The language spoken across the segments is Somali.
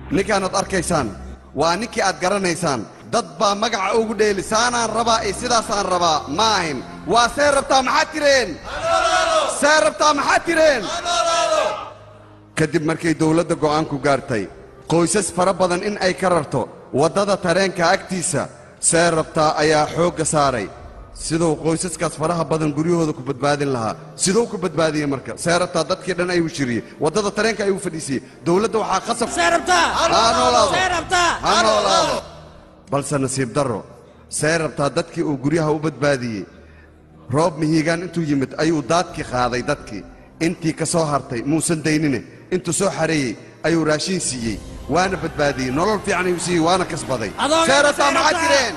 ninkaanaad arkaysaan waa ninkii aad garanaysaan dad baa magaca ugu dheeli saanaan rabaa iyo sidaasaan rabaa ma ahin waa see rabtaa maxaad tireen see rabtaa maxaad tireen kadib markay dawladda go'aanku gaartay qoysas fara badan in ay ka rarto waddada tareenka agtiisa see rabtaa ayaa xoogga saaray siduu qoysaskaas faraha badan guryahooda ku badbaadin lahaa siduu ku badbaadiyey marka see rabtaa dadkii dhan ayuu shiriyey waddada tareenka ayuu fadhiisiyey dawladda waxaa qasab ha noolaado ha noolaado balse nasiib darro see rabtaa dadkii uu guryaha u badbaadiyey roob mihiigaan intuu yimid ayuu daadkii qaaday dadkii intii ka soo hartay muusan daynine intuu soo xareeyey ayuu raashiin siiyey waana badbaadiyey nolol fiican ayuu siiyey waana kasbaday see rabtaa maxaad jireen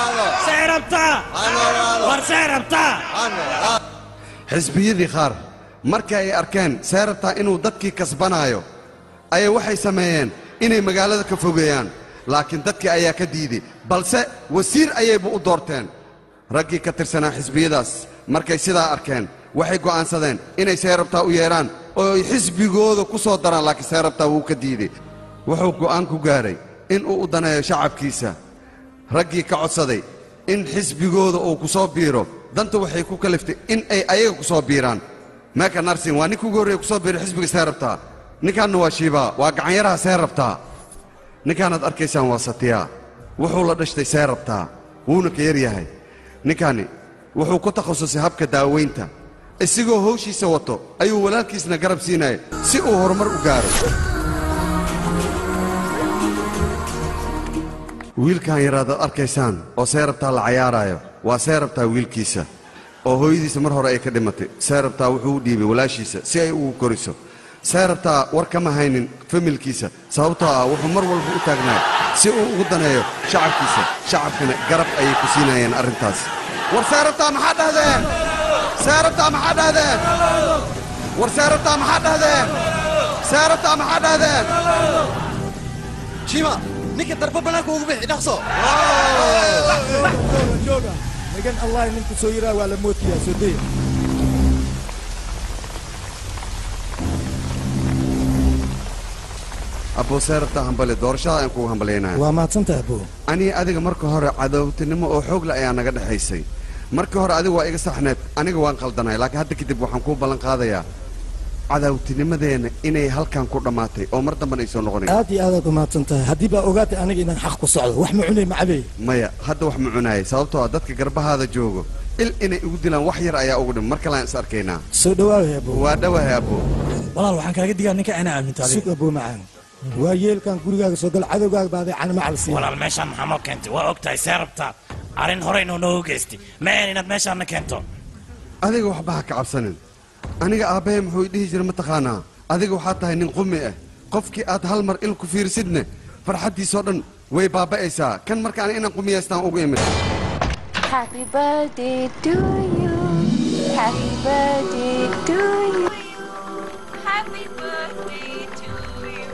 xisbiyadii qaar markii ay arkeen see rabtaa inuu dadkii kasbanaayo ayay waxay sameeyeen inay magaalada ka fogeeyaan laakiin dadkii ayaa ka diiday balse wasiir ayayba u doorteen raggii ka tirsanaa xisbiyadaas markay sidaa arkeen waxay go'aansadeen inay seerabtaa u yeedhaan oo ay xisbigooda ku soo daraan laakiin seerabtaa wuu ka diiday wuxuu go'aan ku gaaray inuu u daneeyo shacabkiisa raggii ka codsaday in xisbigooda uu ku soo biiro danta waxay ku kaliftay in ay ayaga ku soo biiraan meeka narsin waa ninka ugu horreeya ku soo biiray xisbiga seerabtaa ninkaanna waa shiibaa waa gacanyaraha seerabtaa ninkaanaad arkaysaan waa satiyaa wuxuu la dhashtay seerabtaa wuuna ka yar yahay ninkaani wuxuu ku takhasusay habka daawaynta isigoo hawshiisa wato ayuu walaalkiisna garab siinaya si uu horumar u gaaro wiilkan yaraadaad arkaysaan oo seerabtaa la cayaaraayo waa seerabtaa wiilkiisa oo hooyadiisa mar hore ay ka dhimatay seerabtaa wuxuu u dhiibay walaashiisa si ay ugu koriso seerabtaa war kama haynin familkiisa sababtoo ah wuxuu mar walba u taagnaa si uu ugu daneeyo shacabkiisa shacabkana garab ayay ku siinayeen arrintaas war seerabtaa maxaa dhahdeen seerabtaa maxaa dhahdeen war seerabtaa maxaa dhahdeen seerabtaa maxaa dhahdeen jima ninka darba banaanka ugu bixi dhaqso jooga magan allah ninku soo yiraa waa la mootiyaa soo daya abbuu seerabtaa hambali doorashada aan kugu hambalyaynaya waa mahadsantaha abo anii adiga marka hore cadowtinimo oo xoogla ayaa naga dhexaysay markii hore adiga waa iga saxneed aniga waan qaldanay laakiin hadda kadib waxaan kuu ballan qaadayaa cadawtinimadeenna inay halkan ku dhammaatay oo mar dambana ay soo noqonayn aad iyo aadaad u mahadsan tahay haddii baa ogaatay aniga inaan xaq ku socdo wax ma cunay macabey maya hadda wax ma cunaayay sababtoo ah dadka garbahaada joogo il inay igu dilaan wax yar ayaa ugu dhim mar kaleaan is arkaynaa soo dhawaaway abo waa dhawahay abbo walaal waxaan kaaga digaa ninka ana aaminto sug adiga abo macaan waa yeelkan gurigaaga soo gal cadowgaaga baaday canamacal siiya walaal meeshaan maxaa noo keentay waa og tahay see rabtaa arrin horey noo noogu geystay ma ahan inaad meeshaan na keento adiga waxba ha ka cabsanin aniga aabbahay muxuu i dhihi jiray mataqaanaa adiga waxaa tahay nin qumi ah qofkii aad hal mar il ku fiirsidne farxaddiisoo dhan way baaba'aysaa kan markaan inaan qumiyaystaan ugu imid Happy birthday to you. Happy birthday to you. Happy birthday to you.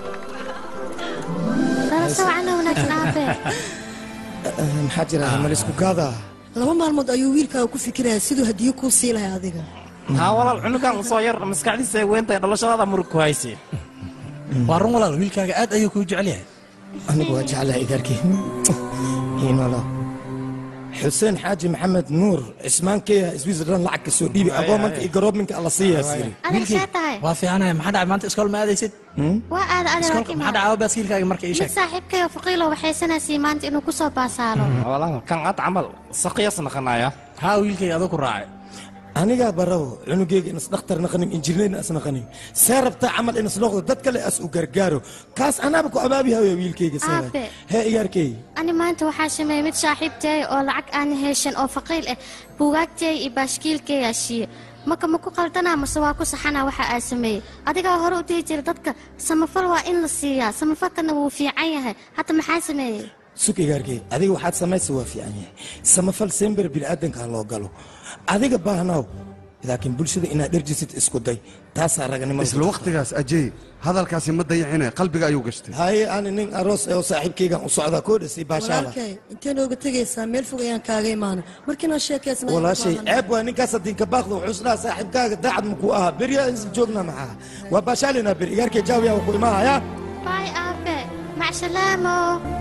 Lala sawacana wanaagsan aabe. maxaa jira malisku gaadaa laba maalmood ayuu wiilkaaga ku fikiraya siduu hadiyo kuu sii lahay adiga haa walaal cunugan usoo yar maskaxdiisa ay weyntahay dhalashadaada murug ku haysay waa run walaal wiilkaaga aad ayuu kuu jecel yahay anigu waa jeclaha idaarkii hiinola xuseen xaaji maxamed nuur cismaankeya switzerland lacag ka soo dhiibi agoomanka iyo garoominka alla siiyaa siri Adiga see tahay? waa fiicanahay maxaa dhacay maanta iskool ma aadaysid Waa aad adiga iskoolka maxaa dhacay baaskiilkaaga marka ii Mid sheeg saaxiibkayo faqiilo waxaysanaysay maanta inuu ku soo baasaalo. walaal kan ad camal saqiyas naqanaya haa wiilkayga adoo ku raacay anigaa barawo cunugeyga inas dhakhtar naqanin injineerna as naqanin see rabtaa camal inas noqdo dad kale as u gargaaro kaas anaaba ku abaabihayo wiilkeyga seeda Aabe. hee iyaarkey Ani maanta waxaa sameeyay mid saaxiibtay oo lacag aan heshan oo faqiil ah. Buugaagtay iyo baaskiilkay ashiye. Maka ma ku qaldanaa mase waa ku saxanaa waxa aa sameeyey. Adigaa hore u dhihi jiray dadka samafal waa in la siiyaa. Samafalkana wuu fiican yahay. Hadda maxaa sameeyey? sug igaarkey adiga waxaad samaysa waa fiican yahay samafal sember bini'aadanka ha loo galo adiga baahnaw laakiin bulshada inaad dherjisid isku day taasaa raganimo isla wakhtigaas ajey hadalkaasi ma dayacine qalbiga ayuu gashtay haye ani nin aroos ee oo saaxiibkeygan u socdaa koo dhasay baashaala walaalkay intee nooga tegaysaa meel fog ayaan kaaga imaana markiinaan sheekaysnaa walaashay ceeb waa ninkaas haddiinka baaqda wuxuu isdhaha saaxiibkaaga daacad makuu ahaa beryaa isla joogna maxaa waa baashaalina ber igaarkey jaawiyaa ku imaahaya Bye aabe. Mac salaamo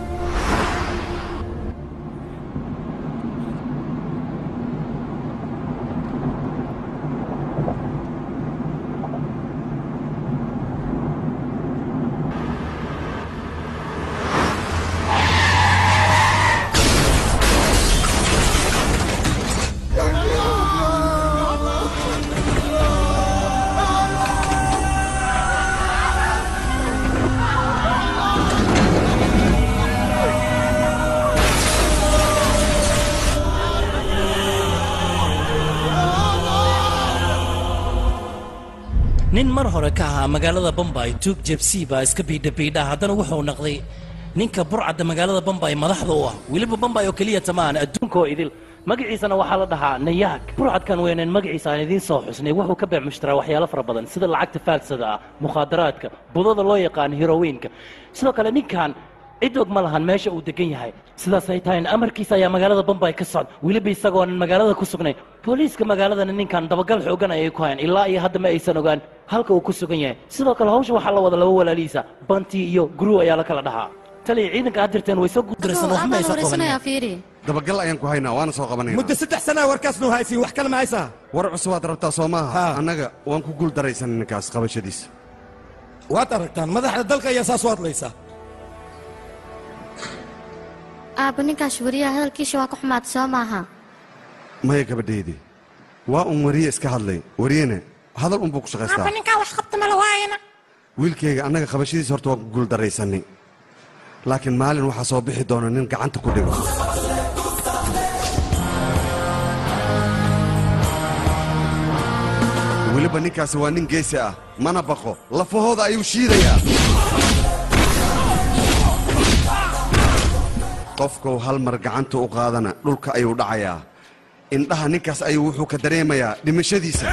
nin mar hore ka ahaa magaalada bombay tuug jebsi baa iska biidhabiidha haddana wuxuu naqday ninka burcadda magaalada bombay madaxda u ah weliba bombay oo keliya tamaan adduunkaoo idil magaciisana waxaa la dhahaa nayaag burcadkan weyneen magaciisa aan idiin soo xusnay wuxuu ka beec mushtaraa waxyaalo fara badan sida lacagta faalsada ah mukhaadaraadka budada loo yaqaan herowiinka sidoo kale ninkan cid og ma lahan meesha uu degan yahay sidaasay tahay amarkiisa ayaa magaalada bombay ka socda weliba isagoonan magaalada ku sugnayn booliiska magaaladana ninkan dabagal xoogan ayay ku hayaan ilaa iyo hadda ma aysan ogaan halka uu ku sugan yahay sidoo kale hawsha waxaa la wada laba walaalihiisa banti iyo guru ayaa la kala dhahaa taliya ciidanka aad dirteen way soo guuldaraysan wax ma aysan qabanin fiiri dabagal ayaan ku haynaa waana soo qabanayna muddo saddex sanaa warkaas noo haysiin wax kale ma haysaa war cusubaad rabtaa soo maaha Ha. annaga waan ku guul daraysan ninkaas qabashadiisa waad aragtaan madaxda dalka ayaa saas u hadlaysaa aabba ninkaas wariyaha hadalkiisa waa ku xumaad soo maaha maya gabadhaydii waa un wariye iska hadlay wariyene hadal unbuu ku shaqaystaa ninkaa wax qabta mala waayana wiilkayga annaga qabashadiisa horta waan ku guul daraysanay laakiin maalin waxaa soo bixi doona nin gacanta ku dhigo weliba ninkaasi waa nin geesi ah mana baqo lafahooda ayuu shiidayaa qofkou hal mar gacanta u qaadana dhulka ayuu dhacayaa indhaha ninkaas ayuu wuxuu ka dareemayaa dhimashadiisa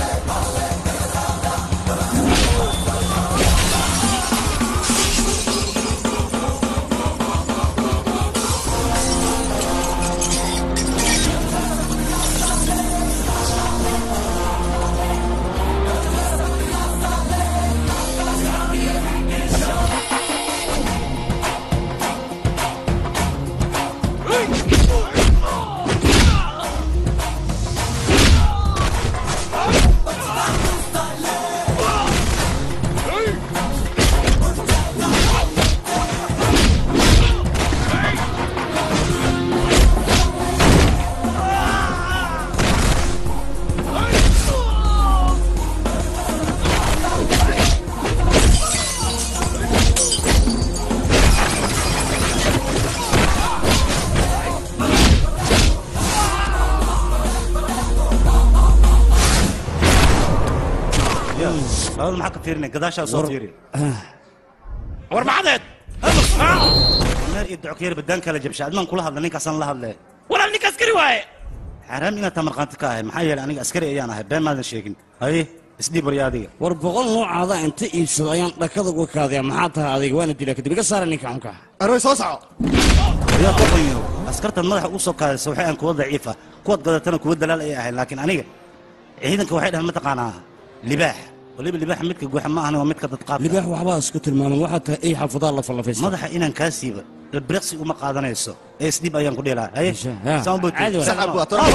labada maxaa ka fiirinay gadaashaa soo fiiri war maxadeed meer iyo dockeer badaan kala jabsha admaan kula hadla ninkaasaan la hadle walaal ninka askari waaye xaaraam inaad taa markhaanti ka ahay maxaa yeelay aniga askari ayaan ahay been maadan sheegin haye isdhiib warya adiga war boqol noocaada inta iibsado ayaan dhakada uga kaadaya maxaa tahay adiga waana dilaa kadib iga saara ninka xunka aroy soo soco yaa qoqayo askartan madaxa ugu soo kaadaysa waxay aan kuwa daciif ah kuwaad gadatana kuwa dalaal ayay ahayn laakiin aniga ciidanka waxay dhahan mataqaanaa libaax waliba libaax midka guuxa ma ahna waa midka dadqaabka libaax waxbaa isku tilmaaman waxaa tahay ay xafadaa la fallafaysa madaxa inaan kaa siiba ilbiriqsi uma qaadanayso ee isdhiib ayaan ku dheelaa haye Ha. saan u boodtay. Caadi waay. Saan u boodtay.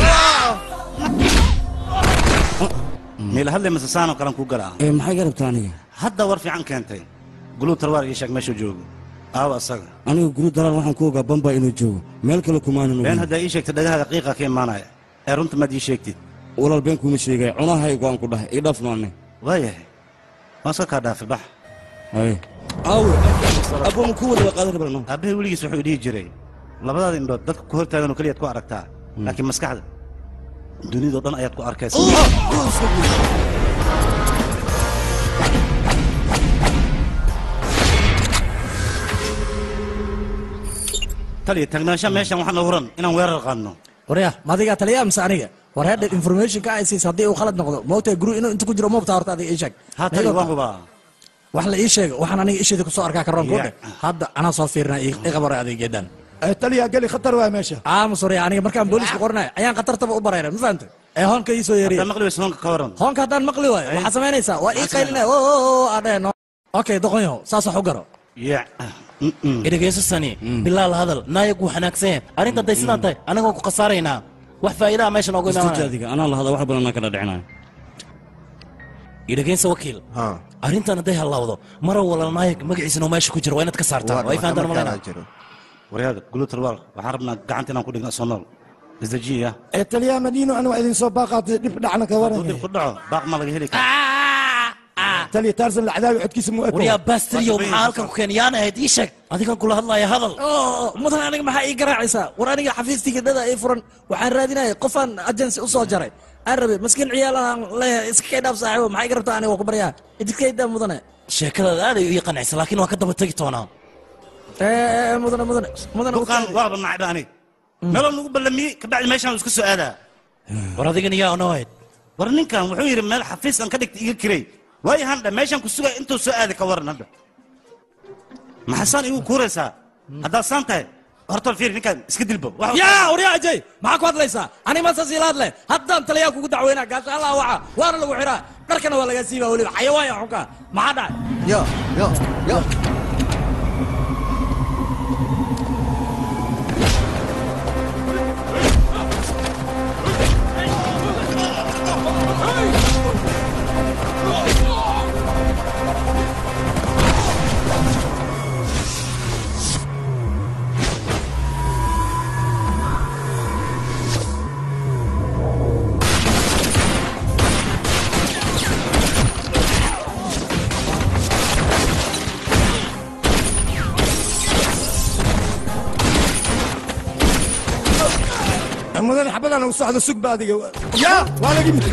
meel hadle mase saanoo kalen ku galaa ee maxay garabtaa aniga hadda war fiican keentay guluu talwaar ii sheeg meeshuu joogo aawa asaga aniga guru dalaal waxaan ku ogaa bamba inuu joogo meel kale kumaanan been ogeyn haddaa ii sheegtay dhagahaaga qiiqa ka imaanaya ee runta maad ii sheegtid walaal been kuma sheegaya cunahaygu aan ku dhahay ii dhafno ane waayahay waan iska kaa dhaafay bax haye aawe aboon ku wada qaadan rabno aabbahay weligiis wuxuu dhihi jiray labadaada indhood dadka ku hortaagan oo keliyaad ku aragtaa laakiin maskaxda dunidoo dhan ayaad ku arkaysa taliya taagnaansha meeshan waxaa noo huran inaan weerar qaadno warya madigaa taliyaa mise aniga war hadha informationka ay siis haddii uu khalad noqdo moogtahay guru inuu inta ku jiro moobtaa horta adiga ii sheeg haa taliya waan hubaa wax la ii sheega waxaan aniga isheeda kusoo arkaa karoon kudhe Yeah. hadda anaa soo fiirina i qabara adeegyadan ee taliya geli khatar waa meesha aamus warya aniga markaan booliiska qoranayo ayaan khatartaba u barayna ma fahamtay ee hoonka ii soo yeeriya haddaa maqli weysa hoonka ka waran hoonka haddaan maqli waayo waxaad samaynaysaa waa ii qaylinaya o o o adheen okay doqonyahow saas wax u garo ya idhegeyso sani bilaa la hadal naayag wuu xanaagsan yahay arrinta hadday sidaa tahay anagoo ku khasaaraynaa wax faa'iidaha meesha noogu istuuji imaanaya adiga anaa lahada wax badan anaa kala dhicinayo idhegeyso wakiil ha arrintan hadday hallawdo mara wala naayag magaciisana meesha ku jiro waa inaad ka saartaa way fahantaan malayna jiro waryaada gulutalwaal waxaan rabnaa gacanta inaan ku dhigno soo nool isdajiya ee taliyaa madiino anu waa idin soo baaqaatay dhib dhacna ka hadduu waran dib ku dhaco baaq ma laga heli kara taliya taarsan lacdaawi codkiisa mu eko waryaa baasteriyo maxaa halkan ku keenay yaan ahayd ii sheeg adigan kula hadlaya hadal oo mudan aniga maxaa ii garaacaysaa war aniga xafiistiga dhada ii furan waxaan raadinaya qofaan agency u soo jaray aan rabe maskiin ciyaalahan leeyahay iska kay dhaaf saaxiibo maxay iga rabtaa aniga waa ku baryaa idikaydaa mudane sheekadaada aad ay ii qancisa laakiin waan ka daba tegi doonaa ee mudane mudane mudane duqaan waaba nacba aniga meeloo nagu ballamiyey kabacdi meeshaan iska soo aadaa war adigan yaa ono ahayd war ninkan wuxuu yidhi meel xafiis aan ka dhigta iga kirey waayo handha meeshaan ku sugay intuu soo aaday ka waran hadda maxasaan igu kuuraysaa haddaad saan tahay horta fiir ninkaan iska dilbo Wax- yaa waryaa ajay maxaa ku hadlaysaa ani masaas ila hadle haddaan taliyaa kugu dacweynaa gaasha allah waca waana lagu xiraa dharkana waa lagaa siibaa weliba xayawaan ya xunka maxaa dhacay ya ya ya mudan xabadaan u socdo sugba adiga yaa waa laga yimid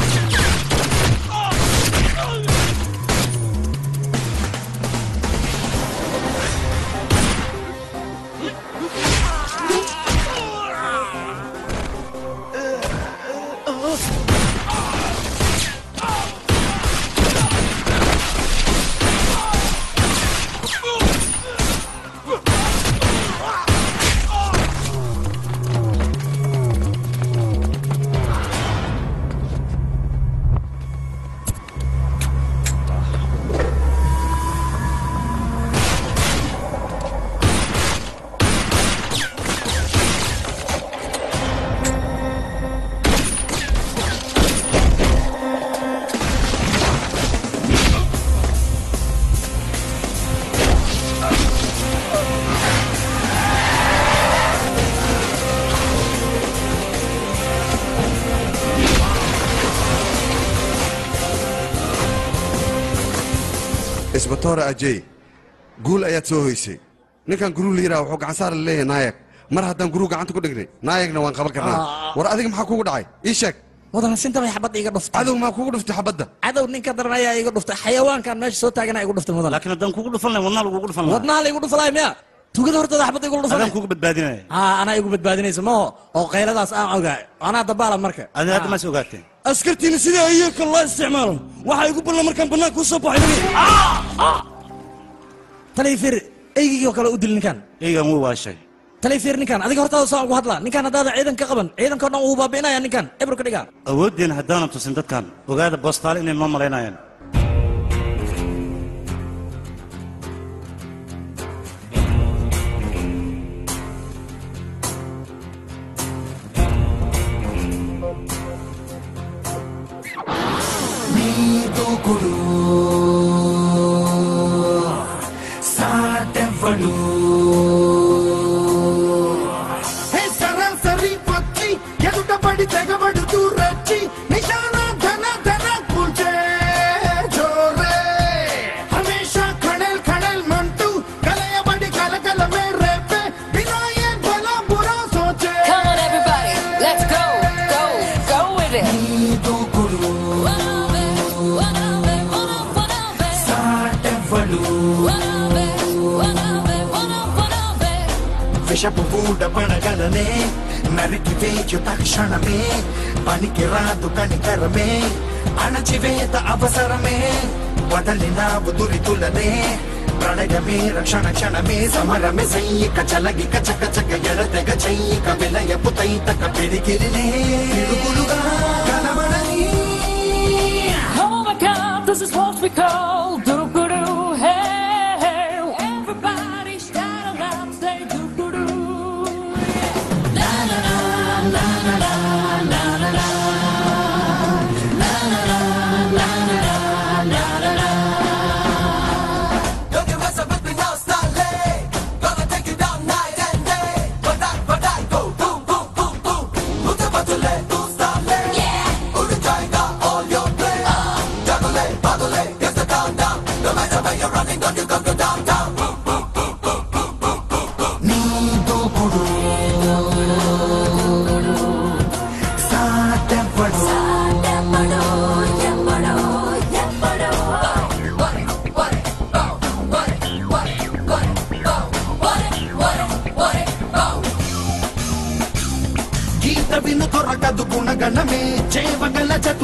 isbatoore ajey guul ayaad soo hoysay ninkan guruu la yidhaha wuxuu gacan saar la leeyahay naayag mar haddaan guruu gacanta ku dhignay naayagna waan qaban karnaa war adiga maxaa kugu dhacay ii sheeg mudan sinta bay xabadda iga dhuftay cadow maa kugu dhuftay xabadda cadow ninka daran ayaa iga dhuftay xayawaankan meesha soo taagana igu dhuftay mudan laakiin haddaan kugu dhufan lahay wadnaha lagugu dhufan lahaa wadnaha la igu dhufalay miya tugada hortooda xabadda igu dhufanay adaan kugu badbaadinaya haa anaa igu badbaadinaysa maho oo qayladaas aan ogaa anaa dabaala marka adi hadda maas ogaateen askartiina sidai ayaka loo isticmaalo waxaa igu ballan markaan bannaanka u soo baxay talifir eygigii oo kale u dil ninkan eygan wuu waashay talifir ninkan adiga hortaada soo ugu hadlaa ninkan haddaada ciidan ka qaban ciidanka o dhan wuu baabi'inaya ninkan ebro ka dhiga awooddeena haddaanan tusin dadkan ogaada boostaale inay noo malaynayaan దూకుడు సాటెవ్వడు హే సరాసరి పచ్చి ఎదుట పడి తెగబడుతూ రచ్చి నిశాన ధన ధన కూల్చే జోరే హమేషా ఖడల్ ఖడల్ మంటూ కలయబడి కలకలమే రేపే వినాయే భలా బురా సోచే Come on, everybody, let's go, go, go with it. దూకుడు సాటెవ్వడు విషపు పూట పడగలనే నరికి వేయు తక్షణమే పనికి రాదు కనికరమే అణచివేత అవసరమే వదలినావు దురితులనే ప్రణయమే రక్షణ క్షణమే సమరమే సైనిక చలగిక చక చక ఎడతెగ చైక విలయపు తైతక పిడికిరినే పిడుగులుగా కనబడని Oh my God, this is what we call doo doo doo. Hey, hey.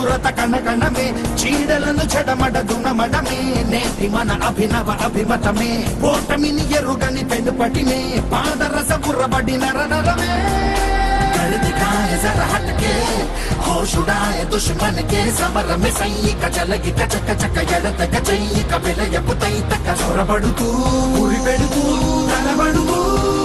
దురత కణగణమే చీడలను చెడమడ దునమడమే నేటి మన అభినవ అభిమతమే ఓటమిని ఎరుగని పెనుపటినే పాదరస బుర్రబడిన రణరమే गलती खाए जरा हटके होश उड़ाए दुश्मन के समर में सही कचलगी कचक चक ఎడత కచయి కబిలయ పుతై తక సొరబడుతూ ఉరి పెడుతూ కలబడుతూ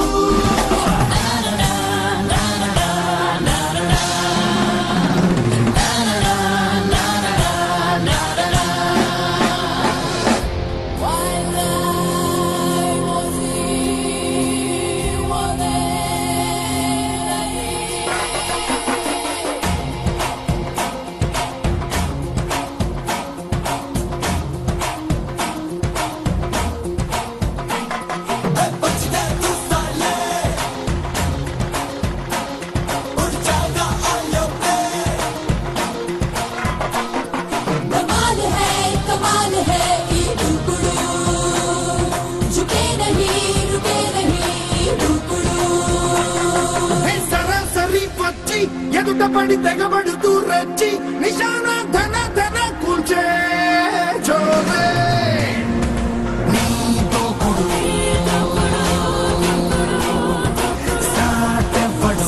कमाल है कमाल है ये टुकड़ू झुके नहीं रुके नहीं टुकड़ू హే సరాసరి పచ్చి ఎదుట పడి తెగబడుతూ రెచ్చి నిశాన ధన ధన కూల్చే జోరే నీ దూకుడు సాటెవ్వడు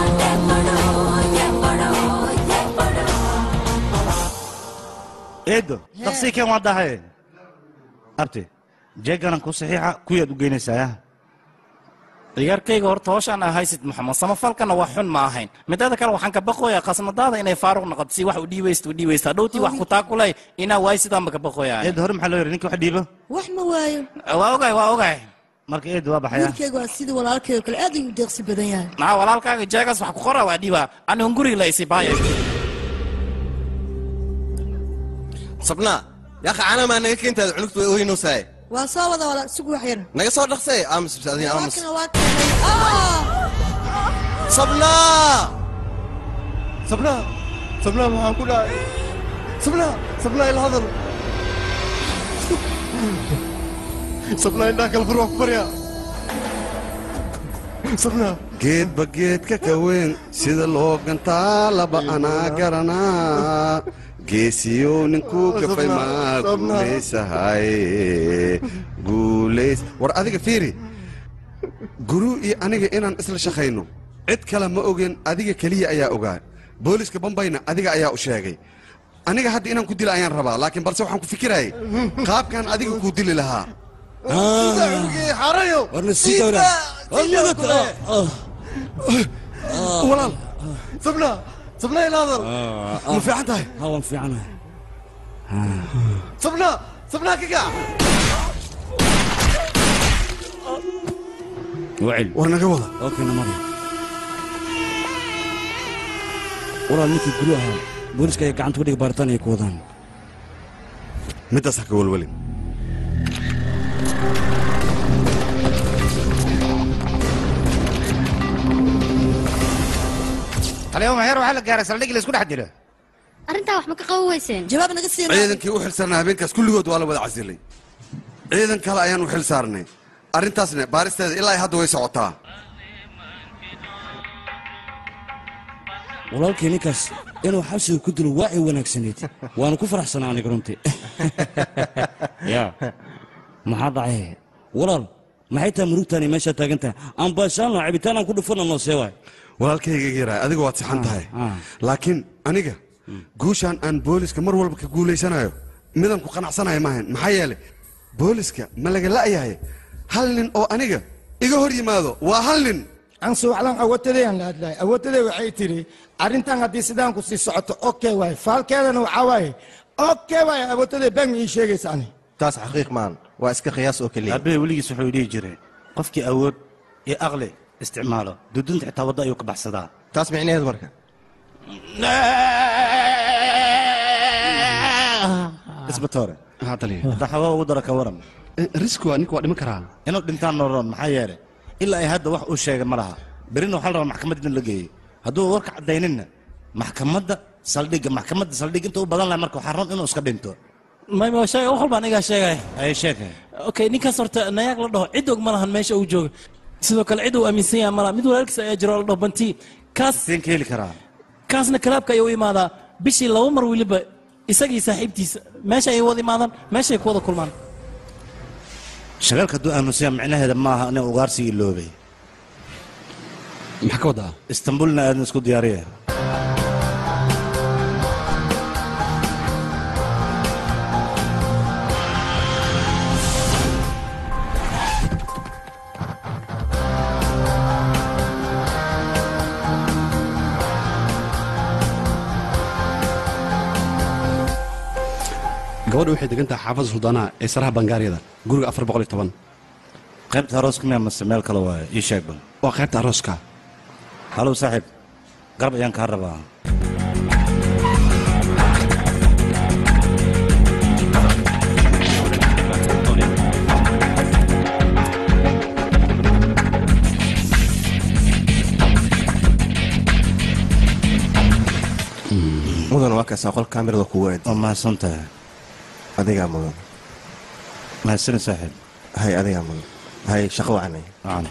eedo daqsii keen waa dahay abti jeeganan ku saxiixa kuyaad u geynaysaa ciyaarkayga horta howshaan aa haysid maxamed samafalkana waa xun ma ahayn mideeda kale waxaan ka baqooyaa khasnadaada inay faaruq noqoto si wax u dhiibaysta u dhiibaysta dhowtii wax ku taakulay inaa waay sidaanba ka baqooyaa eedo hore maxaa loo yidhi ninka wax dhiibo wax ma waayo waa ogahay waa ogahay marka eedo waa baxaya wiilkayga waa sidii walaalkay oo kale aad ayuu deeqsi badan yahay maa walaalkaaga jeegaas wax ku qora waa dhiiba anigun guriga la isi baaya sabnaa yaa caana maa naga keentaada cunugtu way oynaysaa waa soo wada wala sugu wax yar naga soo dhaqsay aamus bis adiin aamus Walaalkana waa keenay Ah! sabnaa sabnaa sabnaa maxaan ku dhahay sabnaa sabnaa ila hadal sabnaa indhaa kala fur wax ku baryaa sabnaa geedba geedka ka weyn sida loo gantaa laba anaa garanaa geesiyow ninkuu gafay maa guulaysahay guulays war adiga fiiri guru iyo aniga inaan isla shaqayno cid kale ma ogeen adiga keliya ayaa ogaa booliska bambayna adiga ayaa u sheegay aniga hadda inaan ku dila ayaan rabaa laakiin balse waxaan ku fikirayay qaabkan adiga kuu dili lahaa warna sii dowra walaal sabnaa sabnaa ila hadal ma fiican tahay hawan fiicanahay sabnaa sabnaa kaga wacil war naga wada okay namari walaal ninkii guri ahaa booliska ay gacanta ku dhiga baaritaan ay ku wadaan middaas ha ka walwalin taliyo maxeer waxaa la gaaray saldhigii la isku dhex dilo arrintaa wax ma ka qaban weyseen jawaab naga siin ciidankii u xilsaarnaa habeenkaas kulligood waa la wada casilay ciidan kale ayaan u xil saarnay arrintaasna baaristeeda ilaa ay hadda way socotaa walaalkii ninkaas inuu xabsiga ku dilo waa ay wanaagsanayd waanu ku faraxsanaa aniga runtii ya maxaa dhacay walaal maxay tahay murugtaani meeshaa taagan tahay aan baashaanno cabitaan aan ku dhufana noo see waay walaalkayga yaraa adiga waad saxan tahay laakiin aniga guushaan aan booliska mar walba ka guulaysanayo midaan ku qanacsanayo maahan maxaa yeelay booliska ma laga la'yahay hal nin oo aniga iga hor yimaado waa hal nin aan suuclan awoodtadayaan la hadlahay awoodtaday waxay tidhi arrintan haddii sidaan ku sii socoto okay waay faalkeedana waxaa waaye okay waay awoodtaday baan ii sheegaysa ani taas xaqiiq maan waa iska qiyaas oo keliya aabbahe weligiis wuxuu dhihi jiray qofkii awood iyo aqli isticmaalo dudunta xitaa wadda ayuu ka baxsadaa taas micnaheedu marka isbatoore haa taliya hadda xawaa ugu dara ka waran riski waa ninka waa dhiman karaa inuu dhintaan nooroon maxaa yeelay ilaa ay hadda wax uu sheegay ma laha berina waxaa la rabaa maxkamadda in la geeyo hadduu warka caddayninna maxkamadda saldhigga maxkamadda saldhig inta u badan lahay marka waxaa roon inuu iska dhinto mayma sheega wax walba anigaa sheegaya ay sheegay okay ninkaas horta nayaag la dhaho cid og ma lahan meesha uu jooga sidoo kale cid uu aaminsan yahay malaha mid walaalkiis ayaa jiro la dhaho banti kaas seen ka heli karaa kaasna kalaabka ayuu u imaadaa bishii laba mar weliba isagii saaxiibtiisa meesha ay wada imaadaan meeshay ku wada kulmaan shagaalka hadduu aamusiya micnaheeda maaha ina ugaarsi iloobay maxaa ka wadaa istanbulna aadan isku diyaariya gabadha waxay degan tahay xaafadda suldaanaha ee saraha bangaariyada guriga afar boqol iyo toban qaybta arooska miya mase meel kale waaye ii sheeg bal waa qaybta arooska halow saaxiib garab ayaan kaa rabaa mudan waa kaasaa qol kaamirada kugu eed waa mahadsan tahay adigaa mudan mahadsani saaxiib hay adigaa mudan hay shaqo wacanay wacan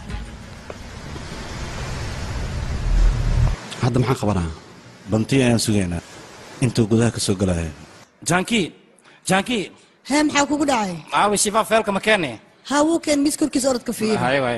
hadda maxaan qabanaa bantii ayaan sugaynaa intuu gudaha ka soo galaya janki janki hee maxaa kugu dhacay aawi shifaa feelka ma keeni haa wuu keen mis korkiisa orodka fiiri hay way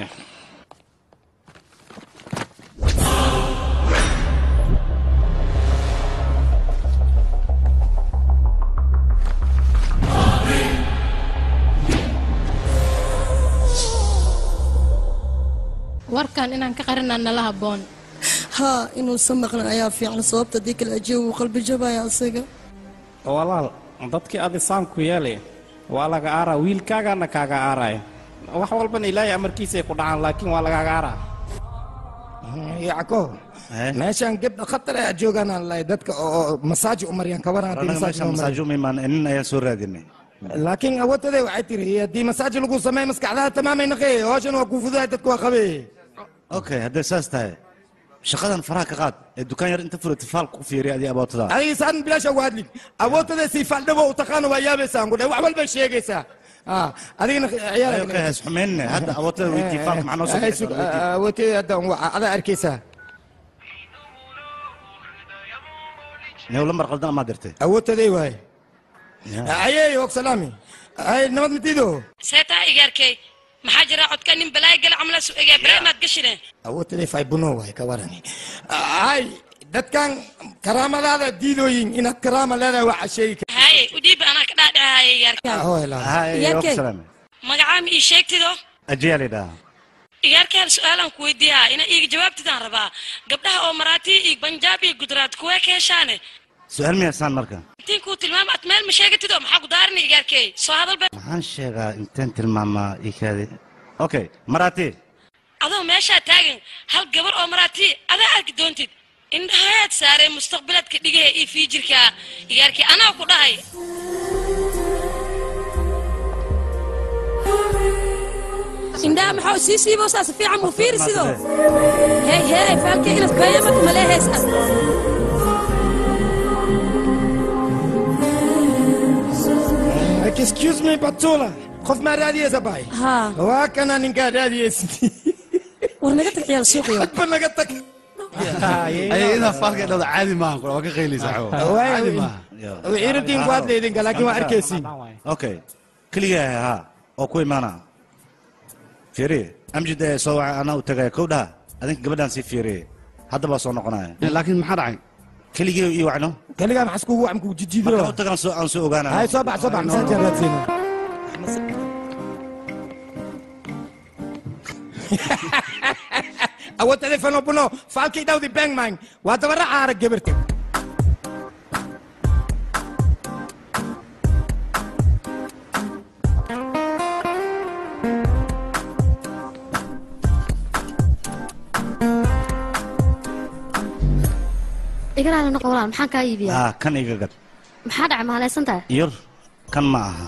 warkan inaan ka qarinaa nala habboon haa inuusan maqlan ayaa fiican sababta haddii kale ajiga wuu qalbi jabaya asaga walaal dadkii adi saamku yeelay waa laga aaraa wiilkaagana kaaga aaraya wax walbana ilaahay amarkiisay ku dhacaan laakiin waa lagaaga aaraa yacko meeshaan gebdha khatar ayaa joogaan aan lahay dadka oo masaaji u maryan kabaran haddii anaga masaaji meesha loo masaajo ma imaan nin ayaan soo raadinay laakiin awoodtade waxay tiri haddii masaaji lagu sameeyo maskaxdaha tamaamay naqee hawshan waa kuu fududahay dadku waa qabee okay hadday saas tahay shaqadan faraha ka qaad ee dukaan yar inta furati faal ku fiiriya adii abootada adiga saan bilaasha uga hadlin awoodtada sii faaldhabo u taqaana waa yaabaysaa ku wax walbay sheegaysaa Ah, adigana ciyaar okay has xumeynne hadda abootada weydii faalka maxaa noo soo bixisa awoodtada hadda waa adaa arkaysaa new lambar qaldan amaa dirtay awoodtaday waaye ayey og salaami ay nabad matiido seetaa igaarkay maxaa jira codka nin balaaya gala camla su egaa balaamaad gashine awoodtaday faybuno waaye ka warani ay dadkan karaamadaada diidooyin inaad karaama leedahay waa casheegi kara haye udhiiba anaa ka dhaadhacaaya igaarka magacaa ma ii sheegtido ajiyaa lidhaa igaarkaan su-aalaan ku weydiiyaa ina iiga jawaabtidaan rabaa gabdhaha oo maraatii iyo banjaab iyo gudraad kuwee ka heshaane su-aal miyaasaan marka intiin kuu tilmaama at meel ma sheegatido maxaa ku daarina igaarkey soo hadalba maxaan sheegaa inteen tilmaamaa ikaadi okay maraati adoo meeshaa taagan hal gabar oo maraatii adaa arki doontid indhahaad saaree mustaqbilaadka dhigaha iyo fiijirka igaarkii anaa ku dhahay indhaha maxaa sii siibo saas fiican muu fiiri sido hey hey faalke inas bayamad malee hees ah excuse me batula qof maa raadiyeysa bay waa kana ninkaa raadiyeysa war naga tag ciyaal suuqiyo ba naga tag ayadaa faalka dhawda caadi maahan kula waa ka qaylaysaa caadi maaha ciidantiin ku hadla idinka laakiin waa arkaysiin okay keligaa haa oo ku imaana fiiriye amjid ee soo waca anaa u tagaya kow dhaha adinka gabadhaan sii fiiriye hadda baa soo noqonaya laakiin maxaa dhacay keligii ii wacno keligaa maxas kugu wacm kugu jijiidiro markaan u tagaan soo aan soo ogaana hay soo bax soo bax masaajaan raadsiina awo telefono buno faalkii dhawdi bangman waa dabara caara gabarta igaraala noqo walaal maxaan kaa iibiyaa haa kan iga gad maxaa dhacay mahadlaysan tahay yar kan ma aha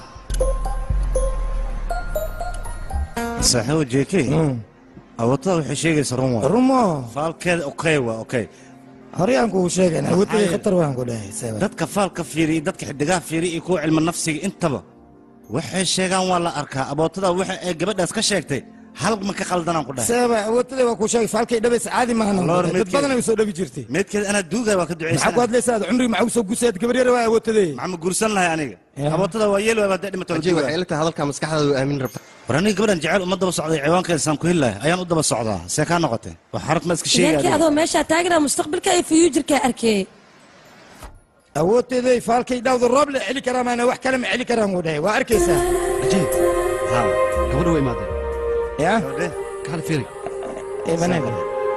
saaxiibo jk awoodtada waxay sheegaysa run waa rumo faalkeeda okay waa okay horey aan kugu sheegayna awoodtay khatar waan ku dhahay dadka faalka fiiriya dadka xidigaha fiiriya iyo kuwa cilmi nafsiga intaba waxay sheegaan waa la arkaa abootada waxa ay gabadhaas ka sheegtay hal ma ka qaldanaan ku dhahay seeba awoodtada waa kuu sheegay faalkay dhabaysa caadi maahan Lord, dad meedkeeda- badan ay soo dhabi jirtay meedkeeda anaa duugaya waa ka maxaa ku ducaysan hadlaysaa cumriga maxaa usoo gusaad gabar yar waa awoodtadee maxaa ma guursan lahay aniga abootada waa yeel waa hadday dhimato ajay waxay ila tahay hadalkaa maskaxdaada u aamin rabta war aniga gabadhan jecel uma daba socday ciwaankeedasaan ku heli ayaan u daba socdaa see kaa noqotay wax xaraf ma iska idaarkii sheegaya adoo meeshaa taaganaa mustaqbalka iyo fiyuujirkaa arkee awoodteeday faalkay dhawda roob la celi karaa maana wax kale ma celi karaan wuu dhahay waa arkaysaa ajiib gabadha waa imaadeen ya kaale fiiri ebanega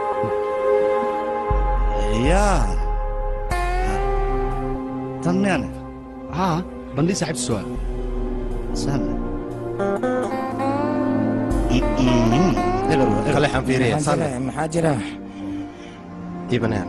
yaa tan miyaan haa bandhii saaxiibtiis waa sahla kale xan fiiriya maxaa jira ibanaan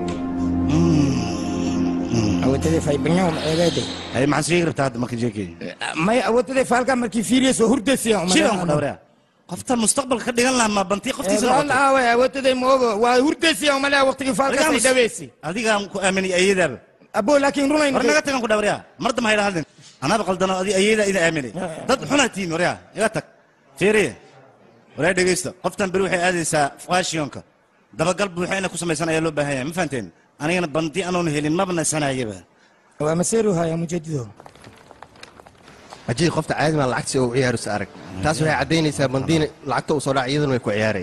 awoodteeday faybanyo ma eegayde hay maxaan sheegi rabtaa hadda marka jeekey may awoodteeday faalkaa markii fiiriyayso hurdaysiya shidan ku dhawraya qoftan mustaqbalka ka dhigan lahaa ma bantii qoftiisa noqotay aawe awoodteeday ma ogo waa hurdaysiya umalea waqtigii faalkaas ay dhawaysi adigaan ku aaminay ayadaaba abo laakiin runayn war naga tagan ku dhawraya mar damba hayla hadlin anaaba qaldano adi ayadaa idin aaminay dad xunaa tihiin waryaa iga tag fiiriye waryaa dhegeysta qoftan beri waxay aadaysaa fashionka dabagal buuxa inay ku samaysan ayaa loo baahan yahay ma fahanteen anigana bandi anoonu helin maba nasanayaba waa maseeru haya mujadido ajay qofta caadi maa lacagti oo u ciyaaraysa arag taas waxay caddaynaysaa bandiina lacagta uu soo dhaca iyaduna way ku ciyaaraya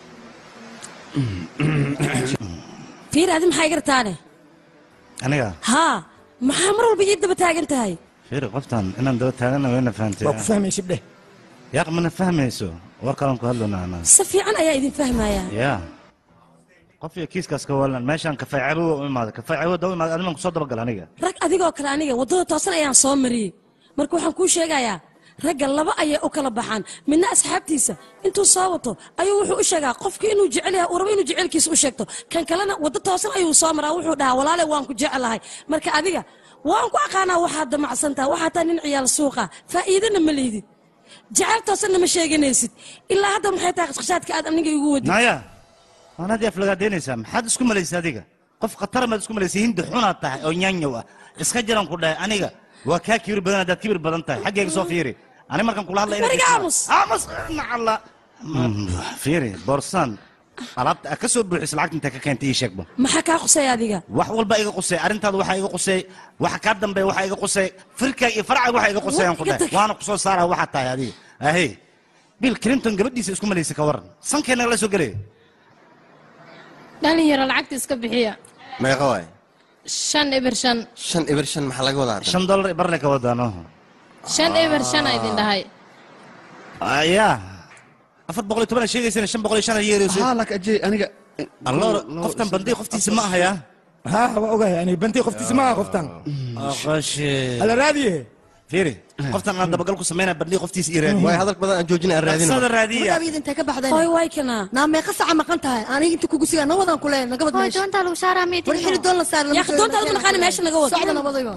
fiir adi maxaa iga rataane aniga haa maxaa mar walba ii daba taagan tahay fiiri qoftan inaan daba taagana wayna fahantay waa ku fahmay shibdhe yaaq mana fahmayso war kalan ku hadlona anaa si fiican ayaa idin fahmayaa ya qof iyo kiiskaas ka waalan meeshaan kafay cabowa u imaaday kafay cabowa u imaaday adiman kusoo dabagal aniga rag adigoo kale aniga waddada toosan ayaan soo mariyey marka waxaan kuu sheegayaa ragga laba ayay u kala baxaan midna asxaabtiisa intuu soo wato ayuu wuxuu u sheegaa qofkii inuu jecel yahay uu rabo inuu jecelkiisa u sheegto kan kalena waddo toosan ayuu soo maraa wuxuu dhahaa walaale waan ku jecelahay marka adiga waan ku aqaanaa waxaad damacsantaa waxaa taa nin ciyaal suuqa faa'iidana ma lihdid jecel toosanna ma sheeganaysid ilaa hadda maxay tahay qashqashaadka aad aniga igu wadid naya waanaad aflagaadeynaysaa maxaad isku malaysa adiga qof khatar maad isku malaysa hindi xunaad tahay oo nyaanyow ah iska jiran ku dhahay aniga waa kaa kibir badan haddaad kibir badan tahay xaggayga soo fiiri ani markaan kula hadlay wariga aamus aamus nacalla fiiri boorsan alaabta aad ka soo buuxis lacagta intaa ka keentay ii sheegba maxaa kaa qusay adiga wax walba iga qusay arrintaada waxaa iga qusay waxa kaa dambeeya waxaa iga qusay firkaaga iyo farcaaga waxaa iga qusay aan ku dhahay waana kusoo saaraa waxaa tahay adiga ahey bill clinton gabadhiisa isku malaysa ka waran sankeena la soo gelaya dhalinyaro lacagta iska bixiya meeqa waay shan eber shan shan eber shan maxaa laga wadaa shan dollar barle ka wadaano shan eber shan a idin dhahay ya afar boqol iyo toban sheegaysana shan boqol iyo shan yeerayso haa lak ajay aniga allo qoftan bandii qoftiisa ma ahaya haa waa ogahay ani bantii qoftiisa ma aha qoftan qashe ala raadiye fiiri qoftan aan dabagal ku sameynaa bandii qoftiisa ii raadiye waay hadal badan aan joojina aan raadina Sada raadiya Markaad intee ka baxdeen Hoy, way kana. naa meeqa saca maqan tahay aniga inta kugu sigaa nawadaan ku leeyahay nagabad Hoy, doontaa lagu saaraa meeting. war xili doon la saar Yaa, doonta adigu naqaani meesha naga wad. socda nabadayba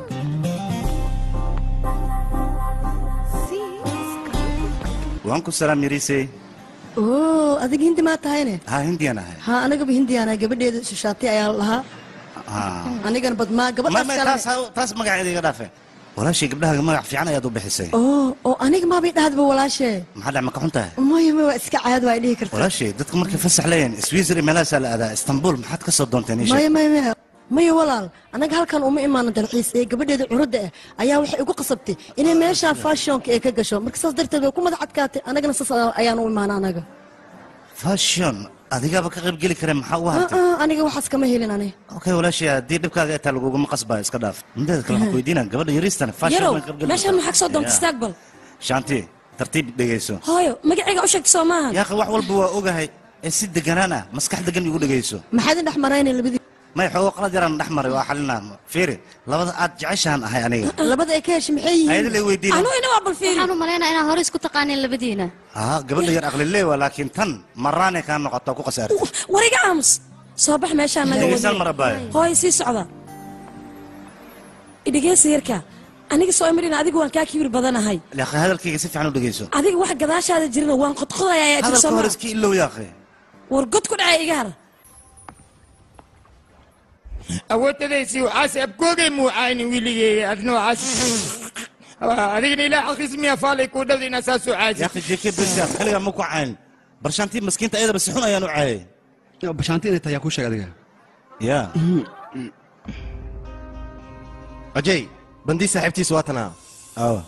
waan ku salaam yarisay oo adiga hindi maa tahayne haa hindiyan ahay haa anagaba hindiyaana gabadheeda shishaatay ayaa lahaa haa anigana badmaa ma gabadhaas ma kale taas taas magaceeda iga dhaafe walaashay gabdhaha magac fiican ayaad u bixisay oo oo aniga maabay dhahadba walaashee maxaa dhac ma ka xun tahay maya maya waa iska caad waa dhihi kartaa walaashay dadka markay fasax leeyihin switzerland meelahaasaa la aadaa istanbul maxaad ka soo doonteen ii maya sheeg maya maya maya walaal anaga halkan uma imaanan dalxiis ee gabadheeda curadda ah ayaa waxay igu qasabtay inay meeshaan fashionka ee ka gasho marka saas darteed way ku madax adkaatay anagana saas ayaan u imaana anaga fashion adigaaba ka qayb geli kare maxaa u Ah, hartay ah, aniga waxaas kama helin ani okay walaashay haddii dhibkaaga ay taa laguguma qasbaa iska dhaaf mideeda kale waxaan ku weydiinaa gabadha yariistan fashion yarow baan ka qayb geli meeshaan kartaa. maxaa ka soo doonta Ya. istaaqbal shanti tartiib dhegeyso hooyo magacayga u sheegta soo maahan yaaqi wax walba waa ogahay ee si deganaan ah maskax degan igu dhegeyso maxaad in dhex marayna labadii may xoogo qalad yaraan dhex maray waa xalinaa fiiri labada aad jeceshahan ahay aniga labada ay ka heshay maxay yihiin ayada lay weydiina anu ina waa balfiiri Waxaan u malaynaa inaan hore isku taqaanin labadiina. haa gabadha yar aqlilee waa laakiin tan maraanay kaa noqoto ku khasaartay wariga aamus soo bax meeshaan naga Dhegeysan wadi marabaayo. hooyo sii socda idhegeysa yarka aniga soo imarina adigu waan kaa kibir badanahay yaaqi hadalkayga si fiican u dhegeyso adiga wax gadaashaada jirina waan qodqodaya ayaa jir hadalka soo hore maa iska ilow yaaqi war god ku dhacay iga har awoodtadaysi waxaase abkoogay muucaayni wiligey adna waxaas adigana ilaa xalkiis miya faalay kuu dhawda inaa saasoo caasi yaaqi jeke besa kaligaa ma ku cayn barshaantii maskiinta ayadaba si xun ayaan u caayay bashaanti inay tahay yaa kuu sheeg adiga ya ajay bandii saaxiibtiisa waa tanaa awa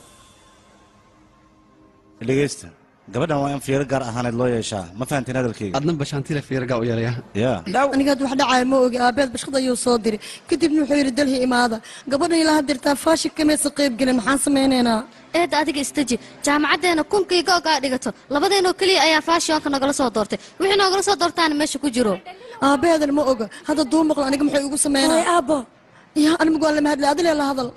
dhegeysta gabadhan waa in fiiro gaar ahaaneed loo yeeshaa ma fahantiin hadalkayga adna bashaantile fiirgaa u yeelaya ya aniga had wax dhacaya ma ogi aabeed bashqad ayuu soo diray kadibna wuxuu yidhi dalhi imaada gabadhan ilaa hadirtaa faashik kamaysa qayb gelin maxaan samaynaynaa eedda adiga istaji jaamacaddeena kunkii googaa dhigato labadeenoo keliya ayaa faashionka nagala soo doortay wixii noogala soo doortaana meesha ku jiro aabaheedan ma oga hadda duu maqlo aniga maxay igu sameynaa aabbo ya animgu waa lama hadlay adilee la hadal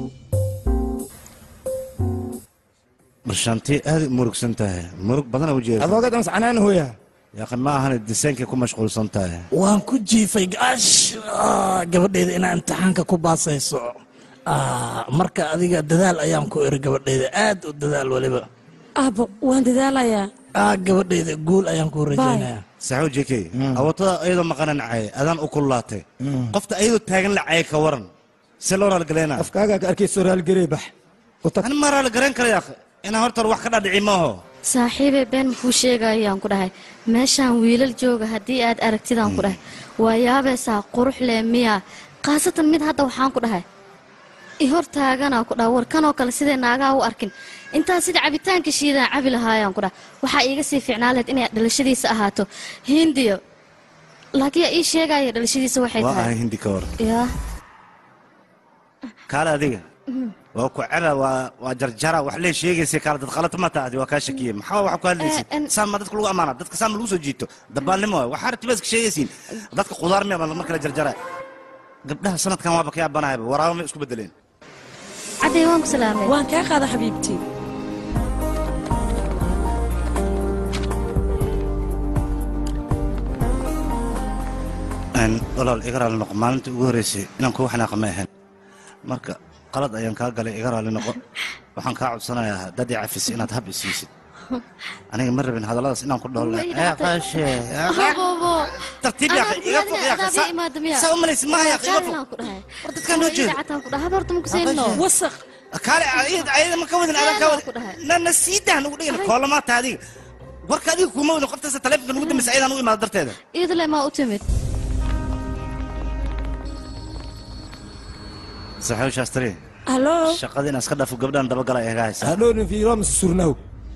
barshaantii aad u murugsan tahay murug badana ujeeda adooga dams canaan hooya yaqin ma ahan disaynkay ku mashquulsan tahay waan ku jiifay gaash Ah, gabadhayda inaa imtixaanka ku baasayso Ah, marka adiga dadaal ayaan ku iri gabadhayda aad u dadaal weliba aabbo waan dadaalayaa Ah, gabadhayda guul ayaan ku rajaynayaa saxo jk awatada ayadoo maqanan caye adaan u kullaatay qofta ayadoo taagan la caye ka waran se loo raalgaleena afkaagaa ka arkayso raalgarey bax ani ma raalgarayn kara yaakh inaan horta wax ka dhadhici maaho saaxiibey been muxuu sheegayaan ku dhahay meeshaan wiilal jooga haddii aad aragtidaan ku dhahay waa yaabaysaa qurux leh miya khaasatan mid hadda waxaan ku dhahay i hor taaganaa ku dhaha warkanoo kale siday naagaha u arkin intaa sida cabitaanka shiidaan cabi lahaayaan ku dhaha waxaa iiga sii fiicnaa lahayd inay dhalashadiisa ahaato hindiyo laakiin yaa ii sheegaya dhalashadiisa waxay waa ahay tahay hindi ka war yaa kaale adiga waa ku cera waa waa jarjara wax lee sheegaysa kaale dad qalata ma taadi waa kaa shakiye maxaa wax ku hadlaysid saan ma dadka lagu amaana dadka saan ma lagu soo jiito dabaalnimo waay waxaa ratiba iska sheegaysiin dadka qudaar miya baa mar kale jarjara gabdhaha sanadkan waaba ka yaabanahayba waraabo may isku bedeleen caddey waan ku salaamay waan kaa qaada xabiibtii Een, walaal iga raali noqo maalintii ugu horreysay inaan kugu xanaaqa ma ahayn marka qalad ayaan kaa galay iga raali noqo waxaan kaa codsanayaa dad i cafis inaad hab isiisid aniga ma rabin hadalladaas inaan ku dhool tartiib yaa akhi, iga foq yaa akhi, saa- saa u malaysid maaha yaa akhi, iga foq war dadkaan noo jeedo wasaq kaale ayada ayada ma ka wadin adan ka wadin na na sii dah nagu dhigin koolamaata adiga warka adiga kuma wadin qoftaasa taleefonka nagu dambaysa ayadaan u imaado darteeda iyadale maa u timid saxow shaastari halo shaqada inaan iska dhaafo gabdhaan dabagala ay iga haysaa hadhownin fiiromas surnaw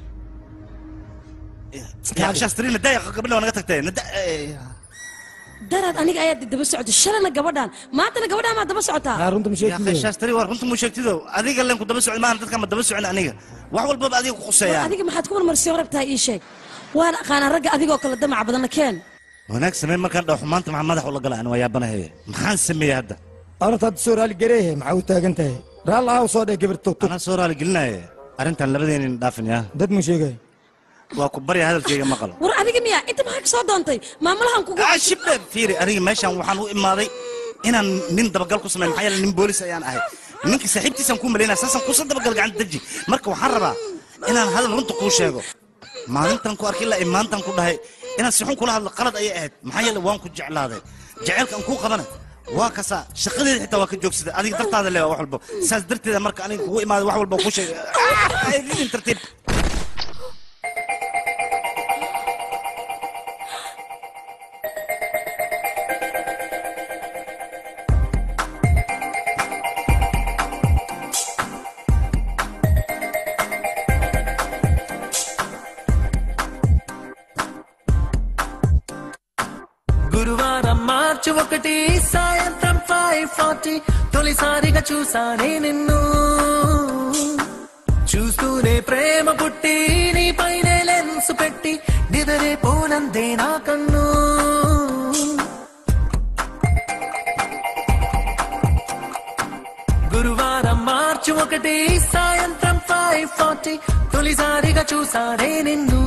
yaa shaastari nadaaya gabadha waa naga tagtay nada daraad aniga ayaa daba socda shalana gabadhaan maantana gabadhaan maa daba socotaa runta yaa shaastari waa runta muu sheegtido adiga leen ku daba socda maahan dadka ma daba socon aniga wax walbaba adiga ku war quseeyaan adiga maxaad ku marmarsiyo rabtaa ii sheeg waan aqaanaa ragga adigoo kale damaca badanna keen wanaag samey markaan dhaho maanta maxaa madax ula gala ani waa yaabanahay maxaan sameeyey hadda arrinta hadda soo raaligareehe maxaa u taagan tahay raalla ah soo dheh gabarto anaa soo raaligelinaya arrintan labadeenin dhaafin yaa dad mu sheegay waa ku barya hadalkayga maqal war adiga miya inta maxaa ka soo doontay maamulahan kugu shibbe fiiri aniga meeshaan waxaan u imaaday inaan nin dabagal ku sameeyo maxaa yeele nin boolis ayaan ahay ninka saaxiibtiisaan kuu malaynaya saasaan kuusa dabagal gacanta deji marka waxaan rabaa inaan hadal runta kuu sheego maalintan ku arkay ilaa imaantan ku dhahay inaan si xun kula hadlo qalad ayay ahayd maxaa yeele waan ku jeclaaday jaceylkaan kuu qabana waa kasaa shaqadeeda xitaa waa ka joogsaday adiga dartaada le wax walba saas darteeda marka aniga kugu imaaday wax walba kuu sheegay ridin tartiib గురువారం మార్చి ఒకటి సాయంత్రం five forty తొలిసారిగా చూసానే నిన్ను చూస్తూనే ప్రేమ పుట్టి నీ పైన లెన్స్ పెట్టి నిదరే పోనందే నా కన్ను గురువారం మార్చి ఒకటి సాయంత్రం ఫైవ్ ఫార్టీ తొలిసారిగా చూసానే నిన్ను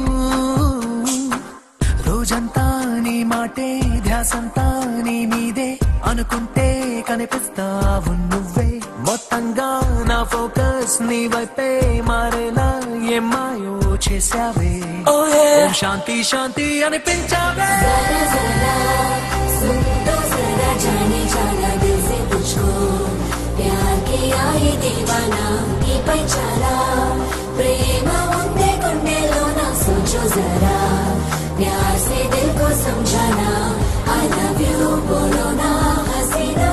రోజంతా నీ మాటే ధ్యాసంతా నీ మీదే అనుకుంటే కనిపిస్తావు నువ్వే మొత్తంగా నా ఫోకస్ నీ వైపే మారేలా ఏం మాయో చేసావే ఓం శాంతి శాంతి అనిపించావే सुन तो जरा जाने जाना दिल से तुझको प्यार किया ये दीवाना की पहचाना प्रेम ఉందే గుండెలో నా సోచో జరా प्यार से दिल को समझाना आई लव यू बोलो ना हसीना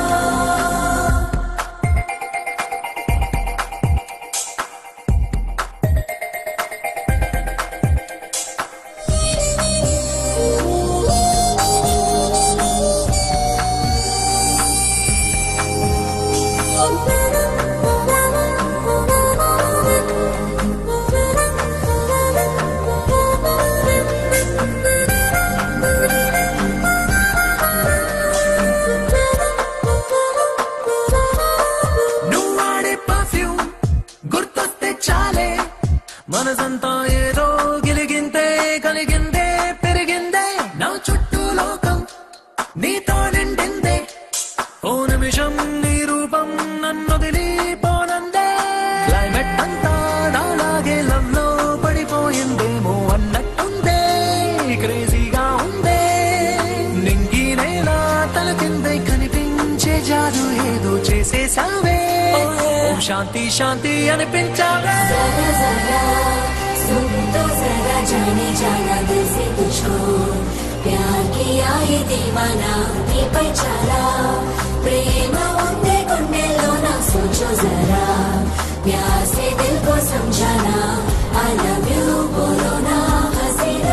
నువ్వాడే పర్ఫ్యూమ్ గుర్తొస్తే చాలే మనసంతా ఏదో గిలిగిందే కలిగిందే పెరిగిందే నా చుట్టూ లోకం నీతో నిండిందే ఓ నిమిషం నీ రూపం నన్ను పోనందే క్లైమేట్ అంతా నాలాగే లవ్ లో పడిపోయిందేమో అన్నట్టుందే క్రేజీగా ఉందే నింగి నేల తల కిందే కనిపించే జాదు ఏదో చేసేసావే ఓం శాంతి శాంతి అనిపించావే जरा जरा सुन तो जरा जाने जाना दिल से तुझको प्यार किया ये दीवाना నీ పై చాలా ప్రేమ ఉందే గుండెల్లో నా सोचो जरा प्यार से दिल को समझाना आई लव यू बोलो ना हसीना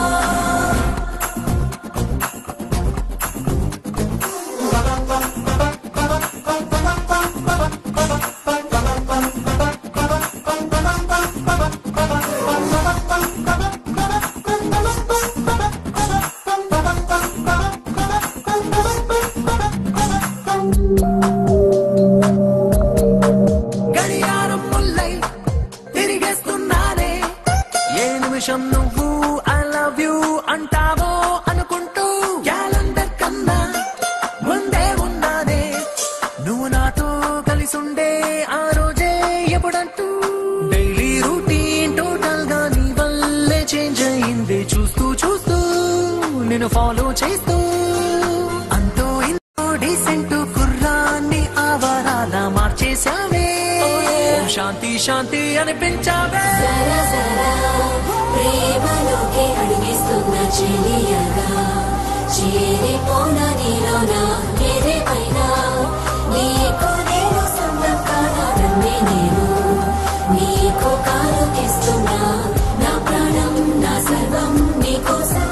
గడియారం ముల్లై తిరిగేస్తున్నానే ఏ నిమిషం నువ్వు ఐ లవ్ యూ అంటావో అనుకుంటూ క్యాలెండర్ కన్నా ముందే ఉన్నానే నువ్వు నాతో కలిసుండే ఆ రోజే ఎప్పుడంటూ డైలీ రూటీన్ టోటల్ గా నీ వల్లే చేంజ్ అయింది చూస్తూ చూస్తూ నేను ఫాలో చేస్తూ అంతో ఇంతో డీసెంట్ కుర్రాన్ని ఆవారాల మార్చేశావే ఓం శాంతి శాంతి అనిపించావే జరా జరా ప్రేమలోకి అడిగిస్తున్న చెలియగా చేరిపోన నీలోన ఏదేమైనా నీకు నేను సొంతం కాదా నమ్మే నేను నీకు కాలుకిస్తున్నా నా ప్రాణం నా సర్వం నీకోసం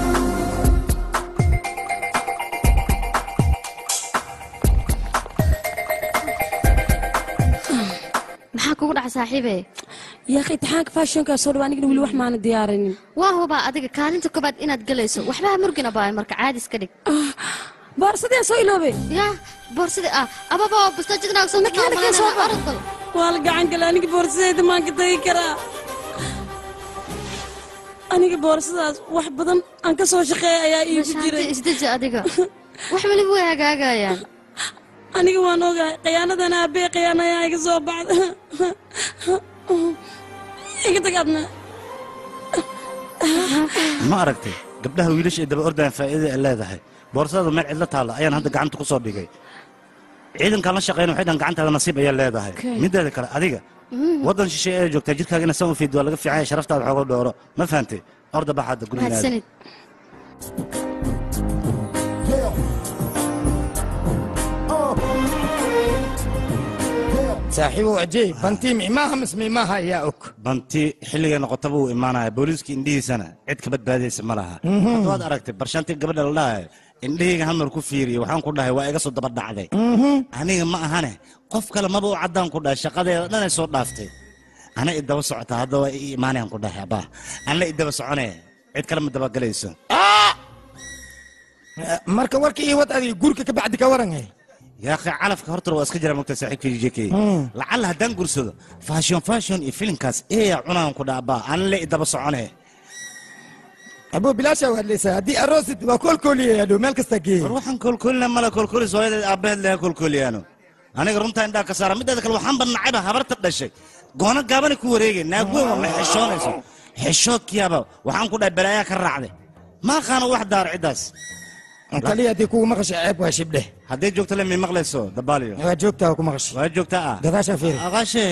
maxaa kugu dhaca saaxiibe yaa akhi imtixaanka faashonkaa soo dhawa anigana weli wax maana diyaarinin waa hubaa adiga kaalinta koobaad inaad galayso waxbaha murgina baa marka caadi iska dhig boorsadee soo iloobe ya boorsadii ah ababa bustajidnaagsoorgal waa la gacan gala aniga boorsadeyda maan ka tagi karaa aniga boorsadaas wax badan aan ka soo shaqeeya ayaa iigu jiray isdeji adiga wax weliba way hagaagayaan aniga waan ogahay khiyaanadan aabee khiyaana ayaa iga soo baxda iga tag adna ma aragtay gabdhaha wiilasha ay daba ordayaan faa'iidada ay leedahay boorsada meel cidlo taalla ayaan hadda gacanta ku soo dhigay ciidankaan la shaqeyna waxay dhan gacantaada nasiib ayaa leedahay Okay. mideeda kale adiga waddan shisheeye ee joogtaa jirkaaga ina san u fiid waa laga fiican yahay sharaftaada xoogo dhooro ma fahantay orda bax hadda gurigaada mahadsanid saaxiibow ajey bantii micmaaha mis micmaaha ayaa og banti xilligay noqotaba uu imaanaya booliiska indhihiisana cid ka badbaadaysa ma laha Mhm. hadda waad aragtay barshantii gabadha la dhahay indhahayga hal mar ku fiiriye waxaan ku dhahay waa iga soo daba dhacday aniga ma ahane qof kale maba u caddaan ku dhahay shaqadeeda dhanay soo dhaaftay ana i daba socotaa hadda waa ii imaanayaan ku dhahay abaa anla i daba soconee cid kale ma dabagelayso marka warka iyo wad adiga gurka ka bacdi ka waran yaa akhi calafka horta waa iska jira mogta saaxiibka jekey Mm. lacalla haddaan gursado fashion fashion iyo filinkaas eeyaa cunaan ku dhaha abaa anla i daba soconee abuu bilaasha waad leysaa haddii aroosid waa koolkooliya dhow meel kasta geey war waxaan koolkoolina mala koolkoolis hooyadeed aabbaheed leha koolkooliyaano aniga runtaa indhaa ka saara mideeda kale waxaan badnacayba habarta dhashay goono gaabana ku wareegay naag weyn waa ma xishoonayso xishoodkiyaaba waxaan ku dhahay balaayaa ka raacday ma aqaano wax daar ciddaas kaliya haddii kugu maqasha ceeb waa shibdhe hadday joogto le mi maqlayso dabaaliyo waa joogtaa ku maqasha waa joogtaa ah gadaashaa fiiri aqaashe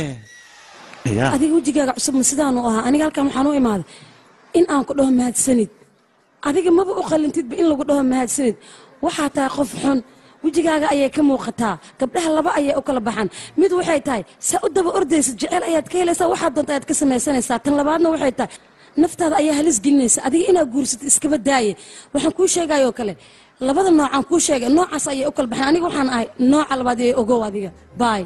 ya adiga wejigaaga cusub ma sidaanu ahaa aniga halkan waxaan u imaaday in aan ku dhaho mahadsanid adiga maba u qalintidba in lagu dhaho mahadsanid waxaa tahay qof xun wejigaaga ayay ka muuqataa gabdhaha laba ayay u kala baxaan mid waxay tahay saa u daba ordaysa jecel ayaad ka helaysaa waxaad doonta ayaad ka samaysanaysaa tan labaadna waxay tahay naftaada ayaa halis gelinaysa adiga inaad guursatid iskaba daaye waxaan kuu sheegayoo kale labada noocaan kuu sheegay noocaas ayay u kala baxaan aniga waxaan ahay nooca labaad ee ogow adiga baay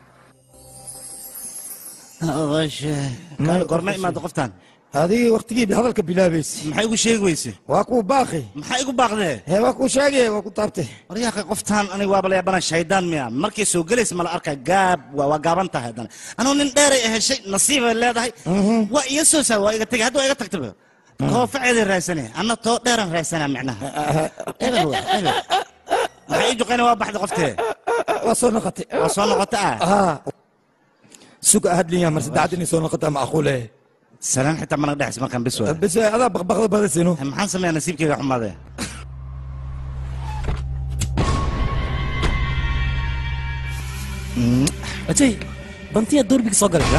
gorma imaada qoftaan adigii waqtigiiba hadalka bilaabaysa maxay igu sheegi weyse waa kuu baaqi maxay igu baaqdee hee waa kuu sheegay waa ku taabtay waryaaqi qoftaan aniga waaba la yaabana shaydaan miya markay soo gelaysa mala arkaa gaab waa waa gaaban tahay haddana anuu nin dheeray heshay nasiibay leedahay waa iyo soo saa waa iga tegay hadda waa iga tagtaba koofaceeday raadsanaya anna too dheeran raadsanaa micnaha ebel waa ebel maxay ii juqayna waa baxda qoftee waa soo noqotay waa soo noqota ah haa suga hadlinya mar saddexaad inay soo noqotaa macquule salaan xitaa mana dhexis markaan bis waa bes adaa baqbaqda badasino maxaan sameeyaa nasiibkayga xumaadee ajay bantiya doorbiga soo galay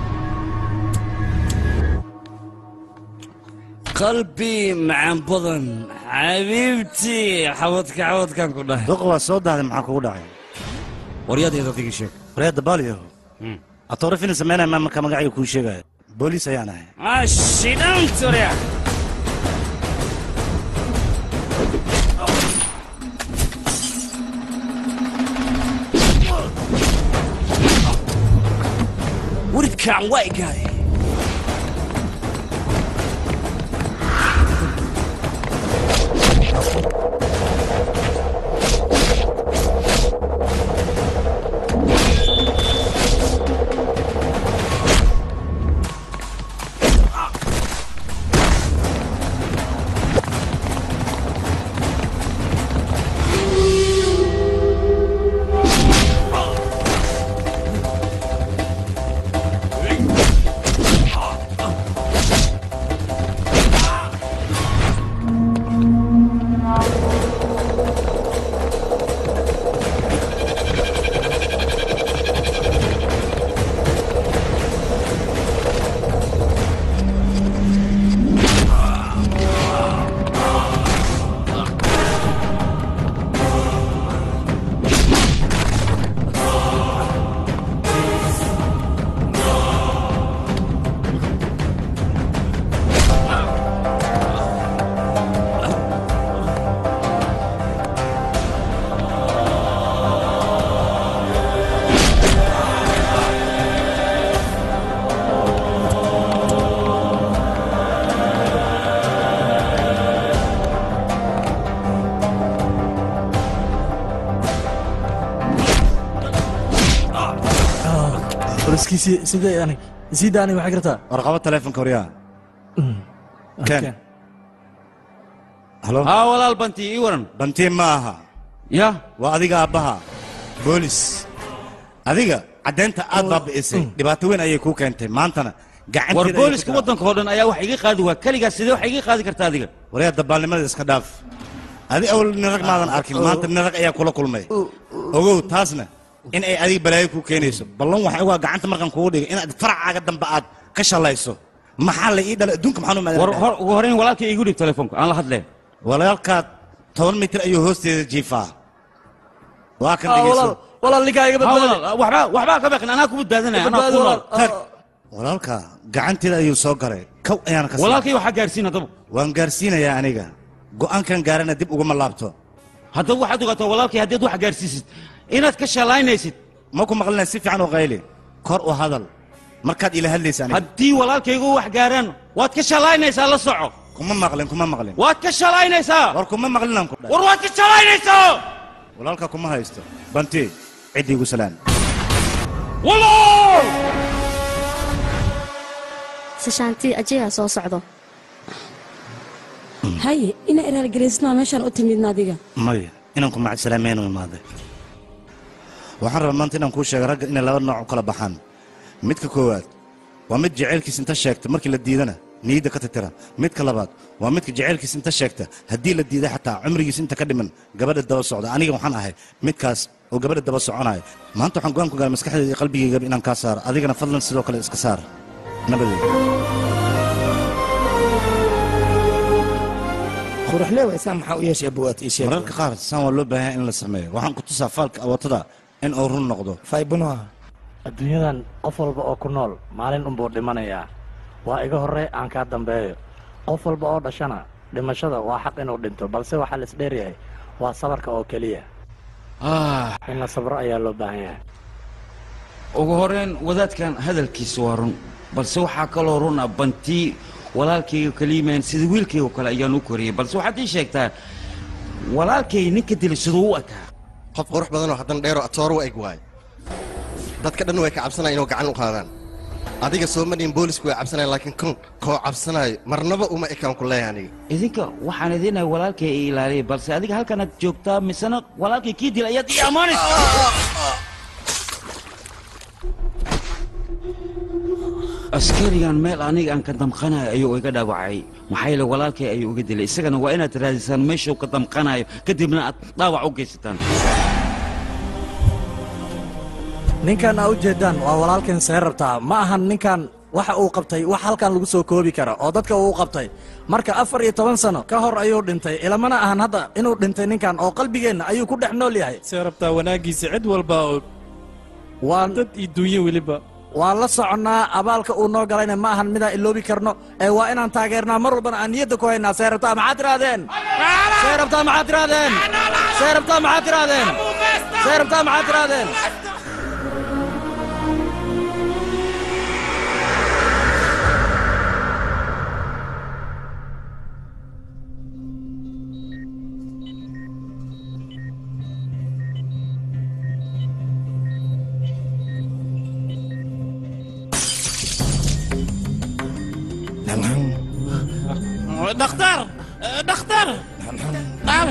qalbi macaan badan xabiibtii xawadka xawadkan ku dhahay duq waa soo dahday maxaa kugu dhacay waryadeeda adigii sheeg waryada baaliyo atoorifina sameynaya maa marka magacayga kuu sheegaya booliis ayaan ahay ashidhanturya waridkaan waa igaaday boliskiisii sidee yani sii daanay waxay kartaa warqabo taleefonka waryaa ken halo haa walaal banti ii waran bantiin ma aha ya waa adiga aabbaha boolis adiga caddeynta aad baabi'isay dhibaato weyn ayay kuu keentay maantana gacanteeda war ayay ku booliska tahay. waddanka oo dhan ayaa wax iga qaadi waa keligaa sidee wax iga qaadi karta adiga waryaa dabaalnimada iska dhaaf adi awal nin rag maadan arkin maanta nin rag ayaa kula kulmay ogow taasna in ay adiga balaayo kuu keenayso ballan waxay waa gacanta markan kugu dhigay inaad faracaaga dambe aad ka shalayso maxaa la ii dhalay adduunka maxaan u war maadaan hor ugu horeyn walaalkay igu dhib telefoonka aan la hadleen walaalkaa toban mitir ayuu hoosteeda jiifaa waa kan dhegeyso walaal ninkaa iga Ha, walaal, waxbaa waxbaa ka baqin anaa ku badbaadinaya anaa ku nool tag walaalka gacanteeda ayuu soo garay kow ayaana ka walaalkay waxaa gaarsiin haddaba waan gaarsiinayaa aniga go'aankan gaarana dib uguma laabto haddaba waxaad ogaataa walaalkay haddaad wax gaarsiisid inaad ka shalaynaysid ma ku maqlinay si fiican u qayli kor u hadal markaad ila hadlaysa aniga haddii walaalkaygu wax gaaraan waad ka shalaynaysaa la soco kuma maqlin kuma maqlin waad ka shalaynaysaa war kuma maqlinaan ku dhahay war waad ka shalaynaysaa walaalka kuma haysto banti ciddi igu salaan walaal sashaantii ajeyaa soo socdo haye ina iraalgaraysnaa meeshaan u timidna adiga maya inaan ku macad salaameyn u imaaday waxaan rabaa maanta inaan kuu sheego ragga inay laba nooc u kala baxaan midka koowaad waa mid jaceylkiis inta sheegta markii la diidana niyadda ka titira midka labaad waa midka jaceylkiis inta sheegta haddii la diida xataa cumrigiis inta ka dhiman gabadha daba socda aniga waxaan ahay midkaas oo gabadha daba soconaya maanta waxaan go'aan ku gaaray maskaxdeeda iyo qalbigaygaba inaan kaa saaro adigana fadlan sidoo kale iska saar nabadeed quruxlee waysaa maxaa u yeeshay abuwaad ii sheeg mararka qaar saan waa loo baahan in la sameeyo waxaan ku tusaa faalka awatada in uu run noqdo faybunoa adduunyadan qof walba oo ku nool maalin unbuu dhimanayaa waa iga horre aan kaa dambeeyo qof walba oo dhashana dhimashada waa xaq inuu dhinto balse waxaa la isdheeryahay waa sabarka oo keliya in la sabro ayaa loo baahan yahay ugu horeyn wadaadkan hadalkiisa waa run balse waxaa kaloo run ah bantii walaalkayga kaliimaan sida wiilkayga kale ayaan u koriyey balse waxaad ii sheegtaa walaalkay ninka dilay siduu u ekaa qof qurux badanoo haddana dheeroo atooro u eg waayo dadka dhan way ka cabsanaya inuu gacan u qaadaan adiga soomaliyan boolisku way cabsanaya laakiin kun koo cabsanaayo marnaba uma ekaan ku leeyahay aniga idinka waxaan idinahay walaalkay i ilaaliyay balse adiga halkanaad joogtaa misena walaalkay kii dilay ayaad ii ammaanaysa askarigan meel aniga aan ka damqanayo ayuu iga dhaawacay maxaa yeele walaalkay ayuu iga dilay isagana waa inaad raadisaan meeshuu ka damqanayo kadibna aad dhaawac u geysataan ninkan aa u jeedaan waa walaalkan see rabtaa ma ahan ninkan waxa uu qabtay wax halkan lagu soo koobi kara oo dadka uu qabtay marka afar iyo toban sano ka hor ayuu dhintay ilamana ahan hadda inuu dhintay ninkan oo qalbigeenna ayuu ku dhex nool yahay see rabtaa wanaaggiisa cid walba oo waa dad iyo duunye weliba waan la soconnaa abaalka uu noo galayna ma ahan midaan iloobi karno ee waa inaan taageernaa mar walbana aan niyadda ku haynaa see rabtaa maxaad tirahdeen see rabtaa maxaad tirahdeen see rabtaa maxaad tirahdeen see rabtaa maxaad tirahdeen dhakhtar dhakhtar qaale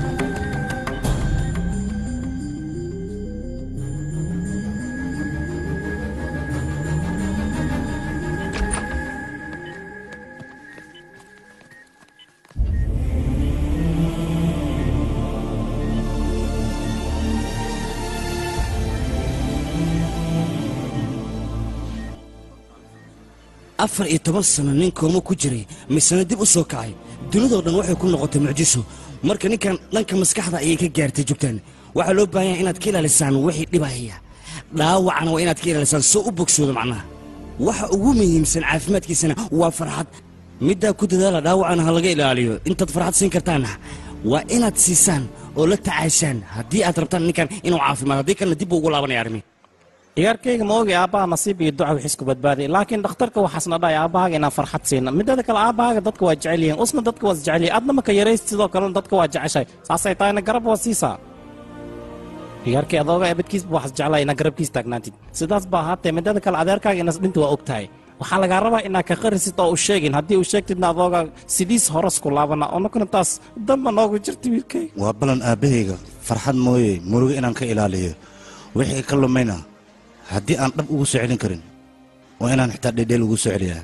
afar iyo toban sano nin kooma ku jiray misena dib u soo kacay dunidoo dhan waxay ku noqotay mucjiso marka ninkan dhanka maskaxda ayay ka gaartay joogtaan waxaa loo baahan yahay inaad ka ilaalisaan wixii dhibahaya dhaawacana waa inaad ka ilaalisaan soo u bogsoodo macnaha waxa ugu muhiimsan caafimaadkiisana waa farxad middaa ku dadaala dhaawacana ha laga ilaaliyo intaad farxad siin kartaanna waa inaad siisaan oo la tacaashaan haddii aad rabtaan ninkan inuu caafimaad haddii kalena dib buu ugu laabanaya arrimi ciyaarkayga ma ogi aabbaha nasiib iyo duca wixis ku badbaaday laakiin dhakhtarka waxaasna dhahay aabbahaaga inaan farxad siina midada kale aabbahaaga dadka waa jecel yihiin usna dadka waa isjecel yihiin adna maka yarayst sidoo kalena dadka waa jeceshay saasay tahayna garab waa siisaa ciyaarkii adooga ebadkiisba waxaas jeclaa inaa garabkiis taagnaantid sidaas ba ahaatee midada kale adeerkaaga inas dhinta waa og tahay waxaa lagaa rabaa inaa ka qarisid oo u sheegin haddii uu sheegtidna adooga sidiis horas ku laabana onakuna taas damba noogu jirta wiilkay waa balan aabbahayga farxad mooye murugo inaan ka ilaaliyo wixii ka lumayna haddii aan dhab ugu soo celin karin waa inaan xitaa dhedheel ugu soo celiyaa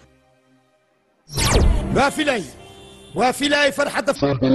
waa filay waa filay farxadda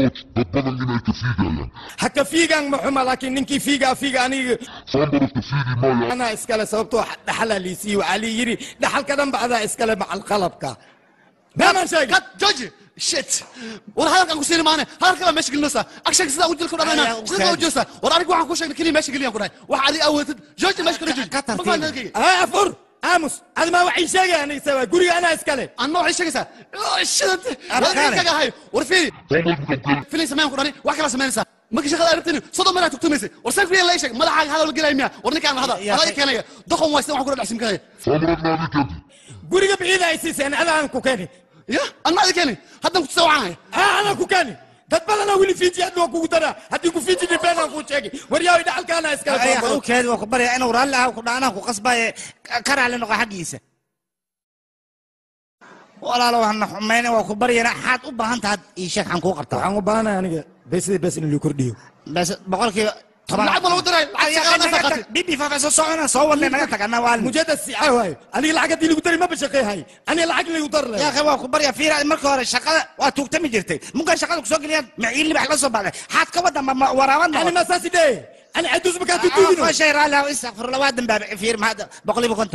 ha ka fiigaan ma xuma laakiin ninkii fiigaa fiiga aniga anaa iskale sababtoo dhaxalaa liisii waxaa lii yidhi dhaxalka dhanba adaa iskale macal qalabka daaman sheeg jooji shit war hadalkan ku siini maane hadalka baa meesha gelinaysaa agshanka sidaa ujilka u dhamayna sidaa u jeestaa war aniga waxaan kuu sheegnay keliya meesha geliyaan ku dhahay wax adiga awoodid jooji meesha kala jooji afur aamus adi maa waxay sheegaya aniga sabaa guriga anaa iskale anna waxay sheegaysaa shidad kaga ahay war fiiri filay sameyn ku dhani wax kala samaynaysaa markii shaqada arabtini soddon meelaa tugtumaysay war san fiyan la sheeg madaxaaga hadal gelaya miya war ninkaan hada adaa keenaya doqon waaysta waxaan kula dhexsimkanaya guriga biciida ay siiseen adaan ku keeni ya anma adi keeni haddan kutusa waxaan haya anaan ku keeni dad badanaa weli fiiji aad waa kugu daraa haddii ku fiiji dhibeenaan kuu sheegi waryaawi dhaxalkaana iskale awkeedi waa ku baryaa inuu raalli ah ku dhaanaa ku qasbaaye ka raalli noqo xaggiisa walaalo waxna xumayna waa ku baryana xaad u baahan tahay ii sheeg xaan kuu qabtaa waxaan u baahanahay aniga beesidii bees in loo kordhiyo bes boqolkiiba toban lacag ma lagu diray lacag bibi faafayso socona soo wadle naga tag anna waa mujaddad sicaa waayo aniga lacag haddii lagu dari maba shaqeehay aniga lacag lagu dar yaa akhi waa ku barya fiira marka hore shaqada waa tuugtami jirtay munkan shaqada kusoo geliyaan maciil libax la soo baxday xaad ka wadan ma waraaban ani ma saasi dhee ani caduus makaa tutuudino shay raalli ah istakfirullah waa dambaabe fiir mahad boqoliiba konton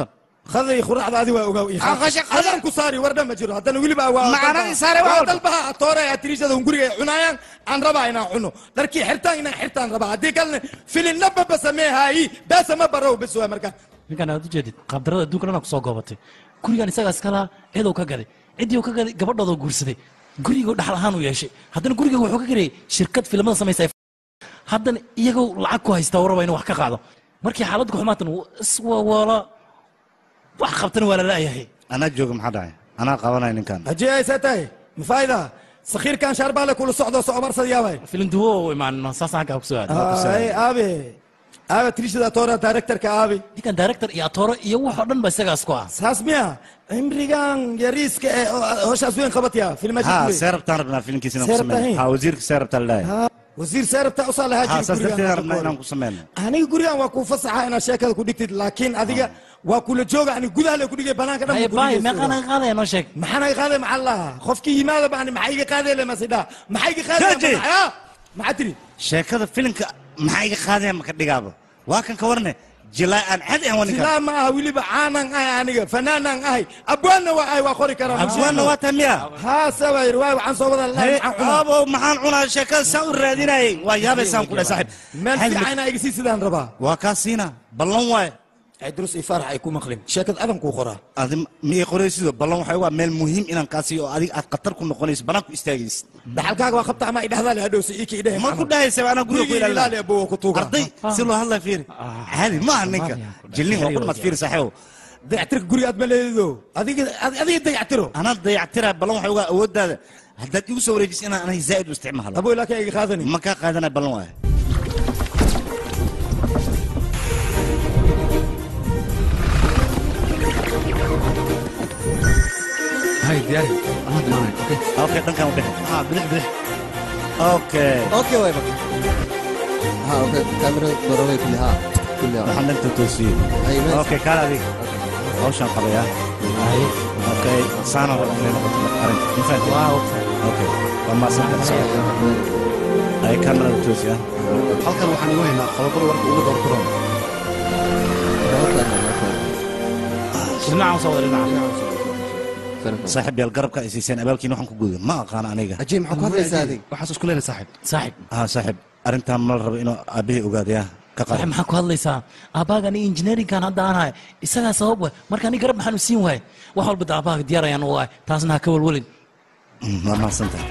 khadii quraacda adi waa ogaa Ah, qashin- adaan ku saari war dhan ma jiro haddana weliba waa Macana i saare wax walba. dalbaha atoore atriishada hunguriga ay cunayaan aan rabaa inaan cuno dharkii xirtaan inaan xirtaan rabaa haddii kalena filinna baba sameehaayi beesa ma barow bes waa markaa ninkan aad ujeedid qaabdarada adduunka dhan kusoo goobatay gurigan isagaa iska lahaa eedow ka gaday ciddii uu ka gaday gabadhoodoo guursaday guriguu dhaxal ahaan u yeeshay haddana guriga wuxuu ka garayay shirkad filimada samaysa ay haddana iyagoo lacag ku haystaa uu raba inuu wax ka qaado markii xaaladdu ku xumaatan wuu iswawoola wax qabtana waa la la'yahay anaa jooga maxaa dhacay anaa qabanaya ninkan haji aysa tahay mafaayda sakhiirkan shaarbaale kula socdo soo marsad yaabay filim duwo u imaan saas xaggaa kusoo ay aabe aabe triishada atoore directorka aabe ninkan director iyo atooro iyo waxoo dhan ba isagaas ku ah saas miya cimrigan yariiska ee oo- howshaas weyn qabataya ha filmaajid see rabtaan rabnaa filimkiisa inaan ku See rabtaa sameyno hin? ha wasiirka see rabtaa laleeyahay wasiir seerabta usaa lahaa ha jiri saas darteed gurigan rabnaa inaan ku sameyno aniga gurigan waa kuu fasaxa inaad sheekada ku dhigtid laakiin adiga waa kula jooga ani gudaha le ku dhigay banaanka dhan Haye, baay, meeqaa naga qaadaya noo sheeg maxaa naga qaaday maxaa lahaa qofkii yimaada bani maxaa iga qaaday le masidha maxaa iga qaaday Jooji! maxaa maxaa tiri sheekada filimka maxaa iga qaadaya maka dhigaaba waa kan ka warne jilaa aan cadi aan waninkan silaa ma aha weliba caanan ahay aniga fanaanaan ahay abwaanna waa ahay waa qori karaa abwaanna waa tahay miya haa sawa yiri waay waxaan soo wada lahay maxaan cunaa abo maxaan cunaa sheekada saa u raadinayay waa yaabaysaan ku dhahay saaxiib meel Hadi- fiican iga sii sidaan rabaa waa kaa siina ballan waaye cidrus iyo farax ay ku maqlin sheekad adan kuu qoraa adi miyay qoraysido ballan waxay waa meel muhiim inaan kaa siiyo oo adiga aad khatar ku noqonayso banaanku istaagaysid dhaxalkaaga waa qabta ama idhahdaa le hadhowsi ii kii dheh ma ku dhahaysa anaa guriga ku ilaalina ilaali abuu ku tuuga arday si loo hadlaya fiiri caadi ma aha ninka jilnin waa ku dhamaad fiiri saaxiibow dayactirka guriga aad ma leedido adiga adiga dayactiro anaa dayactira ballan waxay ugaa awooddaada haddaad igu soo wareejiso inaan anahay zaa'id u isticmaalo abuu ilaa ka iga qaadani ma kaa qaadanaya ballan waaye هاي دياري انا معي اوكي اوكي dhankan u dhexe ها بلح بلح okay اوكي واي بك ها اوكي كاميرا ضروري كلها كلها waxaan dhanka toosiyey Ay, mees. okay kaal adiga hawshaan qabayaa okay saana raba inay noqoto arrinta ma fahanteen okay waa maadsantahay ay kamerada toosiyaa halkan waxaan igu haynaa qodobada warka ugu doorkuran dhinacan soo wada dhinaca saaxiib yaal garabka ay siiseen abaalkiina waxaan ku guday ma aqaan aniga عجيب maxaa ku hadlaysaa adiga waxaas isku leena saaxib saaxib ha saaxiib arrintaan ma la rabo inuu aabihii ogaadayaa ka waxay qaad maxaa ku hadlaysaa aabbaaga aniga injineerinkan hadda aan ahay isagaa sabab we marka aniga garab maxaan u siin waaye wax walba da aabbaaga diyaar ayaan u ahay taasna ha ka walwalin waa mahadsantahay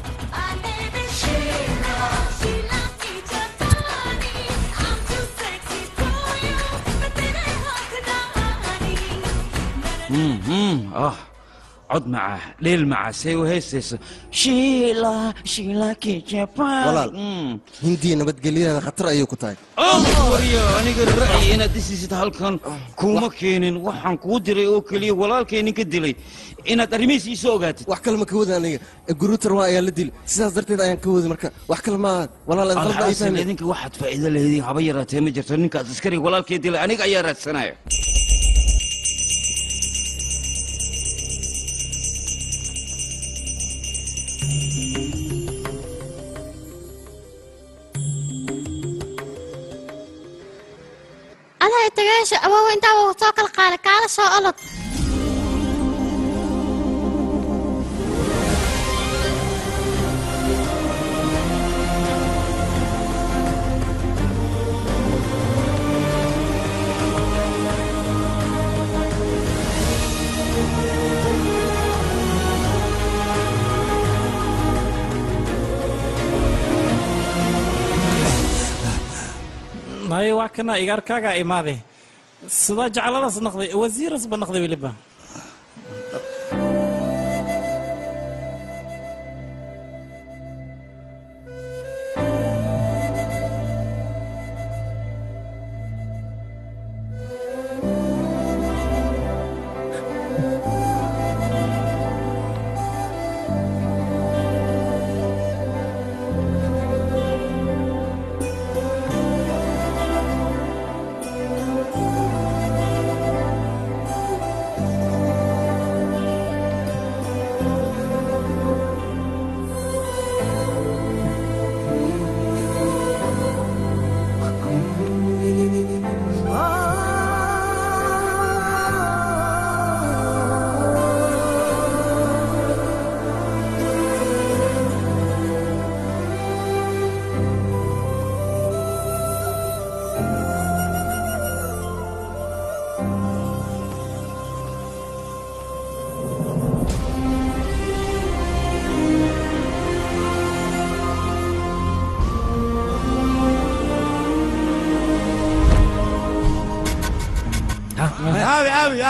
ah cod maca dheel maca say u heystayso shiila shiila kijapan walaal hindiya nabadgelyadeeda khatar ayay ku tahay waryo aniga ra'yi inaad dhisisid halkan kuma keenin waxaan kuu diray oo keliya walaalkay ninka dilay inaad arrimihiis ii soo ogaatid wax kale ma ka wada aniga guruutar waa ayaa la dili sidaas darteed ayaan ka wadi marka wax kale maaha walaal qalba ay alxaasil fahmi idinka waxaad faa'iido leediin haba yaraatee ma jirto ninkaas askariga walaalkay dilay aniga ayaa raadsanaya adaa tagaasha awoow intaa waa soo kala qaada kaala soo olod maye waa kana igaarkaagaa imaaday sidaa jecladaas naqday wasiirasba naqday weliba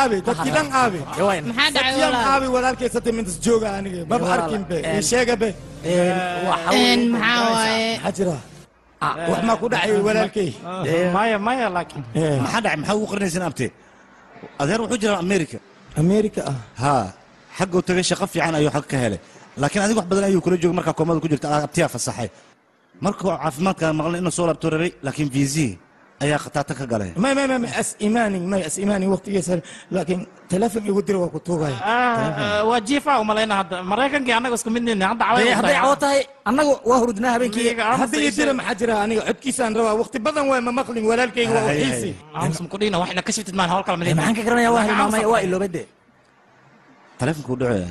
aabe dadkii dhan aabe Maxaa dhacay Dadkii dhan walaal? aabe walaalkay sate mintas jooga aniga maba walaal, arkin be een, ii sheega be Een, maxaa waaye maxaa jira wax maa ku dhacay walaalkay maya maya laakiin maxaa dhacay maxaa ugu qarinaysaan abte adeer wuxuu jiraa america america ah haa xagguu tagay shaqo fiican ayuu xag ka helay laakiin adiga wax badan ayuu kula joogay markaa koomada ku jirta abtiyaa fasaxay markuu caafimaadka maqlay inuu soo laabto rabay laakiin viisi ayaa khataata ka galay may may may may as imaanin may as imaanin waqtigiisa laakiin teleefon igu dira waa ku tuugaya waa jiifa umalayna hadda maraykankii annaga isku mid nihin hadda Dee, hadday cawo tahay annagu waa hurdnaa habeenkii hadda ii dira maxaa jira aniga codkiisaan rabaa waqti badan waa ma maqlin walaalkayga waa u xiisi kudhina waxna ka shiftid maan hawl kala Dee, maxaan ka garanayaa waa hilmaamay waa iloobay dee taleefonkuu dhacaya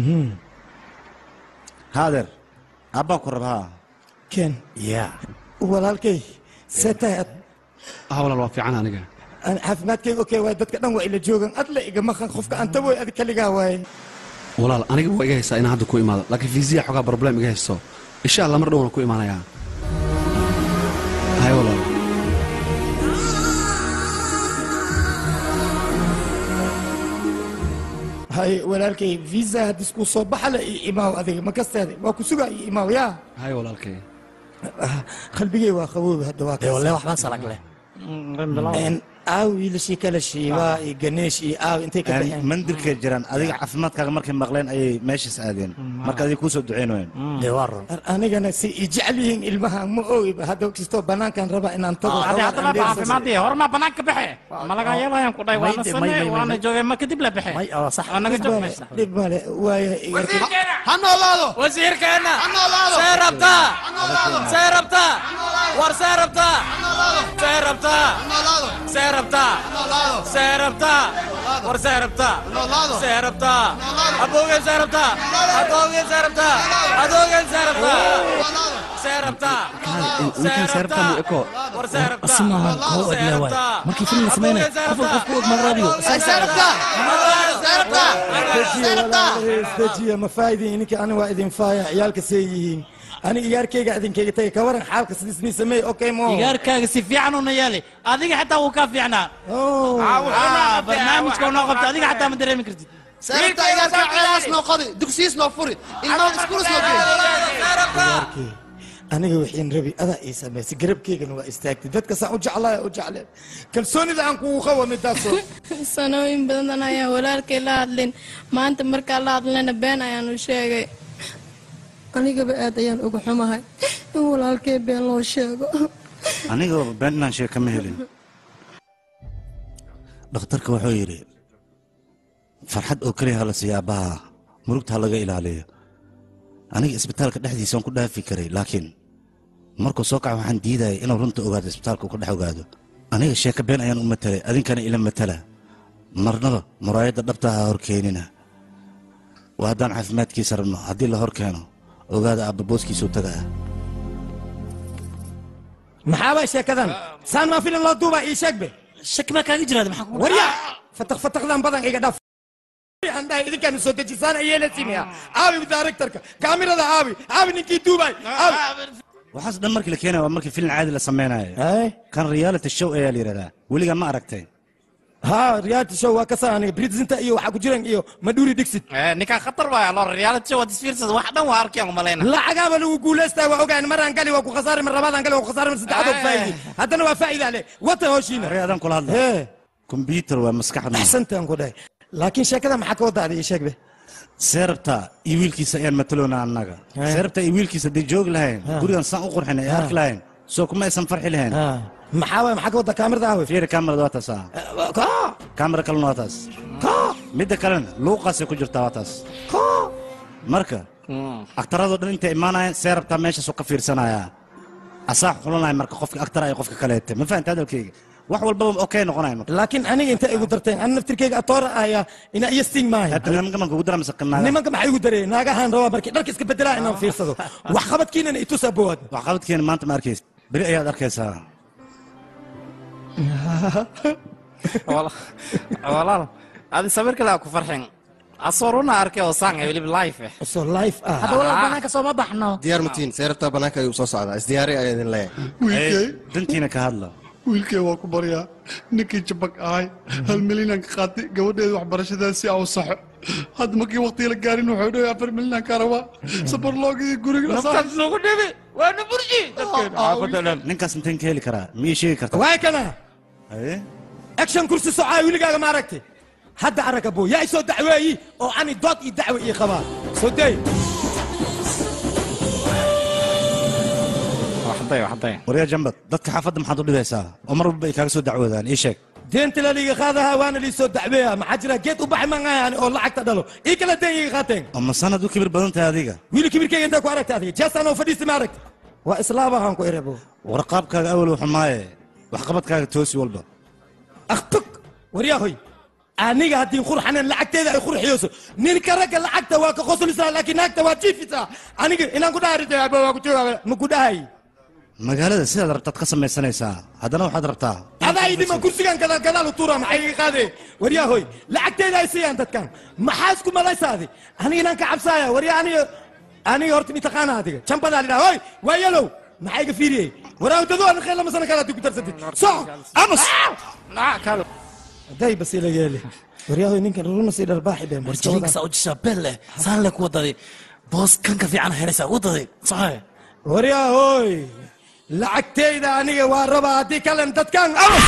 haa adeer aabbaa ku raba haa ken ya walaalkay see tahay ad ah walaal waa fiican aniga aan caafimaadkayga okay waay dadka dhan waa ila joogan adla iga maqan qofka anta way adi kaligaa waaye walaal aniga waa iga haysaa inaan hadda ku imaado laakiin fiisiya xogaa problem iga haysto insha allah mar dhowna ku imaanayaa hay walaal hay walaalkay visa haddis kuu soo baxala io imaaw adiga ma kasteeda waa ku sugaa io imaaw yaa hay walaalkay qalbigay waa qaboobi hadda waa Dee, wallahi waxbaan salag leh Een, aaw wiilashii kala shiibaa iyo ganeesh iyo aaw intay ka baxeen mandirkay jiraan adiga caafimaadkaaga markay maqleen ayay meeshaas aadeen marka adiga kuu soo duceynayeen dee waa run Ar- anigana si i jecel yihiin ilmahan ma ogiba hadda kastoo banaankan raba inaan tago adi haddaba caafimaadii hormaa banaanka baxe ma laga yeelayan ku dhahay waana May- may- sane may- waana may- joogay ma kadib la baxe waa naga joog meesha dhib male waaya ha noolaado wasiirkeenna ha noolaado see rabtaa ha noolaado see rabtaa war see rabtaa see rabtaa noolaado see rabtaa noolaado see rabtaa war see rabtaa noolaado see rabtaa abowgeen see rabtaa adowgeen see rabtaa adowgeen see rabtaa see rabtaa ninkan seerabtaa mu eko war see rabtaa asimaha koo see odle waay rabtaa markii film la sameynay qof qof ku og magraadiyo isdejiya ma faa'idin ininka ani waa idin faaya ciyaalka see yihiin ani iyaarkayga idinkayga tagay ka waran xaalka sidisnii sameey okay mo igaarkaaga si fiican una yeeli adiga xataa wuu kaa fiicnaa Ah, barnaamijka unoo qabta adiga xataa ma dareemi kartid seerabta igaarka ceelaas noo qodi dugsiyiis noo furi ilmaha iskuulis noo geey aniga wixiin rabi adaa ii samaysay garabkaygana waa istaagtay dadka saan u jeclaaya u jecleen kalsoonida aan kugu qabo midaasoo sanooyin badan ayaan walaalkay la hadlin maanta markaa la hadlayna been ayaan u sheegay anigaba aad ayaan uga xumahay in walaalkay been loo sheego aniga been inaan sheeg kama helin dhakhtarka wuxuu yidhi farxad oo keliya hala siiya aabbaha murugta ha laga ilaaliyo aniga isbitaalka dhexdiisa waan ku dhaafi karay laakiin markuu soo kaco waxaan diidayay inuu runta ogaado isbitaalka uu ka dhex ogaado aniga sheeka been ayaan u matalay adinkana ila matala marnaba muraayadda dhabta ha horkeenina waa haddaan caafimaadkiisa rabno haddii la hor keeno ogaada aabba booskiisuu tagaa maxaabaa sheekadan saan maa filim loo duubaa ii sheegbe shaki baa kaaga jiraada maxaa warya fatak fatakdan badan iga dhaaf aan dhahay idinkaan soo dejisaan ayeela simiya aabi directorka kaamirada aabi aabi ninkii duubay aabi waxaas dhan markii la keenaya waa markii filin caadi la samaynayo kan reality show ayaa la yidhahdaa weligaa ma aragtay ha reality show waa kasaa aniga bridzinta iyo waxaa ku jiran iyo madhuuri dixit ninkaan khatar waaya loo reality show waad isfiirsada wax dhan waa arkeen umalayna lacagaaba lagu guulaystaa waa ogaan maraan gali waa ku khasaari mar labaadaan gali waa ku khasaari mar saddexaad faa'idi haddana waa faa'iida leh wata hooshiina hore adaan kula hadla kombyutar waa maskaxda axsantaan ku dhahay laakiin sheekada maxaa ka wadaada ii sheegbe seerabta iyo wiilkiisa ayaan mataloona annaga seerabta iyo wiilkiisa hadday joogi lahayn gurigan saan u qurxin ay arki lahayn soo kuma aysan farxi lahayn maxaa waay maxaa ka wadda kaamirada aawe fiiri kaamirada waa taas ah kaamira kalena waa taas midda kalena luuqaasay ku jirtaa waa taas marka aktaradoo dhan intay imaanayaan seerabtaa meeshaasuu ka fiirsanayaa asaa xulanaya marka qofka aktara ay qofka kaleete ma fahanta hadalkayga wax walbaba okay noqonaya marka laakiin aniga inta igu darteen ani naftirkayga atoora ahaya ina iyo sting maayo hadda nimanka marka ugu dara mise qinaaga nimanka maxay igu dareen naagahan rabaa markii dharka iska bedelaa inaan fiirsado wax qabadkiinana itusaa bowaad wax qabadkeena maanta ma arkaysa beri ayaad arkaysaa walaal adi sawirka laa ku farxin asoo runa arkay oo saan ay weliba life eh soo life ah hadda walaal banaanka sooma baxno diyaar mutiin seerabtaa bannaanka ayuu soo socdaa isdiyaari ayaa idin leeyahay dantiina ka hadla wiilkay waa ku baryaa ninkii jabag ahay hal milyanaan ka qaatay gabadheeda waxbarashadeeda si aan u saxo hadda markii waqtiga la gaarin wuxuu dhahay afar milyanaan ka rabaa sabarloogii guriga naftaas nagu dhibi waana burji ninkaas inteen ka heli karaa ma ii sheegi karta waay kana haye action kursi socaa wiligaaga ma aragti hadda arag abo yaa isoo dacweeyi oo ani dood iyo dacwe ii qabaa soo day waryaa jambad dadka xaafadda maxaad u dhibeysaa oo mar walba ay kaaga soo dacwoodaan ii sheeg deenta la liiga qaadaha waana lii soo dacweeya maxaa jira geed u baxay mangaayaan oo lacagta dhalo ii kala deen iga qaateen ama sanad u kibir badan tahay adiga wiili kibirkeyga intee ku aragta adiga jeestaan oo fadhiista ma aragti waa islaabahaan ku erebo warqaabkaaga awal wuxuu maaye waxqabadkaaga toosi walba waryahoy aniga haddii qurxanen lacagteeda ay qurxiyeyso ninka ragga lacagta waa ka qoslisaa laakiin naagta waa jiifisaa aniga inaan ku dhaarita aba waa ku jooga ma ku dhahay magaalada sidaad rabtaad ka samaysanaysaa haddana waxaad rabtaa adaa ii dhiman kursigan gadaal gadaal u tuura maxay iga qaadee waryahoy lacagteeda ay siiyaan dadkan maxaa isku malaysaadi aniga inaan ka cabsaaya warya aniga aniga horta mitaqaana adiga jambadaa lidhaha hoy waa yalow maxaa iga fiiriyey waraa dado aan khayr lama sana kale haddii ku darsatid soco amus day bas ila yeeli waryahoy ninkan runa sii dharbaaxi been warjilinkasa u jishaa beel leh saan le ku wadaday boos kanka fiican helaysaa wadaday saxee waryahoy lacagteyda aniga waa rabaa haddii kalen dadkan amus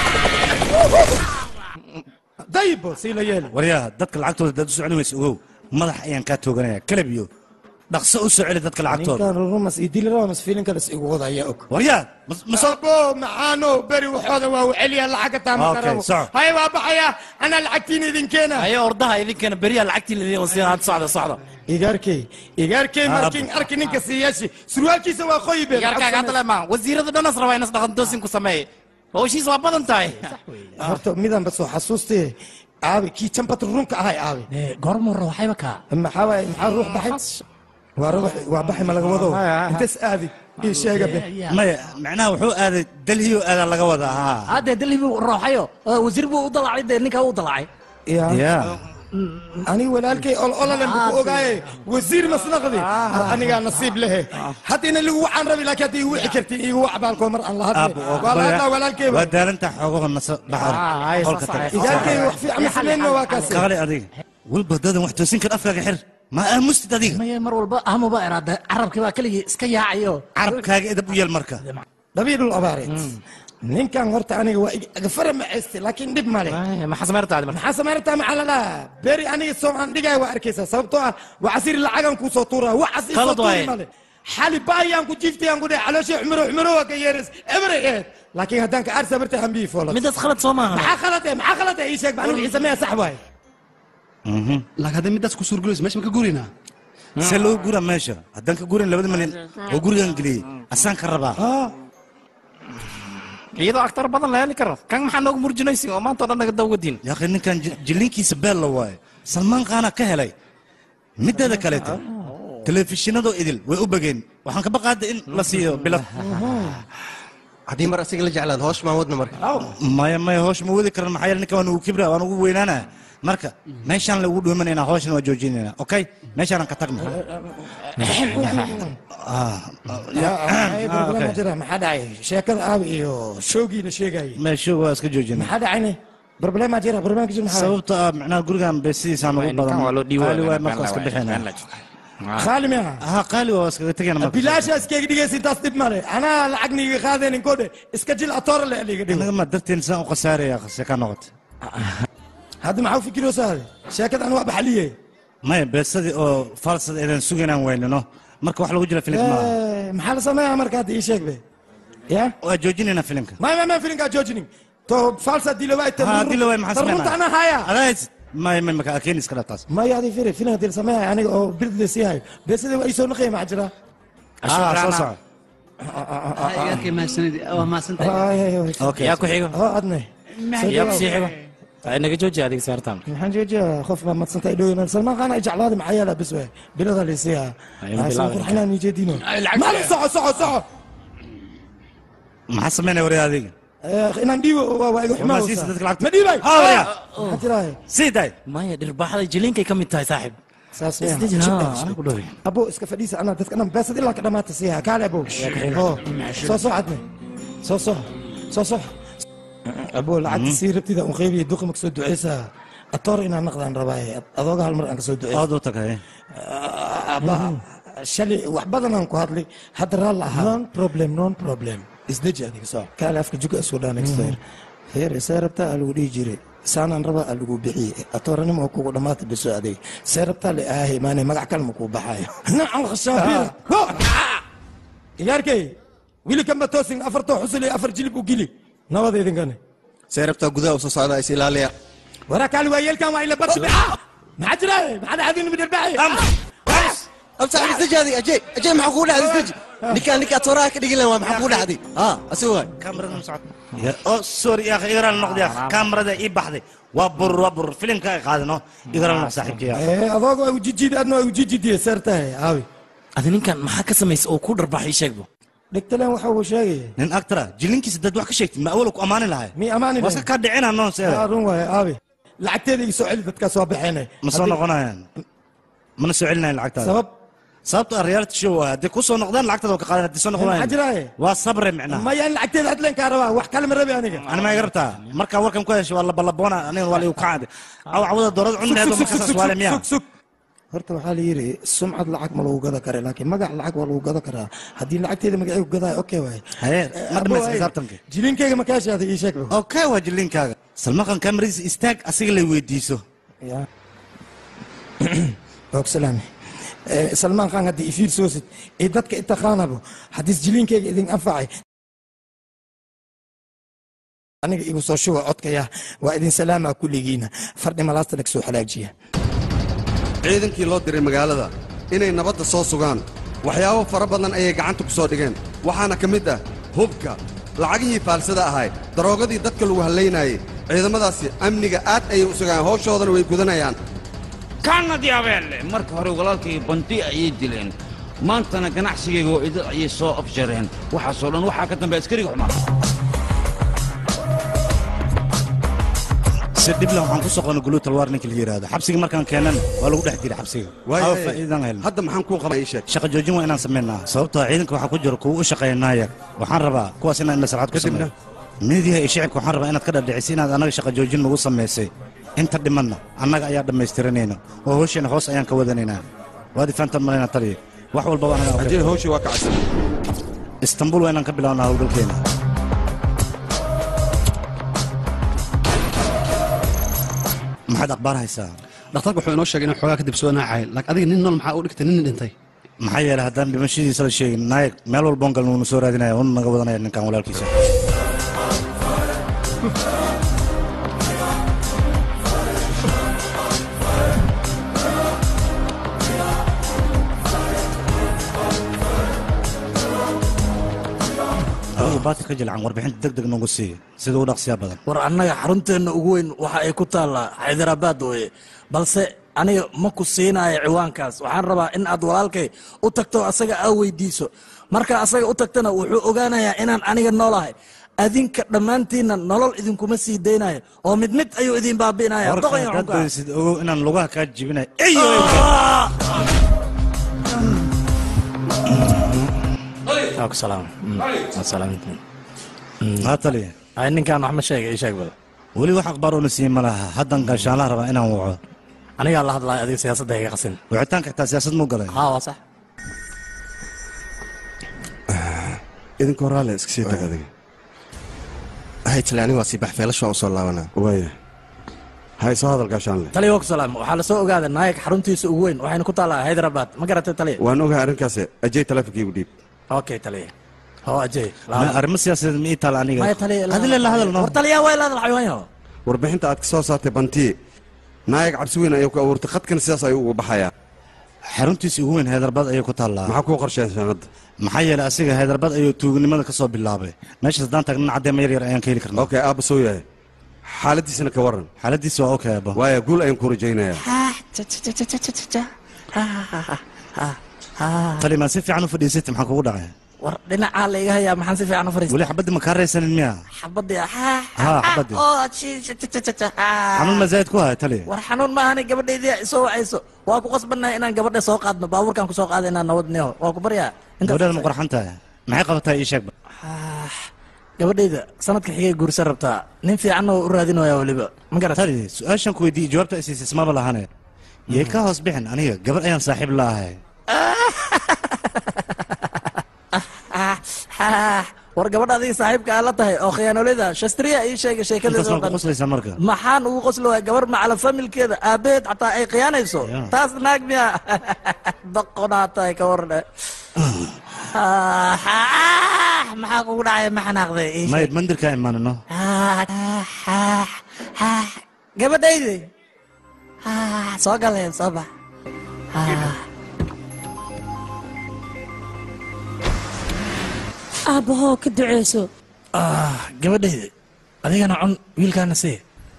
daybo sii la yeeli waryaa dadka lacagtooda dad u soconi waysa ogow madax ayaan kaa tooganaya kalab iyo dhaqso u soo celi dadka lacagtooda ninkan rumas iyo dilira mas fiilinkalas igu wadaya og waryaa abo maxaano beri waxooda waa u celiya lacaga taama Okay, karabo soco. hay waa baxaya anaa lacagtiina idin keena ayo ordaha idinkeena beriyaa lacagtii ladin wasiin had socda socda igaarkey igaarkey Ah, markin arki ninka siiyashi surwaalkiisa waa qoyi been yarkaaga hadda lema wasiirada dhanas rabaa inas dhaqan toosin ku sameeye hawshiis waa badan tahay horta midanba soo xasuustee aabe kii jambad runka ahay aabe goormura waxayba kaa maxaa waaye maxaa ruux baxay waa ruux waa baxay ma laga wado intas aadi ii sheega be maya macnaha wuxuu aaday dalhiyo aadaa laga wadaa haa haddee dalhi buu rooxayo oo wasiir buu u dalacay dee ninkaa u dalacay ya aniga walaalkay ololalan ku ogaaye wasiir masnaqdi anigaa nasiib lehe hadda ina ligu wacaan rabi laakiin hadda igu wici karti igu wac baalkoo mar aan la hadle aabo oo waa la hadlaa walaalkeyba waa daalantaa xoogaho nasa baxar qolka tag igaalkey wax fiican ma sameynma waa kaasi kaale adiga walba dadan wax toosin kar afkaaga xir ma aamustid adiga maya mar walba ahmuba iraada carabkii baa keligii iska yaacayo carabkaaga edab u yeel marka dhabiidhul abaareed ninkan horta aniga waa agafara macayste laakiin dhib male maxaa sameyrtaa maxaa sameyrtaa maxaa la dhahaa beri aniga soo aan dhigaya waa arkaysaa sababtoo ah waa casiri lacagan kuu soo tuuraa waxas isoo Qalad waaye. tuuri male xali baayaan ku jiiftay aan ku dhahay calooshii xumiro xumiro waa ka yeeras eberay eed laakiin haddaan ka aarsa bartay hambii foola midaas khalad soo maaha maxaa khalad eh maxaa khalad eh ii sheeg aniga wixii sameeya sax waaye laakiin haddii midaas ku suurgulayso meesha ma ka gurinaa see loo gura meesha haddaan ka gurin labada milyan oo gurigan geliyey asaan ka rabaa iyadoo aktar badan la heli karo kan maxaa noogu murjinaysin oo maanta oo dhan naga dawgadiin yaaqi ninkan ji- jillinkiisa beel la waaye salmaan kaana ka helay mideeda kaleeto telefishinadoo idil way u bageen waxaan ka baqaada in la siiyo bilad haddii mar asiga la jeclaad hoosh maan wadna marka maya maya hoosh ma wadi karan maxaa yeele ninka waan ugu kibra waan ugu weynaana marka meeshaan lagu dhuumanayna hooshana waa joojinayna okay meeshaanan ka tagno Ah, Ay, problema jira maxaa dhacay sheekada aabe iyo showgiina sheegayay meesho waa iska joojina maxaa dhacayne problema jira problema jira maxaa sababta ah macnaha gurigan beesidiisaan ugu badan waa loo dhiibo qaali waay marka waa iska bixina qaali miya ha qaali waa iskaga tegayna marka bilaasha iskaga dhigaysa intaas dhib male anaa lacag niiga qaadeenin kodhe iska jil atoora le liga dhigo anaga ma darteen saan u khasaaraya se ka noqota hadda maxaa u fikiroosaa sheekadan waa baxaliye maya beesadii oo falsad eedan sugaynaan weynino marka wax lagu jira filimka maaha Eh, maxaa la sameeyaa marka hadda ii sheeg be ya waa joojinayna filimka maya maya maya filinkaa joojinin to falsa dilowaay ha dilowaay maxaa runta anaa sameynaa haya adays maya maya maka akeeni iskala taas maya adi firi filin hadii la sameeyahay aniga oo birdle sii hayo beesada waa isoo naqaya maxaa jira ah soo soco yaa ku xigo oo adne yaa ku sii xigo ay naga jooji adiga saartaan maxaan joojiya qof baa madsanta idhow salmaan khan ay jeclaada maxaa yeela bis we bilada laysiiya Ay, bilaabay. qurxinaan ijeedino maalin soco soco soco maxaa sameynaya waryaa adiga Eh, inaan dhiibo waa waa iga Warmaa siisa xumaa dadka lacagta. ma dhiibay Ha, waryaa. maxaa jiraaye sii day maya dhirbaaxada jiliinkay ka mid tahay saaxib saas Isdejin, ha, ha, ku dhowe. abo iska fadhiisa anaa dadka dhan beesad ilaa ka dhamaata siiya kaale abo Yaa ka xiga. oo soo soo cadne soo soo soo sox abo lacagta sii rabtida un qaybiya duqa ma kasoo duceysaa atoor inaan naqdaan rabaaye adooga hal mar aan kasoo duceysa aad u tagay abba shalay wax badanaan ku hadlay hadda raalla ahaa non problem non problem isdeji adiga soo kaale afka juga isku dhaa next year heer see rabtaa aa lagu dhihi jiray saanaan rabaa aa lagu bixiyey atooranimo oo kugu dhammaata biso adig see rabtaa le aahe maane magac kalma kuu baxaayo nacam khashaabir iyaarkay wili kamba toosin afartoo xusul iyo afar jilib u gili nabada idinkane see rabtaa gudaha usoo socda is ilaaliya waraa kaali waa yeelkan waa ila barti maxaa jira maxaa dhacdin midarbaaxi absaxib isdajaadi ajay ajay maxaa kugu dhacday isdaji ninkaan ninkaa tooraha ka dhigin lahaa waa maxaa kugu dhacday ha asiga waay oo sorry ya akhi igaraal noqdi akhi kaamarada ii baxday waa burur waa burur filimka ay qaadano igaraal noq saaxiibkaya adooga waa ujijid adna waa ujijidiye seertahay aawi adi ninkan maxaa ka samaysa oo ku dharbaaxay sheegbo dhegtaleen waxa uu sheegaya nin actora jilinkiisa dad wax ka sheegtid ma awala ku ammaani lahay mi amaani waa iska kaa dhicina noon seeda run waaye aawi lacagteeda iga soo celi dadkaas waa baxeenay ma soo noqonayaan mana soo celinayan lacagtaada sabab sababto ah reality show waay haddii ku soo noqdaan lacagtaada waa ka qaadan haddii soo maxaa noqdaan jiraaye waa sabre micnaha maya in lacagteeda hadleen kaa rabaa wax kale ma rabi aniga ani ma iga rabtaa markaa warkan ku heshay waa labalaboona aniga waa liigu kacade aw cawada doorada cunneedo markasaas waale miya horta waxaa la yidhi sumcad lacag ma lagu gada kara laakiin magac lacag waa lagu gada karaa haddii lacagteeda magacay ku gadaayo okay waaye haye ma dhamaysa Abo, xisaabtanka jilinkeyga ma kaa shaaday ii sheeg okay waa jilinkaaga salmaqan kamaradiisa istaag asiga lay weydiiso ya ogsalaame salmaan khan haddii ifiir soosid ee dadka itaqaanabo haddiis jilinkeyga idin anfacay aniga igu soo shuba codkaya waa idin salaamaa kulligiina fardhi malaasta lag soo halaajiya ciidankii loo diray magaalada inay nabadda soo sugaan waxyaabo fara badan ayay gacanta ku soo dhigeen waxaana ka mid ah hubka lacagihii faalsada ahay daroogadii dadka lagu hallaynayay ciidamadaasi amniga aad ayay u sugaan hawshoodana way gudanayaan kaanadii abeelle marka hore walaalkayga banti ayay dileen maantana ganacsigayga oo idil ayay soo afjareen waxaasoo dhan waxaa ka dambeya askariga xumaa si dhibla waxaan ku soo qona guluutal waar ninka la yidhaahdo xabsiga markaan keenan waa lagu dhex diray xabsiga Waayo, Aa, faa'iidaan helna hadda maxaan kuu qabaa ii sheeg shaqa joojin waa inaan samaynaa sababtoo ah ciidanka waxaa ku jira kuwa u shaqeeya naayar waxaan rabaa kuwaas inaan maslaxad ku sameeyo midiyaha iyo shicibka waxaan rabaa inaad ka dhadhicisay inaad annaga shaqa joojin nagu samaysay inta dhimanna annaga ayaa dhammaystiranayna oo hawsheena hoos ayaan ka wadanaynaa waad ifaantan malayna taliya wax walbaba anaga ajay hawshii waa kacsan istanbul waa inaan ka bilawnaa howlgalkeena maxaad akhbaar haysaa dhakhtarku wuxuu inoo sheegay inuu xoogaa kadib soo naacay laakiin adiga nin nool maxaa u dhigtay nin dhintay maxaa yeelay haddaan dhimashadiisa la sheegin naayag meel walboon galna wuuna soo raadinaya una naga wadanaya ninkan walaalkiisa adigu baadka ka jilcan warbixinta deg deg noogu siiya sida u dhaqsiyaa badan war annaga xarunteenna ugu weyn waxa ay ku taallaa xaydaraabaad weye balse aniga ma ku siinayo ciwaankaas waxaan rabaa in aad walaalkay u tagto asaga aa weydiiso marka asaga u tagtana wuxuu ogaanayaa inaan aniga noolahay adinka dhammaantiinna nolol idinkuma sii daynayo oo mid mid ayuu idin baabi'inaya warka doqon iyo haddaad xunka. doysid ogow inaan lugaha kaa jibinayo Waa ku salaam. Mm, waa salaamintiin. haa taliya Ay, ninkaan wax ma sheegay ii sheeg bada weli wax akhbaar una siin ma laha haddan gaashaanlaha rabaa inaan waco anigaa la hadlaya adiga siyaasadda iga qasin wicitaanka xitaa siyaasad muu galay haa waa sax idinka horaale iska sii tag adiga hay tale aniga waa sii bax feelasha waan u soo laabanaa waaya hay soo hadal gaashaanle taliya waa ku salaam waxaa la soo ogaaday naayag xaruntiisa ugu weyn waxayna ku taallaa hyderabad ma garatay taliya waan ogahay arrinkaas ajay taleefonkii dhiib okay taliya hoo ajay Ma arrimo siyaasadeed ma ii taala aniga maya taliya adile la hadal no war taliya waa la hadal xayawaanyo warbixinta aad ka soo saartay bantii naayag cabsi weyn ayuu ku abuurtay khadkan sidaas ayuu ugu baxayaa xaruntiisa ugu weyn heedarbaad ayay ku taallaa maxaa kuu qorsheen sanadda maxaa yeelay asiga heedarbaad ayuu tuugnimada ka soo bilaabay meeshaas haddaan taagnan caddeema yar yar ayaan ka heli karnaa okay aabba soo yahay xaaladiisana ka warran xaaladiisa waa okay abba waaya guul ayaan ku rajaynayaa tali maa si fiican u fadhiisatay maxaa kugu dhacay war dhinacaa la iga hayaa maxaan si fiican u fariistay weli xabaddi ma kaa raysanin miya xabadii haa xabaddi xanuun ma zaa'id ku haya tali war xanuun maahani gabadhaydii isoo wacayso waa ku qasbannahay inaan gabadha soo qaadno baabuurkaan ku soo qaada inaan nabad neho waa ku baryaa gabadheeda ma qurxan tahay maxay qabataa ii sheegba gabadhayda sanadka xigay guursan rabtaa nin fiicanna oo u raadinaya weliba ma garat tali su-aashan ku weydiiyey jawaabta ay siisay ismaba lahane yay ka hoos bixin aniga gabar ayaan saaxiib laahay war gabadha adiga saaxiibka aa la tahay oo khiyaanolida shastriya ii sheegay sheekadeeda oo intaas maa ku dhan qoslaysaa marka maxaan ugu qosli waaya gabar macala familkeeda aabaheed xataa ay khiyaanayso taas naag miya doqonaa tahay ka warne maxaa kugu dhacay ma xanaaqday ii sheeg. mayd mandirkaa imaanino gabadhaydi soo galeen soo bax aabbahoo ka duceyso gabadhaydi adigana cun wiilkaana sii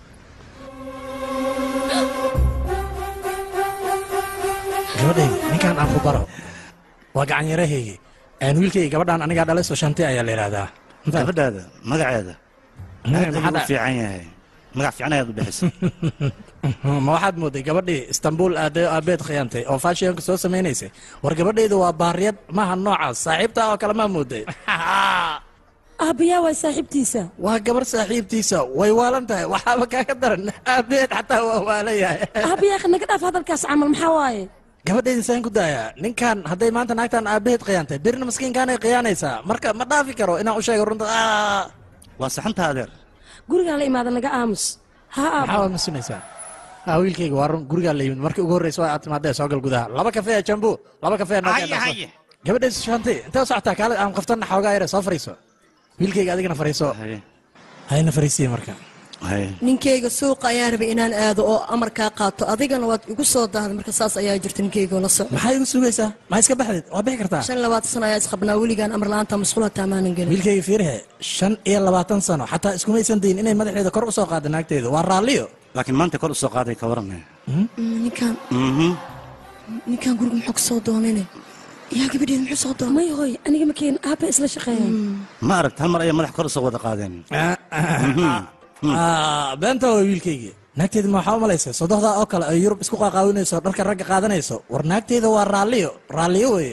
gabadhaydi ninkan aan ku baro waa gacan yarahaygi aan wiilkayga gabadhaan anigaa dhalay soo shanti ayaa la yidhaahdaa gabadhaada magaceeda Magac magaceeda maxaa ugu dhac- fiican yahay magac fiican ayaad u bixisay ma waxaad mooday gabadhii istanbul aaday aabeed khiyaantay oo faashiyonka soo samaynaysay war gabadhaydu waa baariyad maaha noocaas saaxiibtaa oo kale maa mooday aabbayaa waa saaxiibtiisa waa gabar saaxiibtiisa way waalan tahay waxaaba kaaga daran aabeed xataa waa waalan yahay aabbayaa naga dhaaf hadalkaas camal maxaa waaye gabadhaydi saan ku daayaa ninkan hadday maanta naagtan aabaheed khiyaantay birna maskiinkaanay khiyaanaysaa marka ma dhaafi karo inaan u sheego runta Ah! waa saxantaa adeer gurigaan la imaada naga aamus ha maxaa aabbo waad masinaysaa ah wiilkayga waa run gurigaa la yimid markii ugu horreysa waa aad timaadee soo gal gudaha laba kafee ee jambu laba kafee ee Haye, haye. gabadhaydi shanti intee u socotaa kaale aan qaftan xoogaa yare soo fariiso wiilkayga adigana fariiso hayna fariisiye marka ninkeyga suuqa ayaan rabay inaan aado oo amarkaa qaato adigana waad igu soo dahday marka saas ayaa jirta ninkeyga oo la soco maxaa igu sugaysaa maxaa iska baxdeed waa bixi kartaa shan labaatan sano ayaa isqabnaa weligaan amar la-aanta masquul hataa maanan gelin wiilkayga fiirihe shan iyo labaatan sano xataa iskumaysan dayin inay madaxeeda kor u soo qaada naagteeda waa raalliyo laakiin maanta kor u soo qaaday ka waran Mm, ninkaan ninkaan guriga muxuu ka soo doonayne yaa gabadheed muxuu soo doonay may hoy aniga makeen aabba isla shaqeeyaan ma aragt hal mar ayay madax kor u soo wada qaadeen Ah, beenta waa wiilkaygi naagteeda ma waxaa u malaysa sodohdaa oo kale ay yurub isku qaaqaawinayso dharka ragga qaadanayso war naagteeda waa raalliyo raalliyo weeye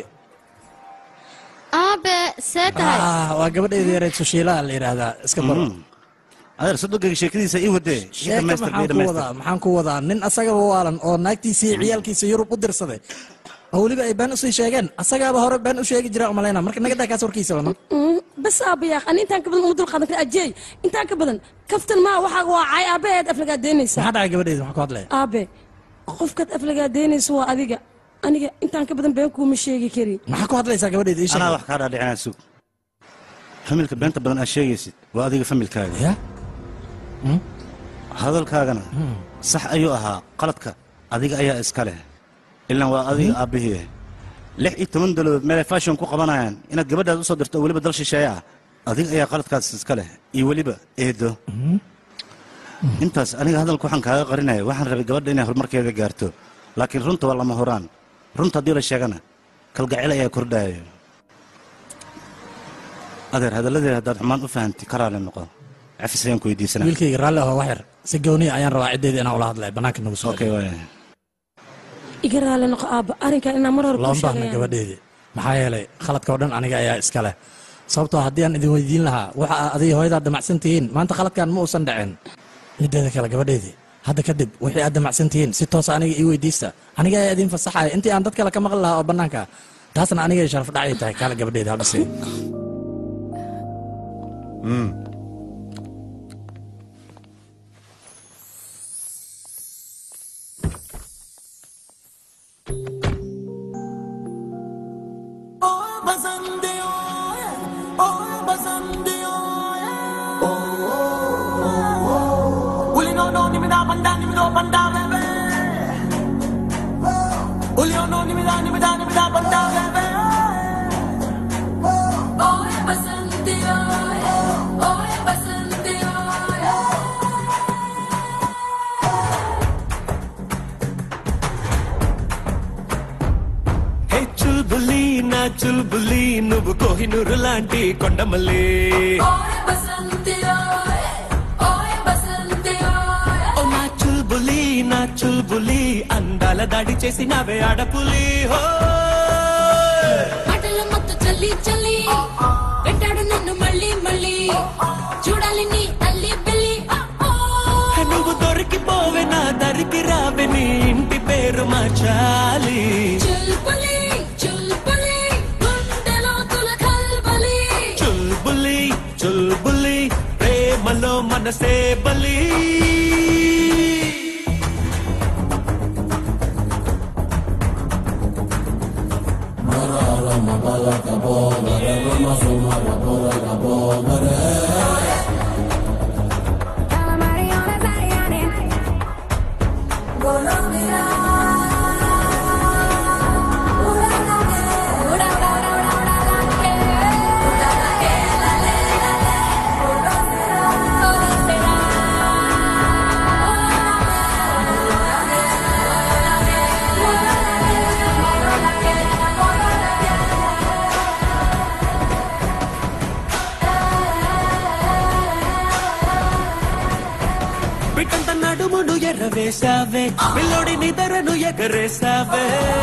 aabe see tahay Ah, waa gabadheeda yareed sushiilaha la yidhaahdaa iska baro adeer sodogayga sheekadiisa ii wadee ii sheeka dhamaystir ii maxaan ku dhamaystir wadaa maxaan ku wadaa nin asagaba waalan oo naagtiisii ciyaalkiisa yurub u dirsaday oo weliba ay been usii sheegeen asagaaba hore been u sheegi jira umalayna marka naga daa kaas warkiisaba no Mm, bas aabbayaa ani intaan ka badan uma dul qaadan kara ajeey intaan ka badan kaftan maa waxaa waa caay aabbaheed aflagaadeynaysa maxaa dhacay gabadheeda maxaa ku hadlaya aabe qofkaad aflagaadeynaysa waa adiga aniga intaan ka badan been kuuma sheegi kari maxaa ku hadlaysaa gabadheeda ii sheeg anaa wax kaa dhaadhicinaa sug familka beenta badan aad sheegaysid waa adiga familkaaga ya hadalkaagana sax ayuu ahaa qaladka adiga ayaa iska leh ilaan waa adiga aabbihii lix iyo toban dolobood meelay fashon ku qabanayaan inaad gabadhaad usoo dirto oo weliba dal shisheeye ah adiga ayaa qaladkaas iska leh iyo weliba eedo intaas aniga hadalka waxaan kaaga qarinaya waxaan rabay gabadha inay horumarkeeda gaarto laakiin runta waa lama horaan runta haddii la sheegana kalgacel ayaa kordhaayo adeer hadalladeeda haddaad xumaan u fahanti ka raali noqo cafis ayaan ku weydiisanaa wiilkayga raalli ahoo wax yar si gooniya ayaan rabaa ciddeeda inaan ula hadlaya bannaanka nagu soo okay waaya iga raali noqo aabba arrinkan inaan mar hore looma kuu baahna sheegayaan gabadheedii maxaa yeelay khaladka oo dhan aniga ayaa iska leh sababtoo haddii aan idin weydiin lahaa waxa aa adiga hooyadaa damacsan tihiin maanta khaladkan ma uusan dhicin mideeda kale gabadheedii hadda kadib wixii aad damacsan tihiin si toosa aniga ii weydiista aniga ayaa idin fasaxaya intii aan dad kale ka maqli lahaa oo bannaanka ah. taasna anigay sharaf dhacay tahay kaale gabadheeda habdhise హే చుల్బులి నా చుల్బులి నువ్వు కోహినూరు లాంటి కొండమల్లి ఓ నా చుల్బులి నా చుల్బులి అందాల దాడి చేసి నవే ఆడపులి హో మాటల మత్తు చల్లి చల్లి వెంటాడు నన్ను నన్ను మళ్ళీ మళ్ళీ చూడాలి నీ అల్లి బిల్లి నువ్వు దొరికిపోవే నా దరికి రావే నీ ఇంటి పేరు మార్చాలి చుల్పులి చుల్పులి గుండెలో తుల కల్బలి చుల్బులి చుల్బులి ప్రేమలో మనసే బలి బిడ్డంత నడుమును ఎర్రవేశావే పిల్లోడి నిదరను ఎగరేశావే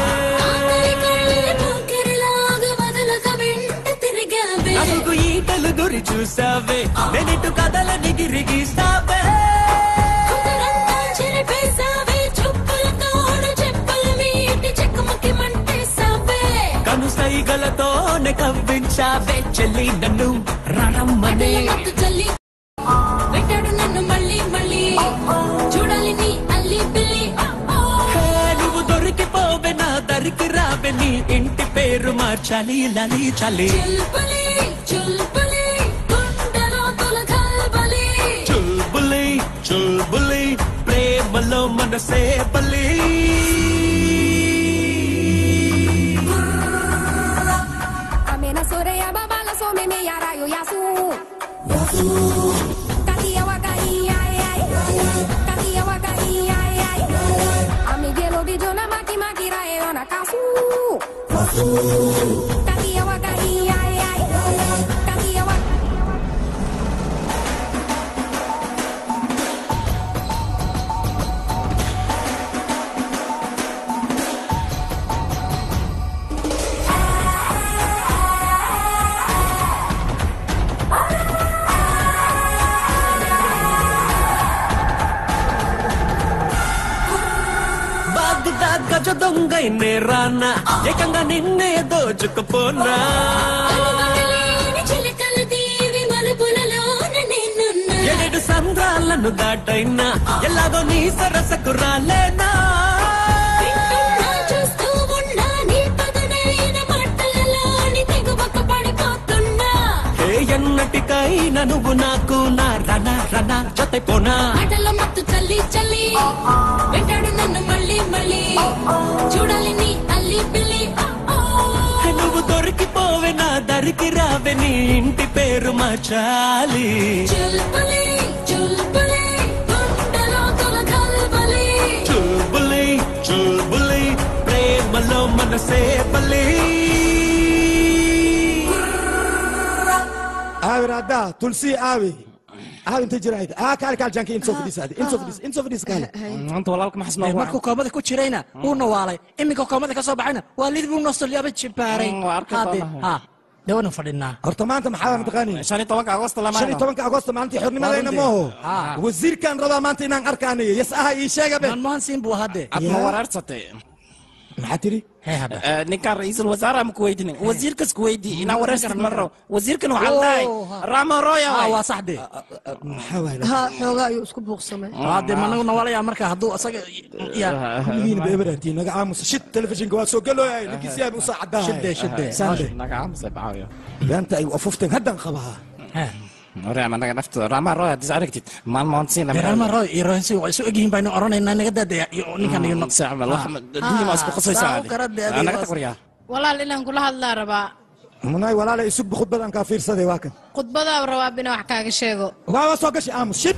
పోకిరిలాగా వదలక వెంట తిరిగావే అడుగు ఈటలు గురి చూసావే వెనిటు కథలని గిరిగిస్తావే కుదరంతా చెరిపేశావే చుక్కలతోడు చెప్పుల మీటి చెక్కమకి మంటేశావే కను సైగలతోనే కవ్వించావే చెల్లి నన్ను రణమ్మనే మత్తు చల్లి పెట్టాడు నన్ను మళ్ళీ మళ్ళీ చూడాలి నీ అల్లి బిల్లి హే, నువ్వు దొరికిపోవే నా దరికి రావే నీ ఇంటి పేరు మార్చాలి లలి చలి చుల్పులి చుల్పులి గుండెలో తుల కల్బలి చుల్బులి చుల్బులి ప్రేమలో మనసే బలి Amena soreya babala so me me yara yo yasu. Katia waka iya ai. Katia waka iya ai. Ami gelo di jona maki maki ra e ona kasu. Katia waka iya ai. Katia waka బాగ్దా గజ దొంగైనే రానా ఏకంగా నిన్నే దోచుకుపోనా లేని చిలకల దీవి మలుపులలోన నేనున్నా. ఏడు సంద్రాలను దాటైనా ఎలాగో నీ సరసకు రాలేనా వింటున్నా, చూస్తూ ఉన్నా, నీ పదునైన మాటలలోని తెగువకు పడిపోతున్నా. ఏ ఎన్నటికైనా నువ్వు నాకు నా రన రన జతైపోనా మాటల మత్తు చల్లి చల్లి వెంటాడు నన్ను మళ్ళీ మళ్ళీ చూడాలి నీ అల్లి పిల్లి నువ్వు దొరికిపోవే నా దరికి రావే నీ ఇంటి పేరు మార్చాలి చుల్పులి చుల్పులి గుండెలో తుల కల్బలి చుల్బులి చుల్బులి ప్రేమలో మనసే బలి aawi raaddaa tulsii aawi aawi inta jirayd aa kaali kaal janki insoo fadhiisa adi insoo fadhiisa insoo fadhiisa kaali maanta walaalka ma xasnaa markuu koomada ku jirayna wuuna waalay iminka koomada ka soo baxayna waa lid buu nostolyaaba jibaaray Haddee, ha dawana fadhinaa horta maanta maxaa mataqaani shan iyo tobanka agosto lama shan iyo tobanka agosto maalintii xornimadayna mooho wasiirkan rabaa maanta inaan arkaanayo yas aha ii sheega be manmohan siin buu hadde ad ma waraarsatay maxaa tiri ninkaan ra-iisul wasaaraha ma kuweydinin wasiirkas kuweydii inaa wareersatid marro wasiirkan waxaa la dhahay ramo roya Ah, waa saxde ha xoogaa ayuu isku buuqsamay hadde managu nawalaya marka hadduu asaga kulligiina beebaraatiin naga aamusa shid telefishinka waa soo galooyay ninkiisiyaaba usaa caddahay Shide, shide. saande naga aamusay bacaayo beenta ay afufteen haddaan qabaa Reema naga nafta Rama Roy hadis aragtid maalmoon siin Rama Roy iyo Roy waa isu egyihiin baynu oranaynaa naga daadaya iyo ninkan iyo naqsi camal wax dunya ma isku qasaysaa naga taqriyaa walaal inaan kula hadlaa rabaa munay walaalay isugba khudbadan kaa fiirsaday waa kan khudbadaa rabaa bina wax kaaga sheego waa waa soo gashi aamus shid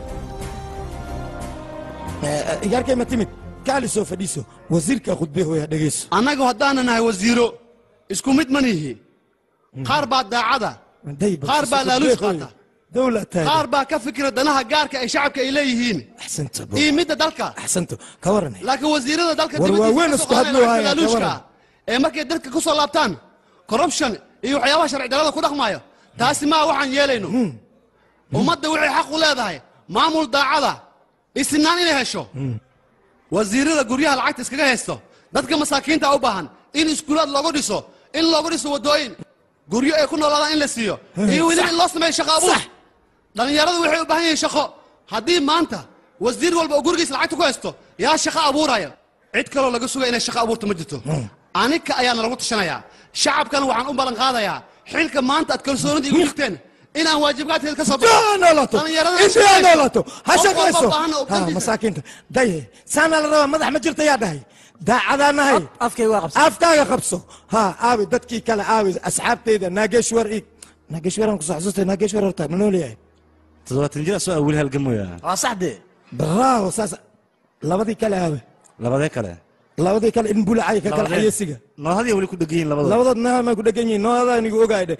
iyaarkay ma timid kaali soo fadhiiso wasiirka khudbe hooya dhegeyso annagu haddaanan nahay wasiiro isku mid ma nihi qaar baa daacada qaar baa laaluus qaata qaar baa ka fikira danaha gaarka ay shacabka ay leeyihiin iyo midda dalka axsanto ka waran laakiin wasiirada dalka War waaweyn isku hadlo haya, laaluushka ka waran. ee markay dalka ku soo laabtaan corruption iyo waxyaabaha sharci darrada ku dhaqmaayo taasi maa waxaan yeelayno ummadda waxay xaq u leedahay maamul daacada isinaan inay hesho wasiirada guryaha lacagta iskaga haysto dadka masaakiinta u baahan in iskuulaad loogu dhiso in loogu dhiso waddooyin guryo ay ku noolaadaan in la siiyo iyo weliba in loo sameeyo shaqo abuur dhallinyaradu waxay u baahan yihiin shaqo haddii maanta wasiir walba oo gurigiisa lacagta ku haysto yaa shaqo abuuraya cid kaloo laga sugaya inay shaqo abuurto ma jirto anika ayaana lagu tashanayaa shacabkana waxaan u ballan qaadayaa xilka maanta aad kalsoonida igu jirteen inaan waajibaadkeeda ka soo noolato intii noolato ha shaqayso ha masaakiinta daye saana la rabaa madax ma jirta yaa dhahay daacadaa nahay afkaaga qabso ha aawi dadkii kale aawi asxaabteyda naageshwar ig naageshwaran kusoo xasuustay naageshwar horta ma noolyahay toddobaatan jir asoo awil halgamoya waa saxde bravo saas labadii kale aawe labadee kale labadii kale in bulacay ka kala xayesiga noodhadii weli ku dhegan yihin labadooda labadood naha may ku dhegan yihiin noodaa nigu ogaay dhe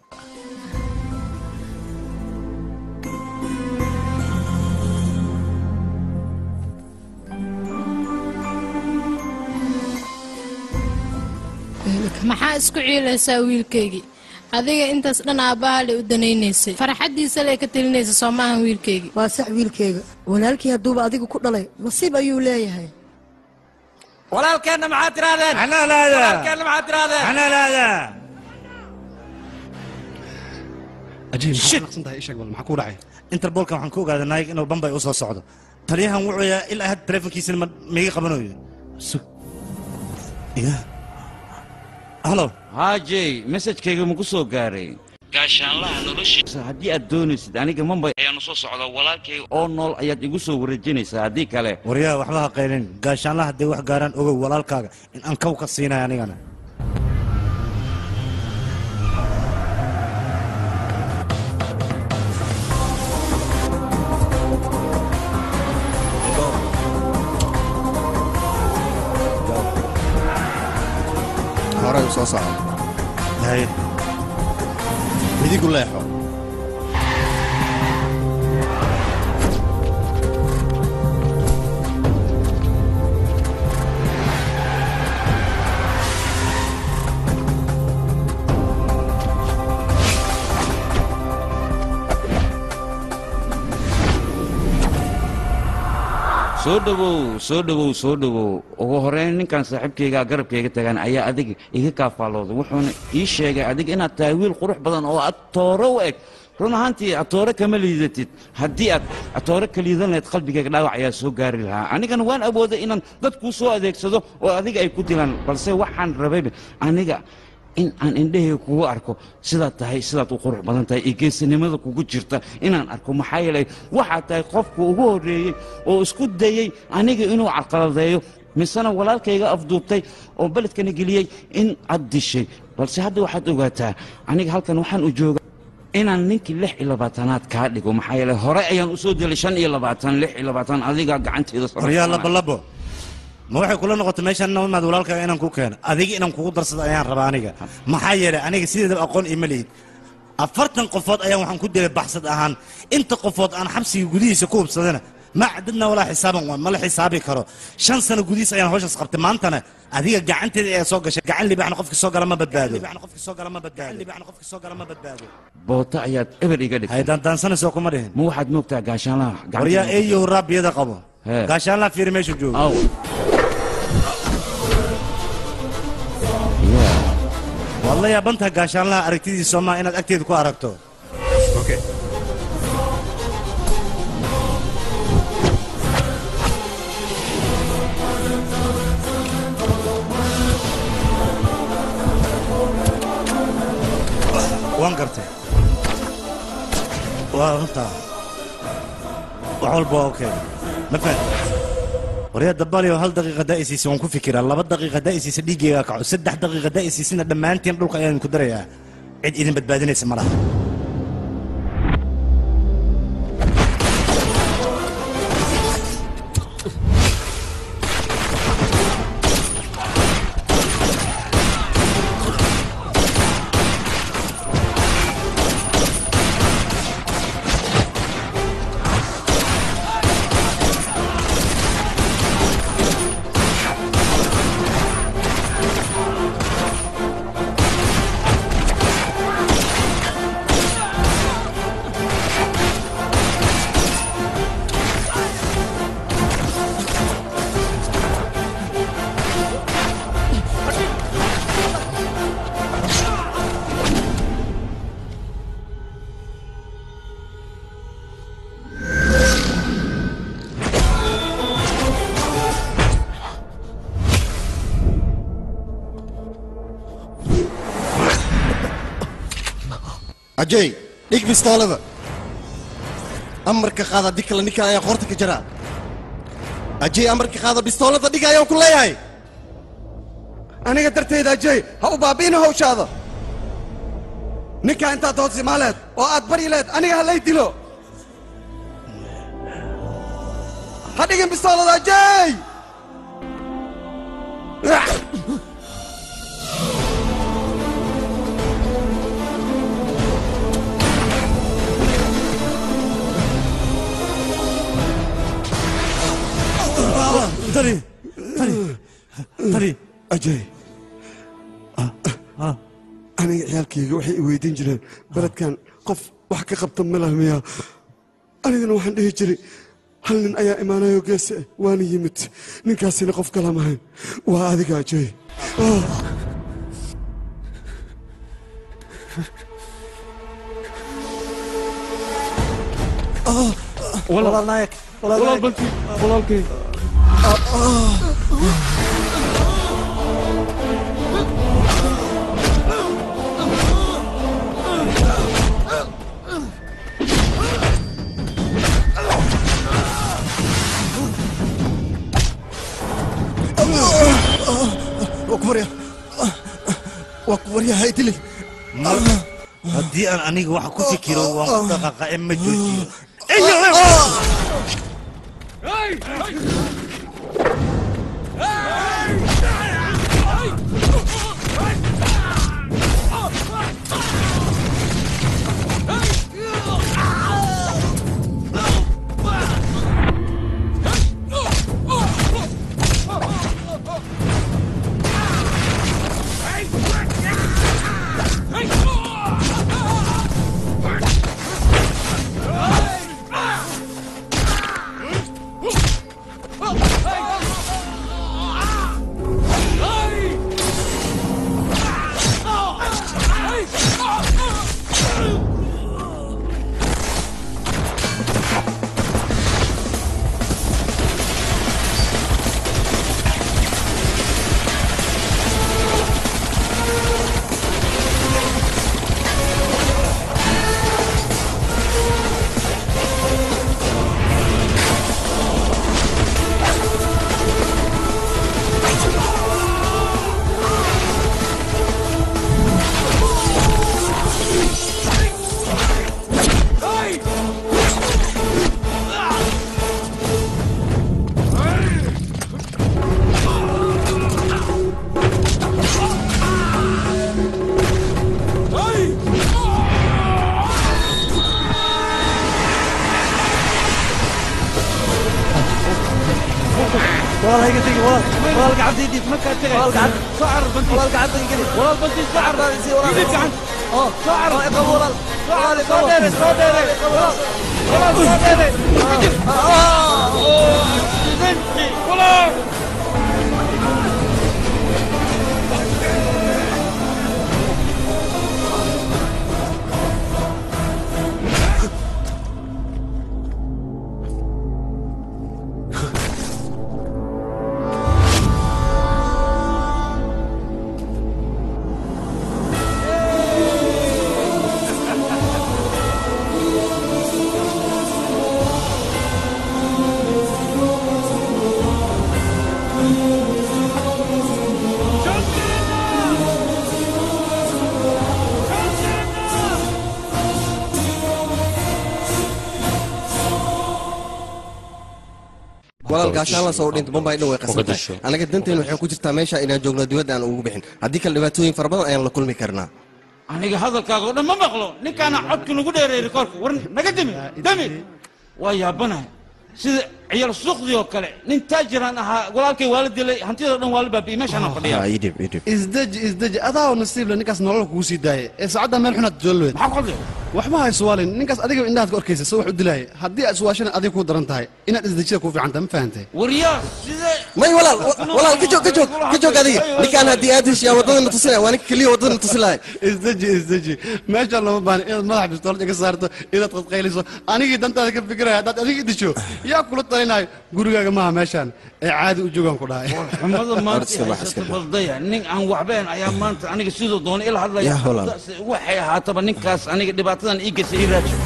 maxaa isku ciilaysaa wiilkaygii adiga intaas dhan aabbaha le u danaynaysay farxaddiisa le ka telinaysa soo maahan wiilkaygii waa sax wiilkeyga walaalkii hadduuba adigu ku dhalay nasiib ayuu leeyahay walaalkeenna maxaad tirahdeen walaalkeenna maxaad tirahdeen ajiib maxaad naqsan tahay ishag bal maxaa kuu dhacay interbolkan waxaan ku ogaaday naayig inuu bambay u soo socdo taliyahan wuxuu yaa ilaa had taleefonkiisina ma miiga qabanayo sug ya halo haajey mesajkayga maku soo gaaray gaashaanlaha noloshiisa haddii aad doonaysid aniga mambay ayaanu soo socda walaalkay oo nool ayaad igu soo wareejinaysaa haddii kale waryaha waxba ha qaylin gaashaanlaha hadday wax gaaraan ogow walaalkaaga in aan kaw ka siinayo anigana horey u soo soco midigu leexo soo dhowow soo dhowow soo dhowow ugu horeyn ninkan saaxiibkaygaa garabkayga tagaan ayaa adiga iga kaafaalooday wuxuuna ii sheegay adiga inaad tahay wiil qurux badan oo aad tooro u eg run ahaantii atoore kama liidatid haddii aad atoore ka liidan lahayd qalbigayga dhaawac ayaa soo gaari lahaa anigana waan awooday inaan dad kuu soo adeegsado oo adiga ay ku dilaan balse waxaan rabayba aniga in aan indhahayga kugu arko sidaad tahay sidaad u qurux badan tahay iyo geesinimada kugu jirta inaan arko maxaa yeelay waxaad tahay qofka ugu horreeyey oo isku dayey aniga inuu carqaladeeyo misena walaalkayga afduubtay oo beledkana geliyey in aad dishay balse hadda waxaad ogaataa aniga halkan waxaan u jooga inaan ninkii lix iyo labaatanaad kaa dhigo maxaa yeelay hore ayaan u soo delay shan iyo labaatan lix iyo labaatan adigaa gacanteeda waryaa labolabo ma waxay kula noqotay meeshaan inaan imaad walaalkaaga inaan ku keeno adiga inaan kugu darsado ayaan rabaa aniga maxaa yeelay aniga sideedaba aqoon ima lihid afartan qofood ayaan waxaan ku dilay baxsad ahaan inta qofood aan xabsiga gudihiisa ku hubsadana ma cadadna walaa xisaaban waa ma la xisaabi karo shan sano gudihiis ayaan hawshaas qabtay maantana adiga gacanteeda ayaa soo gashay gacan libaxna qofki soo gala ma badbaado boota ayaad eber iga dhigtay haydaandaansanayso kuma dhihin ma waxaad moogtaa gaashaanlaha waryaa eeyo raabiyada qabo Hee. gaashaanlaha fiiri meeshu joogo aw waad la yaabantaha gaashaanlaha aragtidiisa soomaa inaad agteeda ku aragto waan gartay waa runtaa wax walba waa okay ma fahad waryaa dabaliyo hal daqiiqa daa'isiisa waan ku fikiraa laba daqiiqa daa'isiisa dhiiggayga kaco saddex daqiiqa daa'isiisina dhammaantiin dhulka ayaan ku darayaa cid idin badbaadinaysa ma laha ajay dhig bistoolada amarka qaada haddii kale ninkan ayaa qoorta ka jaraa ajay amarka qaada bistoolada dhig ayaan ku leeyahay aniga dartayda ajay ha u baabi'ina hawshaada ninkaa intaad hoos imaaleed oo aad bari leed aniga ha lay dilo ha dhigin bistoolada ajay tani tani tani ajay aniga ciyaalkayga waxay i weydiin jireen beledkan qof wax ka qabta malah miya anigana waxaan dhihi jiray hal nin ayaa imaanayo geese ah waana yimid ninkaasina qof kala mahayn waa adiga ajay walaal naayag walaal banti walaalkay waa ku barya waa ku barya hay dilin haddii aan aniga waxa ku fikiro waan ku dhaqaaqa ee ma joojiyo walaal hayga tegi walaal walaal gacantaydii markaa tegay walaal gacan soo carar banti walaal gacanta igeli walaal banti soo carar si walaal idin gacan oo soo carar iqab walaal walaal soo dheere soo dheere walaal walaal soo dheere banti walaal walaal gaashaan la soo dhinta bombay dhan way Uga dasho. qasantahay anaga danteenu waxay ku jirtaa meesha inaan joogno dibadda aan ugu bixin haddii kale dhibaatooyin fara badan ayaan la kulmi karnaa aniga hadalkaaga oo dhan ma maqlo ninkaana codka nagu dheereeyay koorka war naga demi demi waa yaabanahay sida ciyaal suuqdii oo kale nin taajiraan ahaa walaalkay waa la dilay hantidoo dhan waa la baabi'iyey meeshaana fadhiya idhib idhib isdeji isdeji adaa oo nasiib le ninkaas nolol kugu sii daayay ee saacadda meel xunaad joolweed maxaa ku hadlay waxba ha iswaalin ninkaas adiga indhahaad ka arkaysa soo wax u dilaaya haddii aad iswaashana adiga kuu daran tahay inaad isdejida kuu fiican tahay ma fahantay waryaa sidee may walaal walaal ka joog ka joog ka joog adiga ninkaan haddii aad heshiyaa waddadana tusinaya waa ninka keliya waddadana tusin lahay isdeji isdeji meeshaan lama baahan inaad madaxa bistoolad iga saarto inaad qadqayliso anigii dantaada ka fikiraya haddaad adiga disho yaa kula tahay malaynayo gurigaaga maaha meeshaan ee caadi u joogaan ku dhahay xumada maanta haysata baldaya nin aan waxbeen ayaa maanta aniga sidoo doona ila hadlaya Yaa Holland. Taas- waxay ahaataba ninkaas aniga dhibaatadan ii geysay ii raajo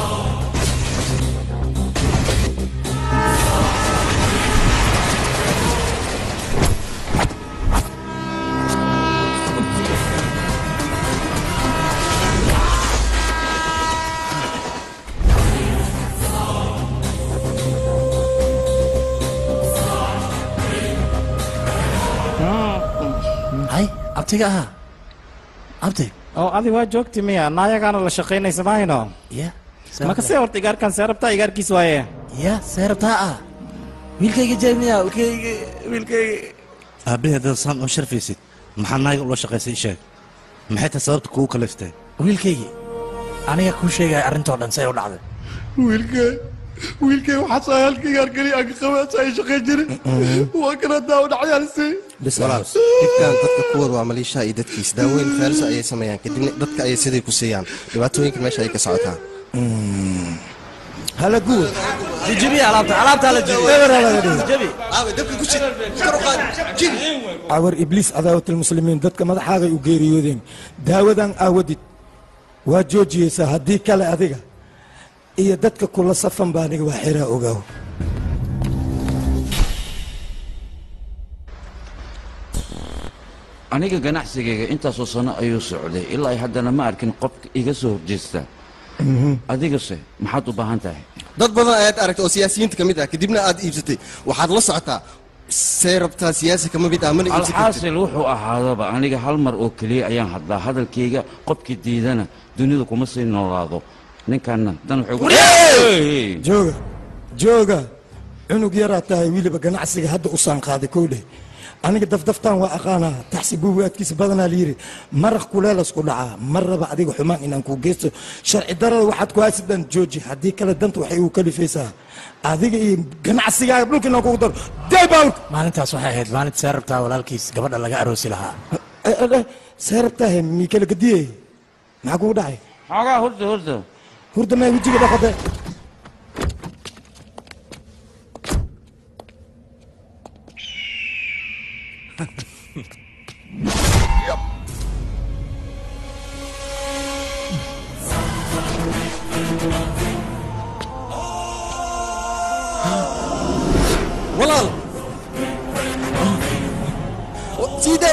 hay abtiga ahaa abti oo adi waa joogti miya naayagaana la shaqaynaysa mahayno ya maka see horta igaarkan seerabtaa igaarkiis waaye ya seerabtaa ah wiilkayga jeemiya wiilkayga wiilkayga aabbahe haddaad saan oo sharfaysid maxaa naaga ula shaqaysay ii sheeg maxay tahay sababta kugu kaliftay wiilkaygii aniga kuu sheegaya arrintoo dhan say u dhacday wiilkee wiilkee waxaa saa halkayga arkani aan ka qabaasa ay shaqayn jirin waa kana daa u dhacyaalisi walaal dhibkan dadka kuwooda waa maliishaha iyo dadkiis daawooyin faalisa ayay sameeyaan kadibna dadka ayay sidii ku siiyaan dhibaatooyinka meesha ayay ka socotaa hala guud jijibiya alaabta alaabta la jibi awar ibliis cadaawatalmuslimiin dadka madaxaagay u geeriyoodeen daawadan aawadid waa joojiyeysaa haddii kale adiga iyo dadka kula safan baa aniga waa xiraa ogaaw aniga ganacsigayga intaasoo sano ayuu socday ilaa ay haddana ma arkin qofka iga soo horjeesta adigase maxaad u baahan tahay dad badan ayaad aragtay oo siyaasiyiinta ka mid ah kadibna aad iibsatay waxaad la socotaa see rabtaa siyaasi kama mid ah mana iibsan kartid alxaasil wuxuu ahaadaba aniga hal mar oo keliya ayaan hadlaa hadalkayga qofkii diidana dunida kuma sii noolaado ninkanna dan wuxuu jooga jooga cunug yaraa tahay weliba ganacsiga hadda u saanqaaday kow dheh aniga dafdaftaan waa aqaanaa taxsi buugaadkiisa badanaa layidhi maraq kuleelasku dhacaa mar raba adiga xumaan inaan kuu geysto sharci darada waxaad ku haysidaan jooji haddii kale danta waxay ugu kalifaysaa adiga iyo ganacsigaaga dhulka inaan kugu daro daybal maalintaas waxay ahayd maalinta seerabtaa walaalkiis gabadha laga aroosi lahaa seerabtaahe mii kala gadiyey maxaa kugu dhacay xoogaa hurda hurda hurda mee wejiga dhaqade walaal sida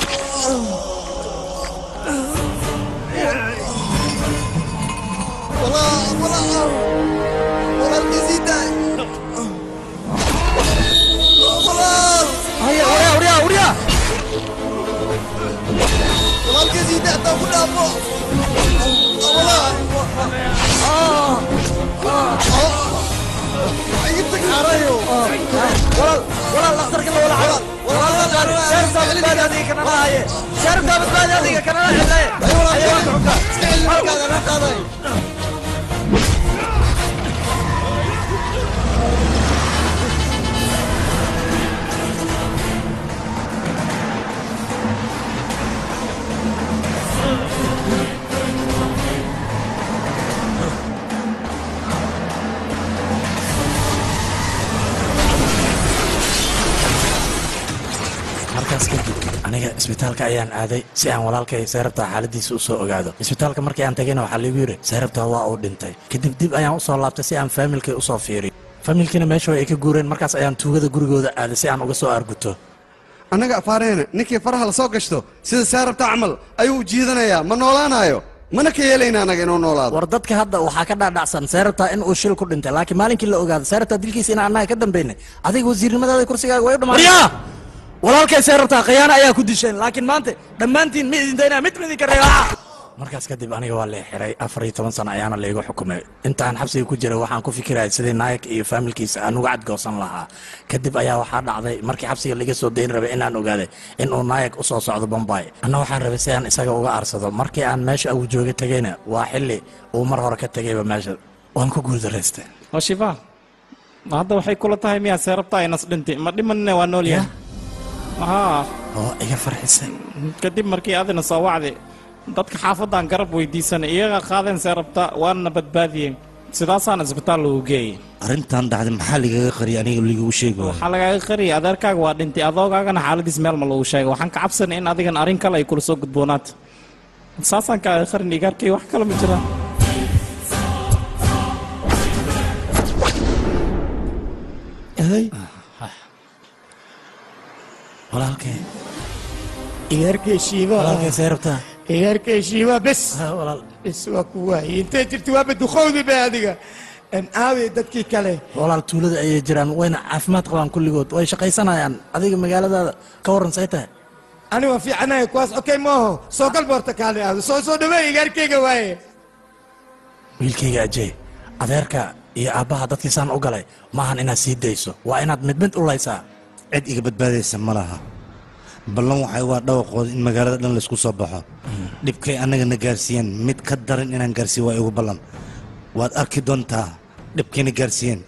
markaas kadib aniga isbitaalka ayaan aaday si aan walaalkay seerabtaa xaaladiisa u soo ogaado isbitaalka markii aan tagayna waxaa liigu yidhi seerabtaa waa uu dhintay kadib dib ayaan u soo laabtay si aan faamilkay u soo fiiriyo faamilkiina meesha ay ka guureen markaas ayaan tuugada gurigooda aaday si aan uga soo arguto annaga afaareena ninkii faraha la soo gashto sida seerabta camal ayuu jiidanayaa ma noolaanayo mana ka yeelayna annaga inuu noolaado war dadka hadda waxaa ka dhaadhacsan seerabtaa in uu shil ku dhintay laakiin maalinkii la ogaado seerabtaa dilkiisa in annaga ka dambaynay adiga wasiirnimadaada kursigaaga way u dhammaan walaalkay seerabtaa khiyaano ayaa ku disheen laakiin maanta dhammaantiin ma idin daynaa mid midinka reeba markaas kadib aniga waa la xiray afar iyo toban sano ayaana laygu xukumay intaan xabsiga ku jiray waxaan ku fikirayay sidii naayag iyo faamilkiisa aan uga cadgoosan lahaa kadib ayaa waxaa dhacday markii xabsiga laga soo dayn rabay inaan ogaaday in uu naayag u soo socdo bombay anna waxaan rabay si aan isaga uga aarsado markii aan meesha uu jooga tegayna waa xilli uu mar hore ka tegayba meesha waan ku guuldaraystay oo shifa hadda waxay kula tahay miyaa seerabtaa inas dhintay ma dhimanine waa nool yahay haa oo iga farxisay kadib markii adina soo wacday dadka xaafadan garab weydiisanay iyaga qaadeen seerabta waana badbaadiyeen sidaasaan isbitaal lagu geeyey arrintan dhacday maxaa ligaga qariyay aniga ligagu sheegi waayo waxaa lagaaga qariyay adeerkaaga waa dhintay adoogaagana xaaladiis meel ma lagu sheegay waxaan ka cabsanay in adigan arrin kale ay kula soo gudboonaato saasaan kaaga qarin igaarkay wax kale ma jiraan walaalkee iyaarkay shiiba walaalkee see rabtaa iyaarkay shiiba bes bes waa ku waayey intay jirta waaba duqowdi ba adiga an aawey dadkii kale walaal tuulada ayay jiraan wayna caafimaad qabaan kulligood way shaqaysanayaan adiga magaaladaada ka warran say tahay ani waan fiicanahay kuwaas okay maaho soo gal boorta kaale aado soo soo dhaweey iyaarkayga waaye wiilkayga ajey adeerka iyo aabbaha dadkii saan u galay maahan inaad sii dayso waa inaad mid mid u laysaa cid iga badbaadaysa ma laha ballan waxay waa dhawaqooda in magaalada dhan laysku soo baxo dhibkay annagana gaarsiiyeen mid ka daran inaan gaarsiiyo waa igu ballan waad arki doontaa dhibkayna gaarsiiyeen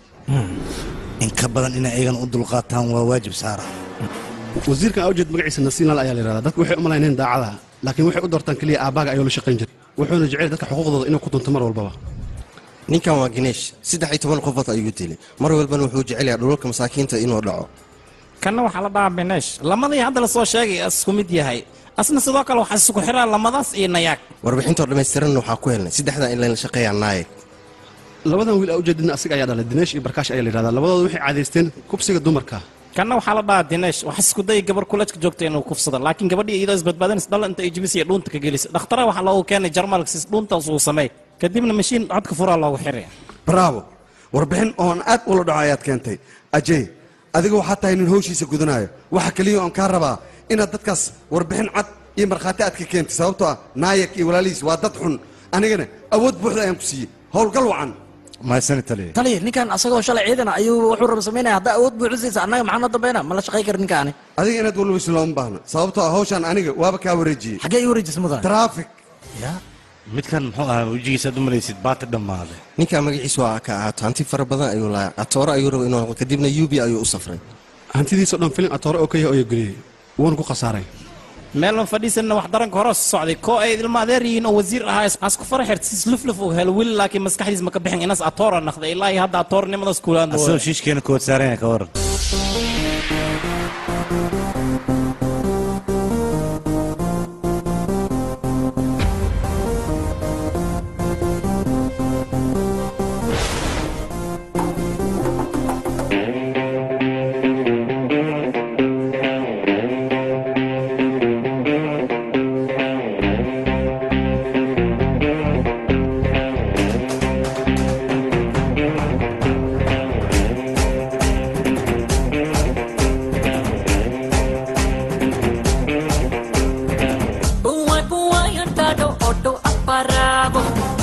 in ka badan inay ayagana u dulqaataan waa waajib saara wasiirkan awjeed magaciisa nasiinlaal ayaa la yidhahdaa dadku waxay u malayneen daacada laakiin waxay u doortaan keliya aabbaaga ayuu la shaqayn jiray wuxuuna jecel dadka xuquuqdooda inuu ku dunto mar walbaba ninkan waa gineesh saddex iyo toban qofood ayuu dilay mar walbana wuxuu jecel yahay dhulalka masaakiinta inuu dhaco kanna waxaa la dhahaa bineesh lamadii hadda lasoo sheegay isku mid yahay asna sidoo kale waxaa isku xiraa lamadaas iyo nayaag warbixintoo dhammaystiranna waxaa ku helnay saddexdaa in layla shaqeeyaa naayeg labadan wiil awjeedina asiga ayaa dhalay dineesh iyo barkaash ayaa la yidhahdaa labadooda waxay caadaysteen kubsiga dumarka kanna waxaa la dhahaa dineesh wax isku dayay gabar kulajka joogta inuu kufsado laakiin gabadhii iyadoo isbadbaadinaysa dhalla inta ay jibis iyo dhuunta ka gelisa dhakhtara waxaa loogu keenay jarmalksis dhuuntaas uu sameey kadibna mashiin codka furaa loogu xiray bravo warbixin oon aad ula dhaco ayaad keentay ajey adiga waxaa tahay nin hawshiisa gudanayo waxa keliya oon kaa rabaa inaad dadkaas warbixin cad iyo markhaati aad ka keentay sababtoo ah naayag iyo walaalihiis waa dad xun anigana awood buuxda ayaan ku siiyey howlgal wacan mahadsani taliya taliya ninkan asagoo shalay ciidana ayuu wuxuu raba samaynaya haddaa awood buuxisiisa annaga maxaa noo dambayna ma la shaqay kara ninkaani adiga inaad walweyso looma baahna sababtoo ah hawshaan aniga waaba kaa wareejiyey xaggee ii wareejisa mudan traffic midkan muxuu ahaa wejigiisaad u malaysid baati dhammaaday ninkan magaciisu waa ka ahaato hanti fara badan ayuu lahaa atoore ayuu raba inuu noqdo kadibna yubi ayuu u safray hantidiisoo dhan filin atoore oo ka yahay oo geliyey wuuna ku khasaaray meelman fadhiisanna wax daranka hore socday koo ay ilma adeer yihiin oo wasiir ahaa asku faraxeed sis lufluf uu helo weli laakiin maskaxdiis ma ka bixin inas atoora naqday ilaa iyo hadda atoornimadaas kulaan asagoo shiishkeena kood saaranya ka waran Buai buai andado oto aparabo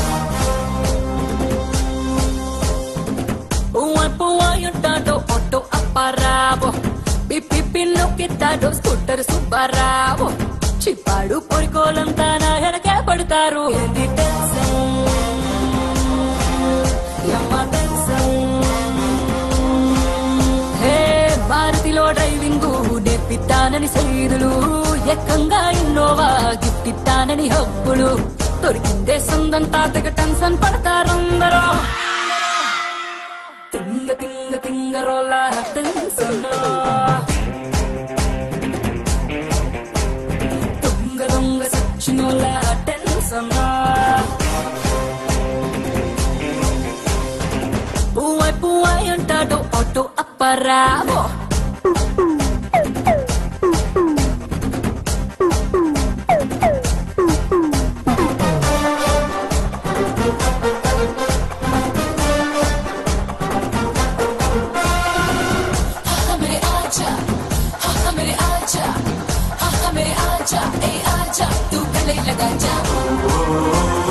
Buai buai andado oto aparabo Pipi pino కిట్టాడు scooter Subbarao చిప్పాడు పొడికోలంతా నా వెనకే పడతారు ఏంది tension యమ్మ tension హే భారతిలో డ్రైవింగ్ నేర్పిస్తానని సైదులు ఎక్కంగా ఇన్నోవా గిఫ్ట్ ఇస్తానని హబ్బులు దొరికిందే సొంతం తాతగా టెన్షన్ పడతారందరూ తింగ తింగ తింగ రోల టెన్షన్ దొంగ దొంగ సచ్చినోల టెన్షన్ పువ్వై పువ్వై అంటాడు ఆటో అప్పరావో मेरे आजा हाँ मेरे आजा हाँ मेरे आजा ए आजा तू गले लगा जा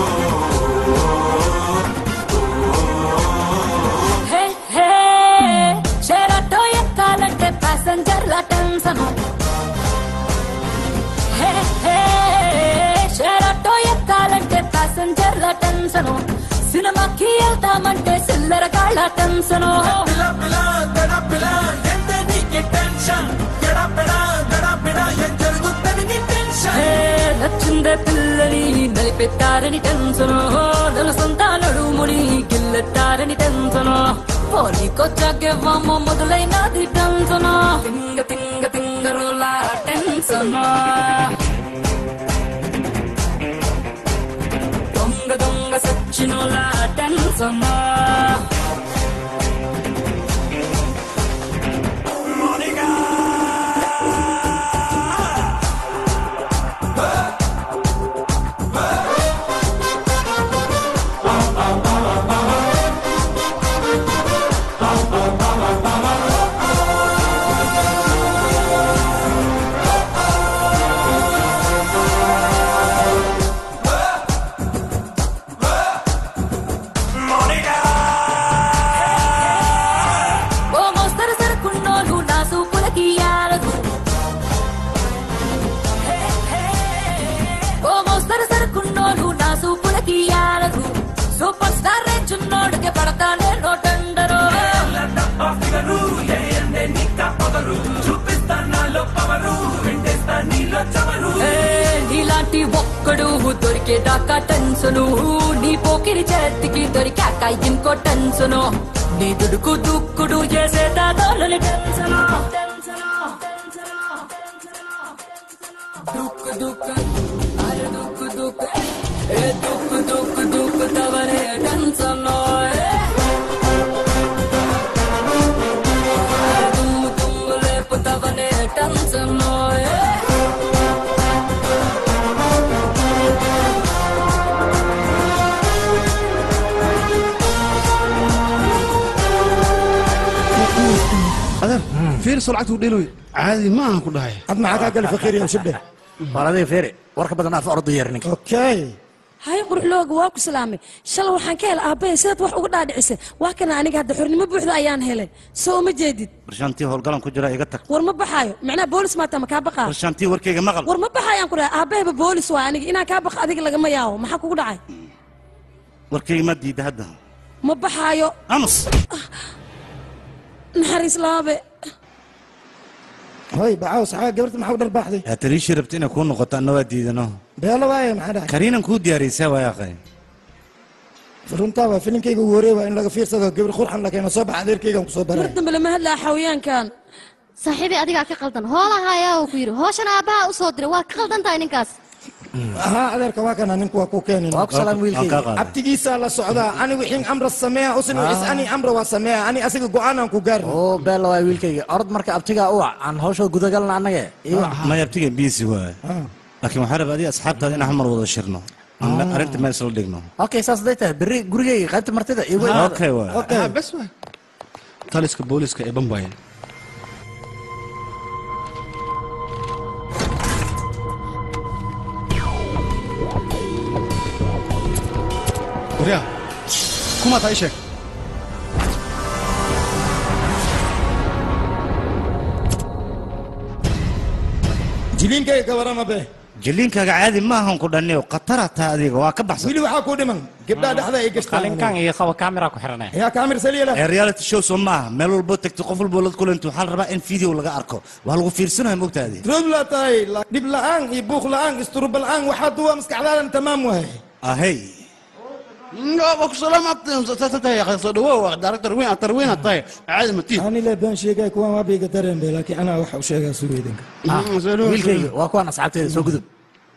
హే హే షేరాటో ఎక్కాలంటే ప్యాసింజర్ల టెన్షన్ హే హే షేరాటో ఎక్కాలంటే ప్యాసింజర్ల టెన్షన్ సినిమాకి వెళ్తామంటే సిల్లర కాళ్ళ టెన్షన్ నచ్చిందే పిల్లని నలిపెట్టారని టెన్షన్ నన్ను సొంత నడుముని గిల్ల బుల్లెట్టారని టెన్షను పోలికొచ్చాకేమో మొదలైనది టెన్షను తింగ తింగ తింగరులా టెన్షను దొంగ దొంగ సచ్చినులా టెన్షను ఓ మోస్తరు సరుకున్నోళ్ళు నా సూపులకి ఆరదు ఓ మోస్తరు సరుకున్నోళ్ళు నా సూపులకి ఆరదు సూపర్ స్టార్ రేంజ్ ఉన్నోడికి పడతానే నోటండరు ఏ, నీలాంటి ఒక్కడు దొరికేదాకా టెన్సను నీ పోకిరి చేతికి దొరికాక ఇంకో టెన్సను నీ దుడుకు దుక్కుడు చేసేదాని టెన్సను దుక్కు దుక్కు అరే దుక్కు దుక్కు ఏ దుక్కు దుక్కు దుక్కు తవరే టెన్సను దుమ్ము దుమ్ము లేపుతవనే tension adeer fiirso lacagta u dheeloy caadi ma aha ku dhahay ad maxaa kaa gali faqiir iyo shibdhe war adiga feeri warka badan af ordu yeer ninka okay hay quruxlooga waa ku salaamay shalay waxaan ka helay aabbahay sidaad wax uga dhaadhicisay waa kana aniga hadda xornimo buuxda ayaan helay soo uma jeedid barshaantii howlgalan ku jira iga tag war ma baxaayo macnaha boolis maata ma kaa baqaa barshaantii warkayga maqal war ma baxaayaan ku dhahay aabbahayba boolis waa aniga inaan kaa baqa adiga lagama yaabo maxaa kugu dhacay warkayga ma diida hadda ma baxaayo amus naxariis laabe hoy baxaw saxaa gabarta maxaa u dharbaaxday yaa taliishii rabta inay kuu noqoto anna waa diidano beelo waaye maxaa dhacay kariinan kuu diyaariysaa waa aqay runtaa waa filinkayga ugu horey waa in laga fiirsado gabar qurxan la keeno soo baxa adeerkaygaan kusoo mar baray dambe lama hadlaa xawayaankan saaxiibii adigaa ka qaldan hoolaha ayaa uu ku yidhi hooshana aabbaha u soo diray waa ka qaldan tahay ninkaas ahaa adeerka waa kana ninku waa ku keenin Waa ku salaam wiilkayga. abtigiisaa la socdaa ani wixin amra sameeya usan is ani amra waa sameeya ani asiga go-aanaan ku gaarin oo beella waa wiilkayga orod marka abtigaa u wac aan hawsha gudagalna annaga iyo maya abtiga biisi waay laakiin waxaa raba adiga asxaabtaada inaan hal mar wada shirno aan arrinta meel isla dhigno okay saas haday tahay berri gurigayga qaybta martida igu imaada okay waay Ah, bes waay taliska booliska ee bambaye waryaa kumaa taa ii sheeg jiliinkayga ka warama be jiliinkaaga caadi ma ahan ku dhanniyo khatara taa adiga waa ka baxsan wili waxaa kuu dhiman gabdhaha dhexda ay gashtaan qalinkan iyo qaba kamera ku xiranay yaa kaamir saliila ee reality show soo maaha meel walbo tagto qof walbo la kulanto waxaa la rabaa in video laga arko waa lagu fiirsanaya mogtaadi roog laa tahay la- dhib la'aan iyo buuq la'aan isturuba la'aan waxaa duwa maskaxdaadan tamaam waay ahey waa ku salaamaadtahay soo dhawow director weyn atar weyn aad tahay caadi matiid ani le baan sheegay kuwan waa bayga dareen be laakiin anaa waxa u sheegaa sugeydinka wiilkayga waa kuwaan asxaabteeda soo gudub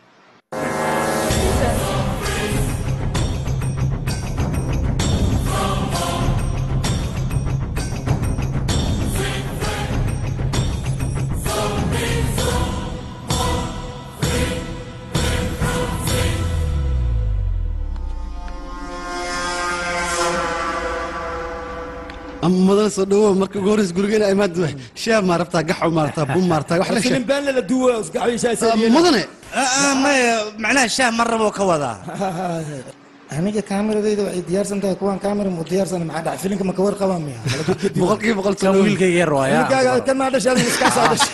ama mudan soo dhawow marka ugu horreys gurigeena imaad waay shaab maa rabtaa gaxow maa rabtaa bum maa rabtaa wax la filin sheeg baan la duwa isgacbiishaa mudane maya macnaha shaah mar raboo ka wadaa aniga kaamiradayda waxay diyaarsan tahay kuwaan kaamira mu diyaarsan maxaa dhacay filinka ma ka warqabaa miya boqolkiiba boqol kan wiilkayga yar waaya wiilkaaga kan maa dhashay adiga iskaasaa dhashay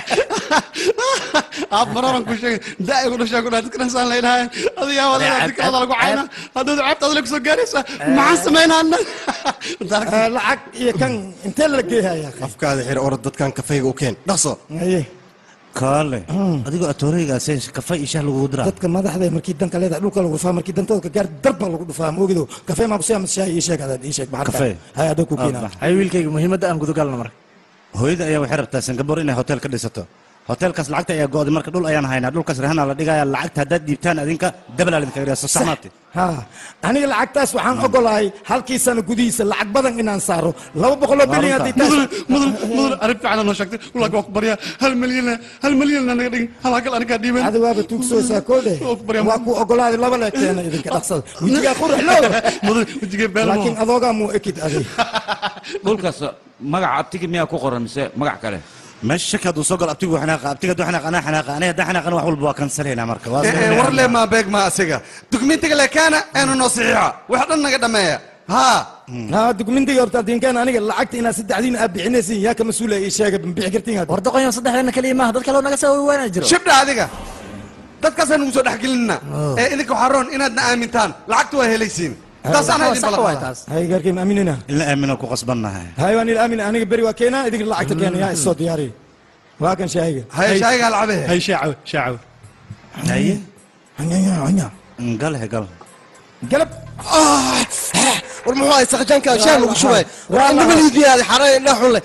aab maroran ku sheegay da'i ku dhashaa ku dhahay dadkana saan leedahay adigaa walaal adikaada lagu cayna haddaad ceebta adile kusoo gaaraysaa maxaan samaynaa anna lacag iyo kan intee la geehayaa afkaada xir orod dadkan kafayga u keen dhaqso haye kaale adigoo atooreygaas kafay iyo shah lagugu diraa dadka madaxda markii danka leedahay dhulka lagu dhufaa markii dantooda ka gaar darbaa lagu dhufaa moogido kafee maa kusiyaa shaah ii sheeg adaad ii sheeg maxaa Kafee? hay adoo ku keenaa hay wiilkayga muhiimadda aan gudagalno marka hooyada ayaa waxay rabtaa singapore inay hotel ka dhisato hotelkaas lacagta ayaa go'day marka dhul ayaan haynaa dhulkaas rahana la dhigaya lacagta haddaad dhiibtaan adinka dabalaa idinka yidhaa saxmaati ha aniga lacagtaas waxaan ogolahay halkii sano gudihiisa lacag badan inaan saaro laba boqoloo bilyan haddii taas mudan mudan arrin fiican noo sheegtay walaaga waa ku baryaa hal milyan hal milyan naga dhigin hal hagal anigaa dhiiban ada waaba tuugsoosaa koodhe waa ku ogolaaday laba le keena idinka dhaqsada wejigaa qurux loo mudan wejigee beel laakiin adoogaa muu ekid adig dhulkaas magaca abtigi miyaa ku qoran mise magac kale meesha shaki hadduu soo galo abtigu xanaaqa abtiga hadduu xanaaqa anaa xanaaqa aniga haddaan xanaaqana wax walba waa kansalaynaa marka waa Eh, eh, war le maa beeg maa asiga dukumentiga le kaana eenu noo saxiixa wax dhan naga dhammeeya haa ha dukumentiga horta adinkaan aniga lacagta inaad saddexdiina aad bixinaysin yaa ka mas-uula ii sheega ma bixi kartiin war doqonyo saddexdeena keliya maaha dad kaloo naga soo waana jiro shibdha adiga dadkaasaan nugu soo dhex gelinna ee idinka waxaa roon inaadna aamintaan lacagtu waa helaysiin taasaan idin balaqaadaa hay gaarkay ma aaminina in la aamino ku qasbannahay hay waan ila aamin aniga beri waa keenaa idinka lacagta keena yaa isoo diyaariya waa kan shaahiga hay shaahiga alcabe hay shaacaw shaacaw haye hanya galhe gal galab war muxuu ahay saqjaanka shaah lagu shubay war indhama liidiyaadi xaraan indhaa xun leh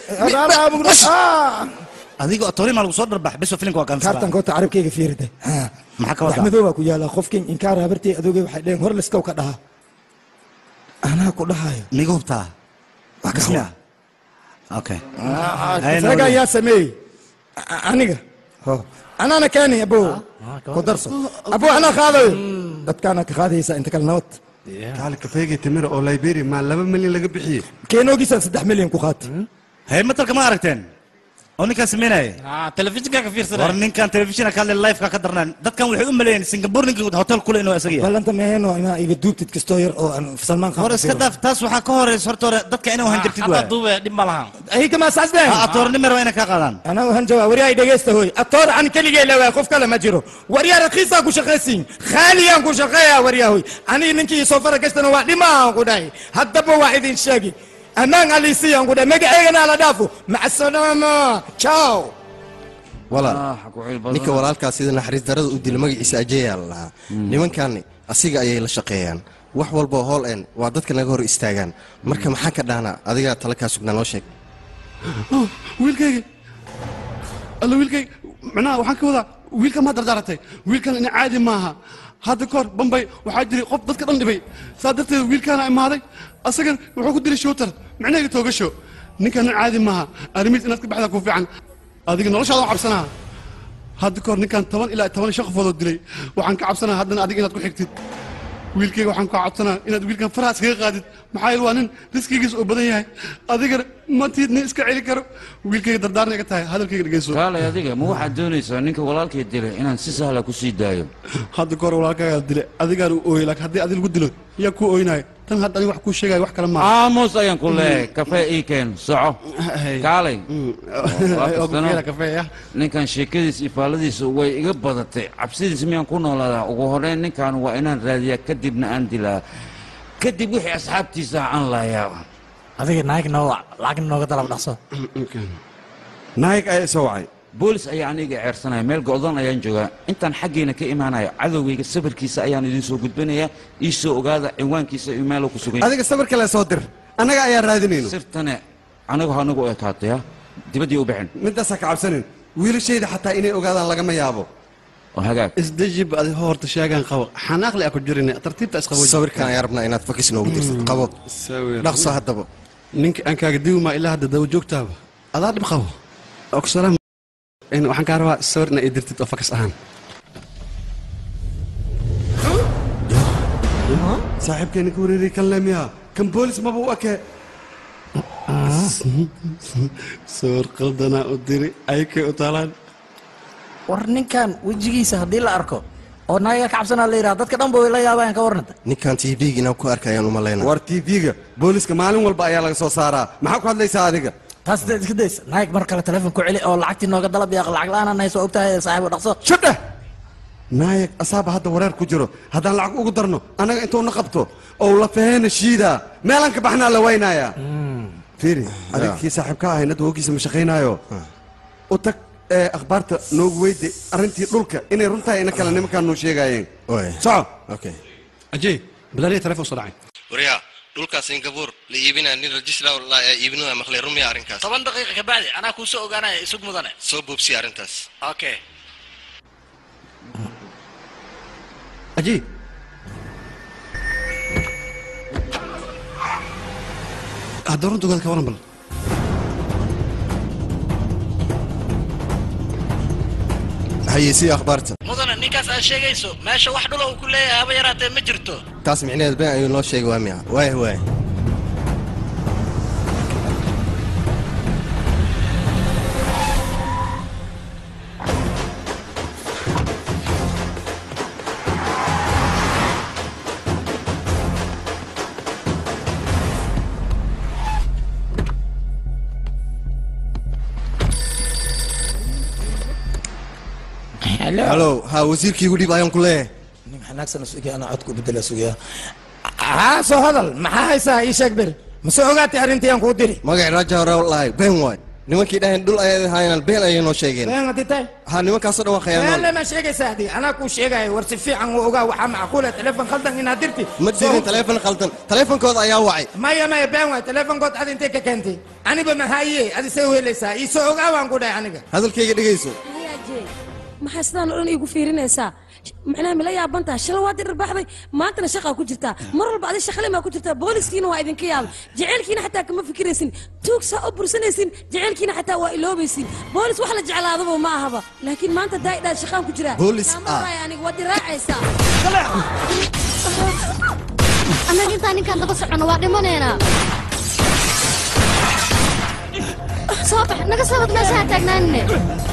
adigo atoori maa lagu soo dharbax biso filimka waa kaartan kansala koota carabkayga fiirida maxaa ka wax wadaa madow baa ku yaala qofkin inkaar habartay adoogay waxay dheheen hor liskow ka dhaha anaa ku dhahayo miga hubtaa waa ka bismillah okay isaga ayaa sameeyey A- aniga ho anaana keeni abo ku darso abo anaa qaadayo dadkaana ka qaadaysa inta kale nabad kaali kafeega timira oo liberia maa laba milyan laga bixiyey keenoogiisaan saddex milyan ku qaata hay matalka ma aragteen oo ninkaan sameynaya telefishinka ka war fiirsanay ninkan telefishinka ka hadlay liveka ka darnaan dadkan waxay u maleeyeen singapore ninkii hotel kule inuu isaga yahay ballanta meheeno inaa iga duubtid kastoo yar oo aan salmaan war iska daaf taas waxaa ka horeysa horta hore dadka inay hanjabtid hadda waay duube dhib ma laha ayga maa saasdeen atoornimer waa inay kaa qaadaan anaa uhan jawaab waryaa dhegeysta hoy atoor an keligee lawaa qof kale ma jiro waryaa rakiisaan ku shaqaysiin khaaliyaan ku shaqeeyaa waryaa hoy aniga ninkii soo fara gastana waa dhimaan ku dhahay haddaba waa idin sheegi ammaan aliisiyaan ku dhahay magaceygana la dhaafo maca salaama ciao walaal ninka walaalkaas sida naxariis darada u dila magaciisa ajeeyaa la lahaa nimankaani asiga ayay la shaqeeyaan wax walboo hool een waa dadka naga hor istaagaan marka maxaa ka dhaanaa adigaa tala kaa sugnaa noo sheeg wiilkayga alla wiilkayga macnaha waxaan ka wadaa wiilkan maa dardaaratay wiilkan ina caadi maaha hadda kahor bambay waxaa jiray qof dadka dhan dhibay saa darteed wiilkaana imaaday asagan wuxuu ku dilay shootar macnaheega toogasho ninkan nin caadi maaha arrimihiis inaad ka baxdaa ku fiican adiga noloshaada waan cabsanaa hadda kahor ninkan toban ilaa toban iyo shan qofoodoo dilay waxaan ka cabsanaa haddana adiga inaad ku xigtid wiilkayga waxaan kaa codsanaa inaad wiilkan faraha iskaga qaadid maxaa yeele waa nin riskigiisa oo badan yahay adigana matiid nin iska celi karo wiilkayga dardaarna iga tahay hadalkayga dhegeyso kaalay adiga ma waxaad doonaysaa ninka walaalkay dilay inaan si sahla ku sii daayo hadda kahor walaalkaagaa dile adigaan u ooyey laakiin haddii adi lagu dilo yaa kuu ooynaaya tan hadda aniga wax kuu sheegaya wax kale maaha aamus ayaan ku leeyahay kafee ii keen soco kaalay Waa kastana, kafeeya ninkan sheekadiisa iyo faalladiisa way iga badatay cabsidiisa miyaan ku noolaadaa ugu horreyn ninkan waa inaan raadiyaa kadibna aan dilaa kadib wixii asxaabtiisa aan laayaa adiga naag noo lacag nooga dalab dhaqso naayig ayaa isoo wacay boolis ayaa aniga ceersanaya meel go'doon ayaan joogaa intaan xaggeena ka imaanaya cadowgayga sawirkiisa ayaan idiin soo gudbinayaa ii soo ogaada cinwaankiisa iyo meeluu ku sugan yahay. adiga sawir kale soo dir annaga ayaa raadinayno sirtane anigu hanigu ekaataya dibaddii u bixin midaasaa ka cabsanin wiilashayda xataa inay ogaadaan lagama yaabo oo hagaag isdejib adi horta sheegaan qabo xanaaqle aa ku jirin tartiibta isqabo sawirkan ayaa rabnaa inaad fakis noogu dirtid qabo dhaqso haddaba ninka aan kaaga diwi maa ilaa hadda daba joogtaaba adaa dhib qabo ogsalaam waxaan kaa rabaa sawir inaa ii dirtid oo fakas ahaan saaxiibkeeni ka wareeriy kan leemiya kan boolis maba u eke sawir qaldanaa u diri ayakay u taalaan war ninkan wejigiisa haddii la arko oo naaga ka cabsanaa la yidhaha dadka dhan ba way la yaabayaan ka warnanta ninkan tv-ga inaan ku arkayaan u malayna war tv-ga booliska maalin walba ayaa laga soo saaraa maxaa ku hadlaysaa adiga taas dee iska daysa naag mar kale telefoon ku celi oo lacagtii nooga dalab yaaq lacag la-aan aan hayso ogtahay saaxiibo dhaqso shadheh naayag asaaba hadda wareer ku jiro haddaan lacag ugu darno annaga intuuna qabto oo la faheena shiidaa meelaan ka baxnaa la waynayaa fiiri adiga kii saaxiibka ahay nadda hoogiisa ma shaqaynaayo u tag ee akhbaarta noogu weyde arrintii dhulka inay runtahay ina kale nimankaan noo sheegaayeen soco ajey bilaaliya telefoon soo dhacay waryaa dhulkaas singabuur la iibinaya nin rajistra iibinaya maqlay rumiya arrinkaas toban daqiiqa ka bacdi anaa kuu soo ogaanaya isug mudane soo boobsiya arrintaas okay ajey hadda runta ogaad ka waran bal haye sii akhbaarta mudane ninkaas aad sheegayso meesha wax dhula uu ku leeyahay haba yaraatee ma jirto taas micnaheed been ayuu noo sheegay waa miya waaya waaya halo ha wasiirkii igu dhib ayaan ku leeyahay nin xanaagsan sugaya anaa codku bedela sugaya haa soo hadal maxaa haysaa ii sheeg bir mase ogaatay arrintii aan kuu diri magaci raja hore lahay been waay nimankii dhahayn dhul ayay haayaan been ayay noo sheegeen been hadii tahay ha nimankaasoo dhan waa khiyaanool been lama sheegaysa adi anaa kuu sheegaya war si fiican u ogaa waxaa macquula telefon khaldan inaad dirti ma dirin taleefon khaldan taleefonkooda ayaa wacay maya maya been waay telefonkood ad intay ka keentay aniba mahaaye adi say weelaysaa ii soo ogaa waan ku dhahay aniga hadalkayga dhegayso hayaaje maxaa sidaan oo dhan iigu fiirinaysaa macnaha mila yaabantaa shalay waad dhirbaxday maantana shaqaa ku jirtaa mar walba adi shaqalimaa ku jirtaa booliskiina waa idinka yaabay jaceylkiina xataa kama fikiraysin tuugsaa u bursanaysin jaceylkiina xataa waa iloobaysin boolis wax la jeclaadaba ma ahaba laakiin maanta daa'idhaad shaqaan ku jiraa Boolis Kaama ah. waraayo aniga waad iraacaysaa annaga intaan ninkaan daba socono waa dhimanaynaa soo bax naga soo wad meeshaha taagnaanine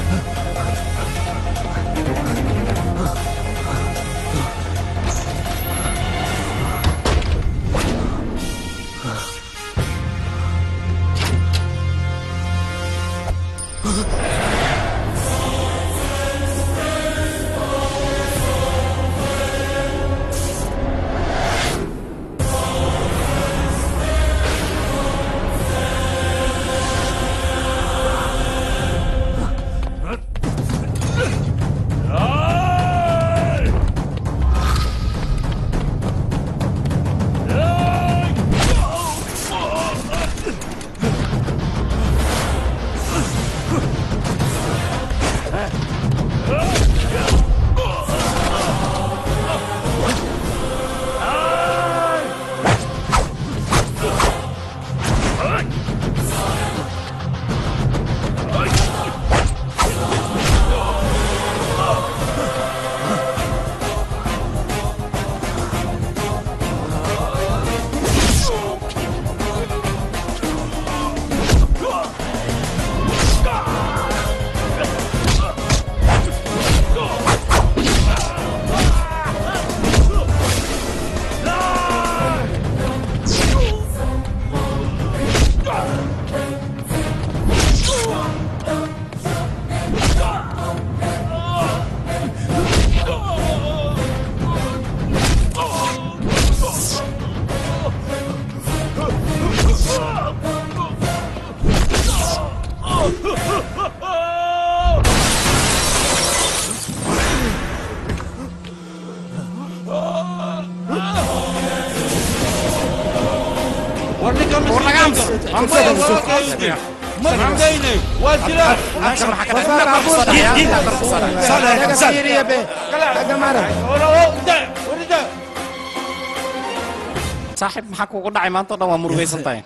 saaxiib maxaa kugu dhacay maanta o dhan waa murugaysan tahay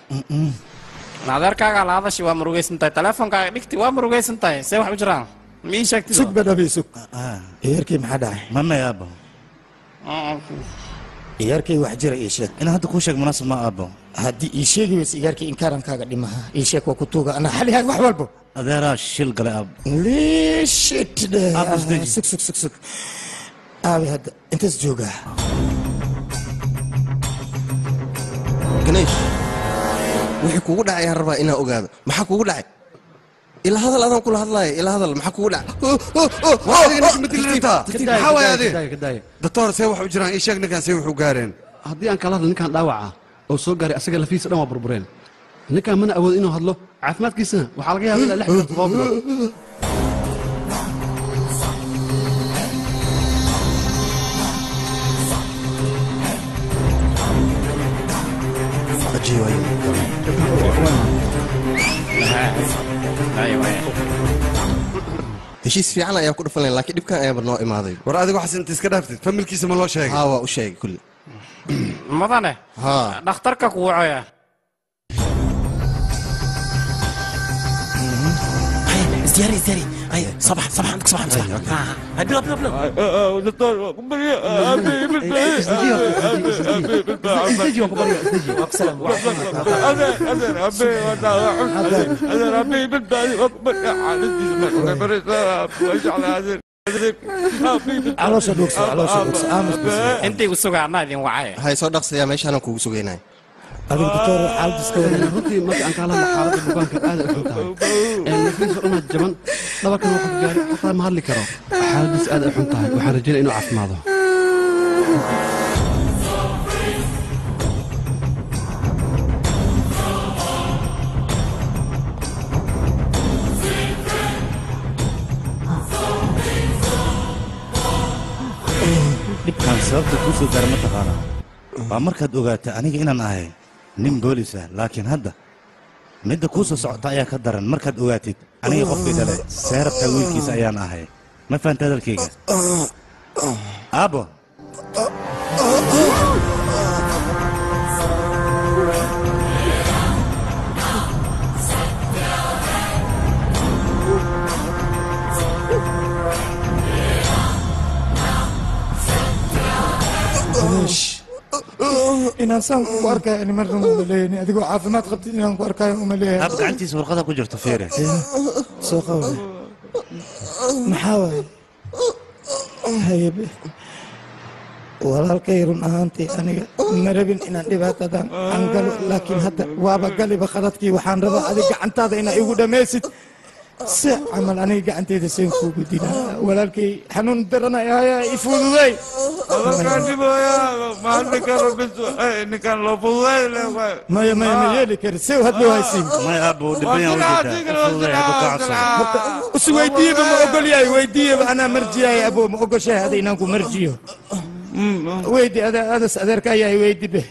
naadeerkaaga la hadashi waa murugaysan tahay teleefonkaaga dhigti waa murugaysan tahay see wax u jiraan ma ii sheegtid sug badhabi sug ciyaarkii maxaa dhacay mamay aabo ciyaarkii wax jira ii sheeg inaan hadda kuu sheeg munaasib ma aabo haddii ii sheegi weysa ciyaarkii inkarankaaga dhimaha ii sheeg waa ku tuuga anaa xalihaag wax walbo adeeraa shil galay aabo liishit Aabus deji. sug sug sug sug aabe hadda intaas joogaa ganeesh wixii kugu dhacay ayaan rabaa inaan ogaado maxaa kugu dhacay ilaa hadal adaan kula hadlaaya ilaa hadal maxaa kugu dhacay maxaa waay adi doctor see wax u jiraan ii sheeg ninkaan see wuxuu gaareen haddii aan kala hadlo ninkaan dhaawaca oo soo gaaray asaga lafiisa dhan waa burbureen ninkaan mana awood inuu hadlo caafimaadkiisana waxaa laga yaaba ilaa lix bilood todoba bilood heshiis fiican ayaa ku dhufan lahayn laakiin dhibkan ayaaba noo imaaday war adigu xasan inta iska dhaaftid familkiisa ma loo sheegay haa waa u sheegay kulli mudane haa dhakhtarka ku wacoya ازدياري ازدياري هيا صباح صباح عندك صباح صباح بلا بلا بلا دكتور caloosha dhuugso caloosha dhuugso aamus intay u sugaana idin wacay hay soo dhaqsayaa meeshaanaan kugu sugaynay adiga doctor xaaladiska runtii marka aan kaala hadla xaaladda bukaanka aad ay xun tahay naftiisa o dhan jaban dhabarkan waa qof gaari xataa ma hadli karo xaaladiis aad ay xun tahay waxaan rajaynaya inuu caafimaado dhibkan sababta kuu soo gaara ma taqaanaa waa markaad ogaata aniga inaan ahay nin boolis ah laakiin hadda midda kuu soo socota ayaa ka daran markaad ogaatid aniga qofkii dhale seerabta wiilkiisa ayaan ahay ma fahanta hadalkayga aabo inaan saan ku arkayo ani marna uma leeyani adigoo caafimaad qabtid inaan ku arkayo uma leeyahay aab gacantiisa warqada ku jirto feere soo qawle maxaa waaye hayebe walaalkay run ahaantii aniga ma rabin inaan dhibaatadan aan galo laakiin hadda waaba galiba qaladkii waxaan rabaa adig gacantaada inaa igu dhammaysid si camal aniga gacanteyda seen kuugu dilaa walaalkay xanuun daranay haya ifududey maya maya ma yeeli kari sew hadda haysiin may aabo dhibanyaa ujeedaa ufududay hadduu ka codsado usi weydiiyeba ma ogol yahay weydiiyeba anaa marjiyahay abo ma ogoshahay hada inaan ku marjiyo weydi adas adeerka yahay weydi be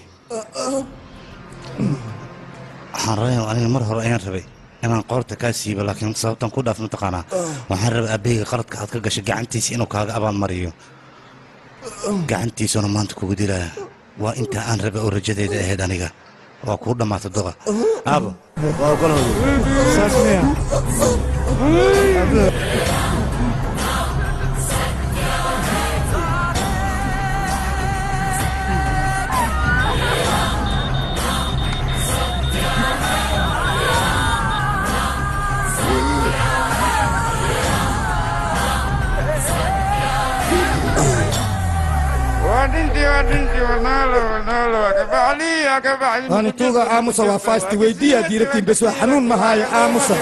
waxaan rabaya aniga mar hore ayaan rabay inaan qoorta kaa siibo laakiin sababtan ku dhaaf mataqaanaa waxaan rabay aabahayga qaladka aad ka gashay gacantiisa inuu kaaga abaalmariyo gacantiisuna maanta kugu dilaya waa intaa aan rabay oo rajadeeda ahayd aniga waa kuu dhammaata doqa aabo waa ogolhooda saas miya waani tuuga aamusa waa faasti weydiiya diiratiin bes waa xanuun mahaayo aamusa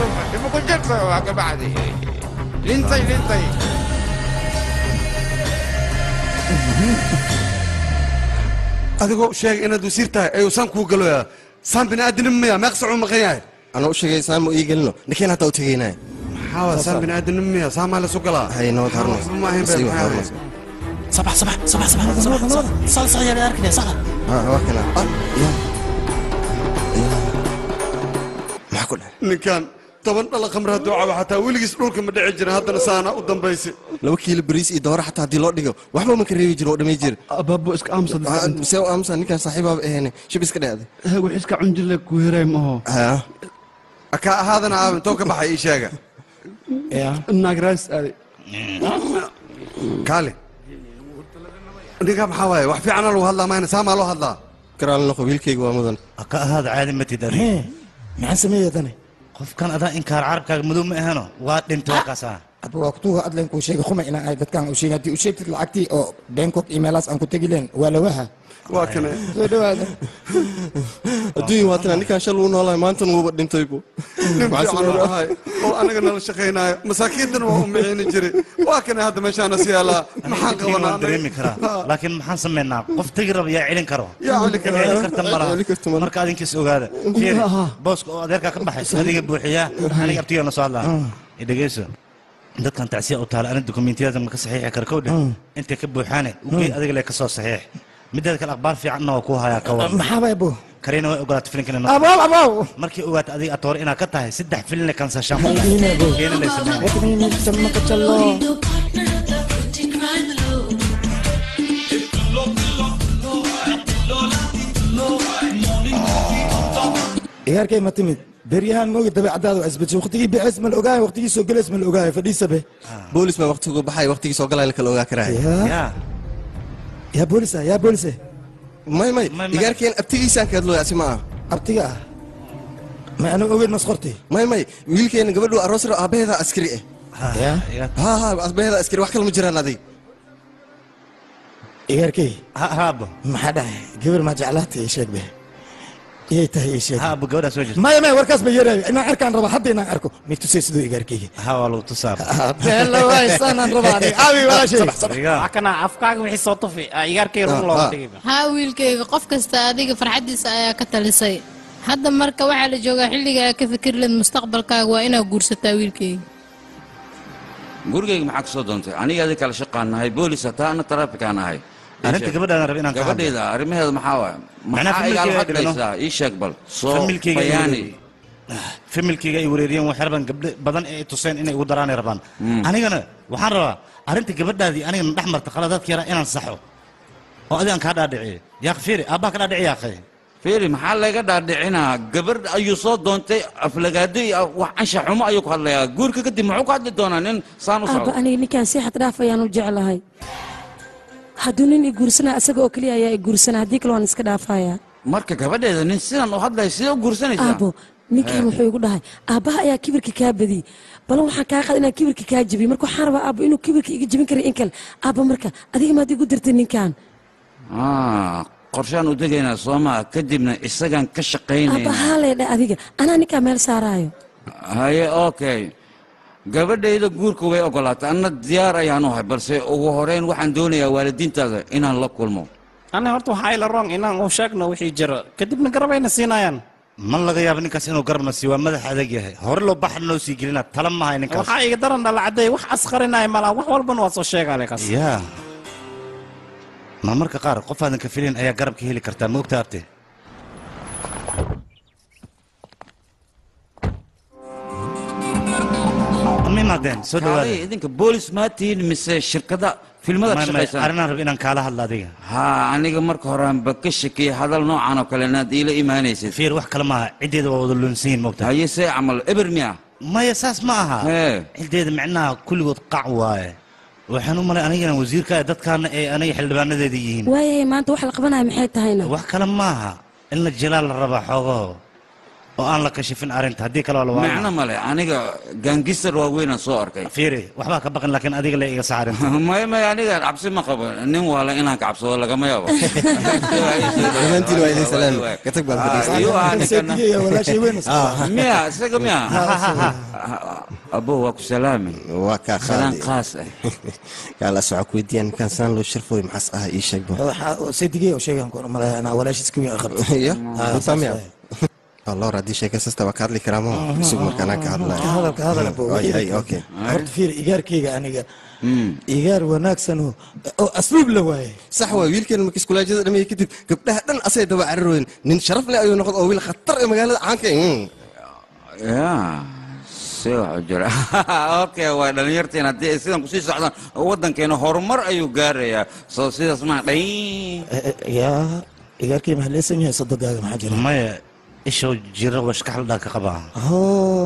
adigoo sheegay inaad wasiir tahay ayuu saan kuu galoyaa saan bini'aadinimo maya meeqsacuu maqan yahay anaa u sheegay saan ma ii gelino ninkiin hataa u tegaynay maxaa waa saan bini'aadinimo maya saan maa lasu galaa hay nabad harno waxba ma ahayn Sii been wax maxaa harno. ahayn صباح صباح صباح صباح صباح صباح صح صح يا اركني صح ها waa kana ah ya maxaa ku dhahay ninkan toban dhala khamri hadduu cabo xataa weligiis dhulka ma dhici jirin haddana saana u dambaysa laba kiilo bariis iyo dooro xataa haddii loo dhigo waxba ma ka reebi jiro oo dhamay jir abaabo iska aamusa see u aamusa ninkaan saaxiibaaba ahayne shib iska dhacday wix iska cunjile ku heray maho ha ka ahaadana aab intoo ka baxay ii sheega naagaraas aaday kaale ninka maxaa waaye wax fiicana lagu hadlaa mayna saamaa loo hadlaa garaal noqo wiilkayga waa mudan ka ahaada caadi matid adiga maxaan sameeya dane qofkan adaa inkaar carabkaaga madow ma ahano waa dhintay warkaasaa aba waa kutuuga adleen kuu sheegay khuma inaan ahay dadkaan u sheegay haddii u sheegtid lacagtii oo bangkok iyo meelaas aan ku tegi leen waa lawaha waa kane soo dhawaada adduunya waatana ninkaan shal uu noolahay maantana wuuba dhintaybu nin Maxaa fiican sameeyaa? oo ahay oo anaga nala shaqaynaayo masaakiintana waa u miciini jiray waa kane hadda meeshaana si yaalaa maxaan qabanaa waan dareemi karaa laakiin maxaan samaynaa qof tegi raba yaa celin karo Yaa celin karo. celin karta malaha marka adinkiis ogaada fiiri Aha. booska oo adeerkaa ka baxay adiga buuxiyaa aniga abtigaa na soo hadlaa dhegeyso dadkan tacsiya u taala ani dukumentiyada ma ka saxiixi kara kowdhe intay ka buuxaane ugey adiga le ka soo saxiix mideeda kale akhbaar fiicanna waa kuu hayaa ka war maxaaba abo kariina way ogolaatay filinkan inuu abaw abaw markii ogaatay adiga atoore inaad ka tahay saddex filin kansashaan ciyaarkay ma timid beryahan moogi dabeecadaada waa isbedeshay waqtigii bixis ma la ogaayo waqtigii soo gelays ma la ogaayo fadhiisabe boolis baa waqtigu baxay waqtigii soo galay la kala ogaa karaya yaa boolisa yaa boolise may may igaarkeen abtigiisaan kaadlooya asi ma ah abtiga ah ma anu ogeyn masqorti may may wiilkeena gabadhu aroosro aabbaheeda askari ah ya ha ha aabbaheeda askari wax kale ma jiraan adig ciyaarkay haabo maxaa dhahay gabar maa jeclaatay ii sheeg be iyay tahay ii sheeg haabo gabadhaa soo jirta maya maya warkaas ba yeerayo inaan arkaan raba hadda inaan arko may tusay siduu igaarkayga ha waa lagu tusaa beella waaysaanan rabaa aniga aawi walaashay wax kana afkaaga wixii soo tufi igaarkay run looga dhigay haa wiilkayga qof kasta adiga farxaddiisa ayaa ka talisay hadda marka waxaa la joogaa xilliga aad ka fikir leed mustaqbalkaaga waa inaad guursataa wiilkayga gurigayga maxaa ka soo doontay aniga adi kala shaqaan nahay boolis hataa ana taraafikaan ahay arrinta gabadhaan rab inaan ka hadlo. gabadhayda arrimaheeda maxaa waay Macnaha maxaa igaala familkeega dhibano? hadlaysaa ii sheeg bal soo familkeyga ay bayaani wareeriyeen. familkeyga ay wareeriyeen waxay rabaan gabdho badan ee ay tuseen inay ugu daraanay rabaan anigana waxaan rabaa arrinta gabadhaadii anigana dhex marta khaladaadka yaraa inaan saxo oo adigaan kaa dhaadhiciyo yaaq fiiri aabbaa ka dhaadhici yaaqay fiiri maxaa laga dhaadhicinaa gabar ayuu soo doontay aflagaado iyo wax anshax xumo ayuu ku hadlayaa guurka kadib muxuu ku hadli doonaa nin saan u aabba socdo aniga ninkaan si xad dhaaf ayaan u jeclahay hadduu nin i guursanaa isaga oo keliya ayaa i guursanaa haddii kale waan iska dhaafayaa marka gabadheeda nin sidan u hadlaya sidee u guursanaysaa aabbo ninkan wuxuu igu dhahay aabbaha ayaa kibirka kaa badiyey balan waxaan kaa qaad inaan kibirka kaa jabiyo marka waxaan rabaa aabbo inuu kibirka iga jabin kara in kale aabba marka adiga maad igu dirtay ninkan Ah, qorshaan u degaynaa soomaa kadibna isagaan ka aabba shaqaynaynaa haalee dha adiga anaa ninkaa meel saaraayo haye okay gabadhayda guurka way ogolaatay anna diyaar ayaan u ahay balse ugu horeyn waxaan doonayaa waalidiintaada inaan la kulmo ani horta waxaa ila rong inaan u sheegno wixii jira kadibna garabayna siinayaan ma laga yaabo ninkaas inuu garabna siiyo waa madax adag yahay hore loo baxar noo sii gelina tala mahay ninkaas waxaa iga daran dhalacday wax asqarinaya malaa wax walbana waa soo sheegale kaas yaa ma marka qaar qof aadan ka filin ayaa garabka heli kartaa ma ogta abte ma imaadeen soo kaalay dhawaada idinka boolis maa tihiin mise shirkada filmada ka shaqaysan arrinaan rab inaan kaala hadla adiga ha aniga marka horeanba ka shakiyey hadal noocan oo kale inaad iila imaanaysid fiir wax kale maaha ciddeeda waa wada lunsiyin mogta haye see camal eber miya maya saas ma aha Hee. ciddeeda micnaha kulligood qac waaye waxaan u malay anigana wasiirka dadkaana ay aniga xildhibaanadeeda yihiin waayahay maanta wax la qabanaya maxay tahayna wax kale maaha in la jilaal la rabaa xoogaho oo aan la kashifin arrinta haddii kale waa la macno waana male aniga gaangistar waaweynaan soo arkay fiiri waxbaa ka baqin laakiin adiga la iga saarinta maya maya aniga cabsi ma qabo nin waala inaan ka cabsado lagama yaabo dhammaantiin waa idin salaami katag baan Ayuu ahaa ninkana. Seediga walaashay weyn miya isaga miya abo waa ku salaami waa kaa salaan qaadi qaas ah kaala soco ku weydiiyaan ninkaan saan loo sharfooy maxaas ah ii sheeg ba seedigay oo sheegan ku malaya anaa walaashiis ka weyn qabto ya utamiya lor haddii sheekasasta waa ka hadli karaa ma isug markaanaan ka hadlaya hadalka hadal bo Ay, ay, okay horta fiir igaarkayga aniga igaar wanaagsan oo oo asluub la waaye sax waay wiilkeena markii iskulaajada dhameeyey kadib gabdhaha dhan asay daba cararooyen nin sharaf leh ayuu noqon oo wiil khatar ee magaalada caanka mm. ya si wax u jira okay waa dhalinyarteen haddii ay sidan kusii socdaan waddankeena horumar ayuu gaarayaa soo sidaas maa dhay yaa igaarkay maxaa leesan yahay sodogaaga maxaa jira maya ishow jira washkaxaldhaa ka qabaa Oh,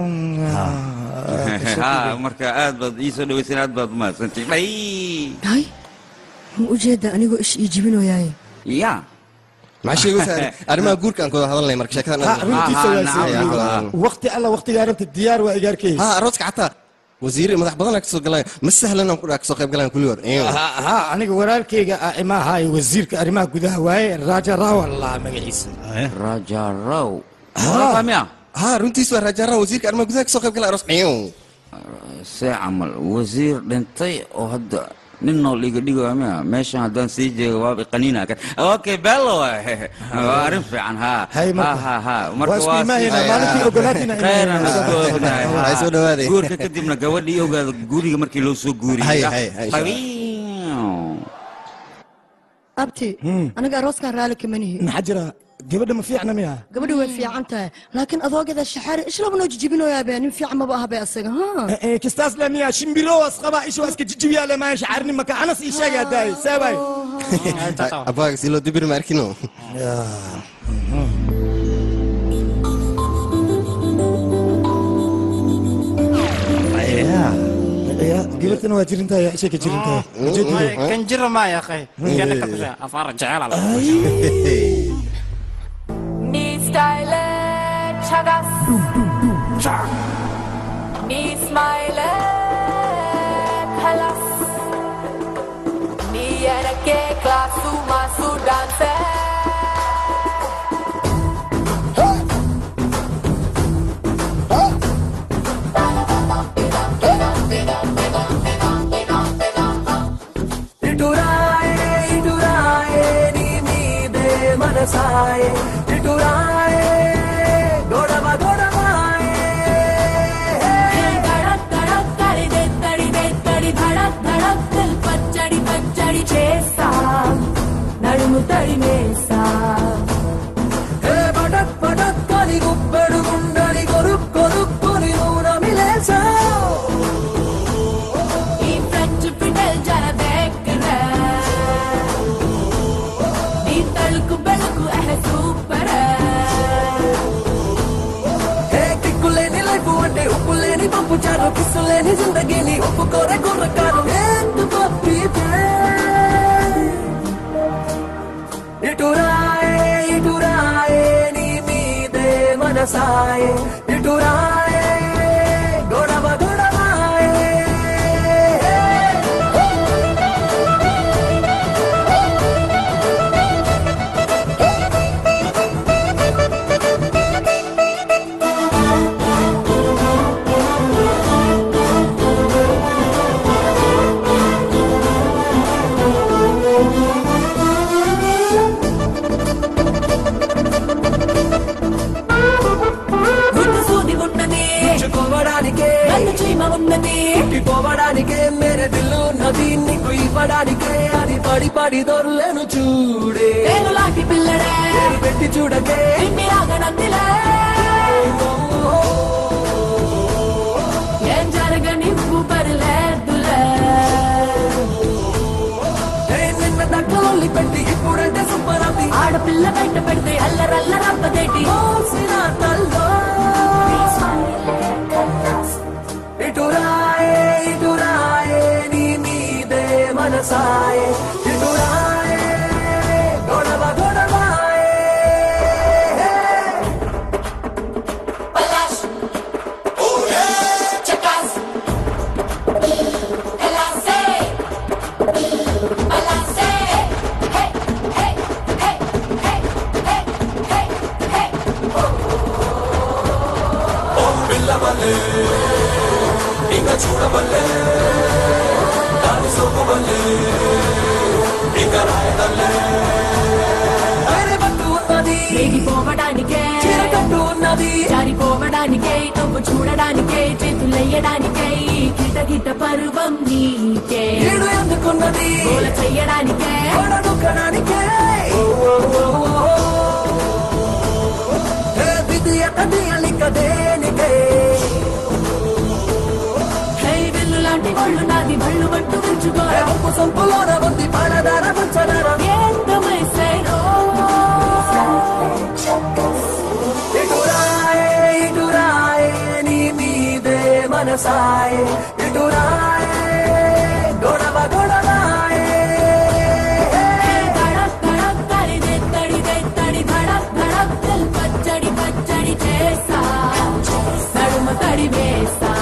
ha marka aad baad ii soo dhawaysan aad baad umahadsantay dhay hay ma ujeeda anigoo ish ii jibinooyaaye ya maxaa sheegaysaa arrimaha guurka aan kula hadalnay marka sheekadan ha runtiisa Ah, waa nacam, sii nacam. waqti alla waqtigaa rabta diyaar waa igaarkay ha arooska xataa wasiir madax badan aa kasoo galaya ma sahlan aan ku dhaa kasoo qayb galaan kulligood ha aniga walaalkayga ah imaahaay wasiirka arrimaha gudaha waaye raaja raawa laa magaciisa raja raw Ha. miya ha runtiis waa rajaaraha wasiirka arrimaha gudaha kasoo qayb galaya aroos see camal wasiir dhintay oo hadda nin nool iga dhigoya miya meeshan haddaan sii jeego waaba qaniina kan okay bello waa arrin fiican ha Hay, ha marka. ha ha Waa isku imaanaynaa, maalintii ogolaatina inay- khayran isku ognahay ha. Hay, soo dhawaaday. guurka kadibna gabadhii ogaada guriga markii loo soo guuriyey Hay, ah. hay, hay, insha Allah. Qabiiw. abti aniga arooskan raali kama nihi maxaa jira gabadha ma fiicna miya gabadha way fiican tahay laakiin adoogeeda shaxaari ishlaba noo jijibinoyaa nin fiican maba aha be asaga ha kistaas le miya shimbiro wasqaba isha waska jijibiyaa le maa shaxaarni maka anas ii sheegay daay saabay abaaga si loo dibir ma arkino gabartana waa jirintahay ishay ka jirintahay kan jira maa ya akhay kana ka tusha afaar jecel ala నీ స్టైలే చగస్ నీ స్మైలే ఖలస్ నీ ఎనకే class mass డాన్సే ఇటురాయే ఇటురాయే నీ మీదే మనసాయే ఇటురాయే గొడవ గొడవాయే धड़क धड़क करे दे तड़ी दे तड़ी धड़क धड़क दिल पचड़ी पचड़ी చేస్తా నడుము తడిమేస్తా ఏ పటక్ పటక్ అని గుప్పెడు గుండని కొరుక్ కొరుక్కుని నూనమిలేసా ఈ ఫ్రెంచ్ ఫిడల్ జర దేక్కన నీ తలుకు బెలుకు అహ సూపర్ ఏ కిక్కులేని లైఫ్ అంటే ఉప్పు లేని పప్పు చారు కిస్సు లేని జిందగీని ఒప్పుకోరే గుర్రకారు ఎందుకు ఇటురాయే ఇటురాయే నీ మీదే మనసాయే ఇటురాయే గొడవ గొడవాయే గుడ్డు సూది ఉన్నది పోవడానికే నన్ను చీమ ఉన్నది పోవడానికే మేరే దిల్లు ఉన్నది నీకు ఇవ్వడానికే అది పడి పడి దొరలేను చూడే నేను లాంటి పిల్లడే పేరు పెట్టి చూడకే నిన్ని రాగనందిలే ఏం జరగనివ్వు పర్లేదులే ఏ నిన్న దక్కలొల్లి పెట్టి ఇప్పుడంటే సూపర్ అవి ఆడపిల్ల బయట పెడితే అల్లరల్లరబ్బదేటి మోసిన తల్లో ఇటురాయే ఇటురాయే నీ మీదే మనసాయే ఇటురాయే గొడవ గొడవాయే Palash. Chacas. Elase. Balance. Hey, hey, hey, hey, hey, hey, hey. ఓ పిల్లవల్లే ఇంకా చూడవల్లే దాని సోకవల్లే ఇంకా రాయదల్లే వేరే పట్టు ఉన్నది రేగిపోవడానికే చీరకట్టు ఉన్నది జారిపోవడానికే నువ్వు చూడడానికే చేతులెయ్యడానికే కిట కిట పర్వం నీకే ఏడు ఎందుకున్నది గోల చెయ్యడానికే ఓడనుకడానికే ఓ, ఓ, ఓ, ఓ. ఏ విధి ఎక్కడి అలిక దేనికే హై విల్లు లాంటి ఒళ్ళు నాది బళ్ళు పట్టు ఉంచుకోరా ఏ ఉప్పు సొంపులోన ఉంది పాలదార పంచదార ఎంతమైసైనో ఇటురాయే ఇటురాయే నీ మీదే మనసాయే ఇటురాయే గొడవ గొడవాయే धड़क धड़क करे दे तड़ी दे तड़ी धड़क धड़क दिल पचड़ी पचड़ी చేసా నడుమ తడి వేసా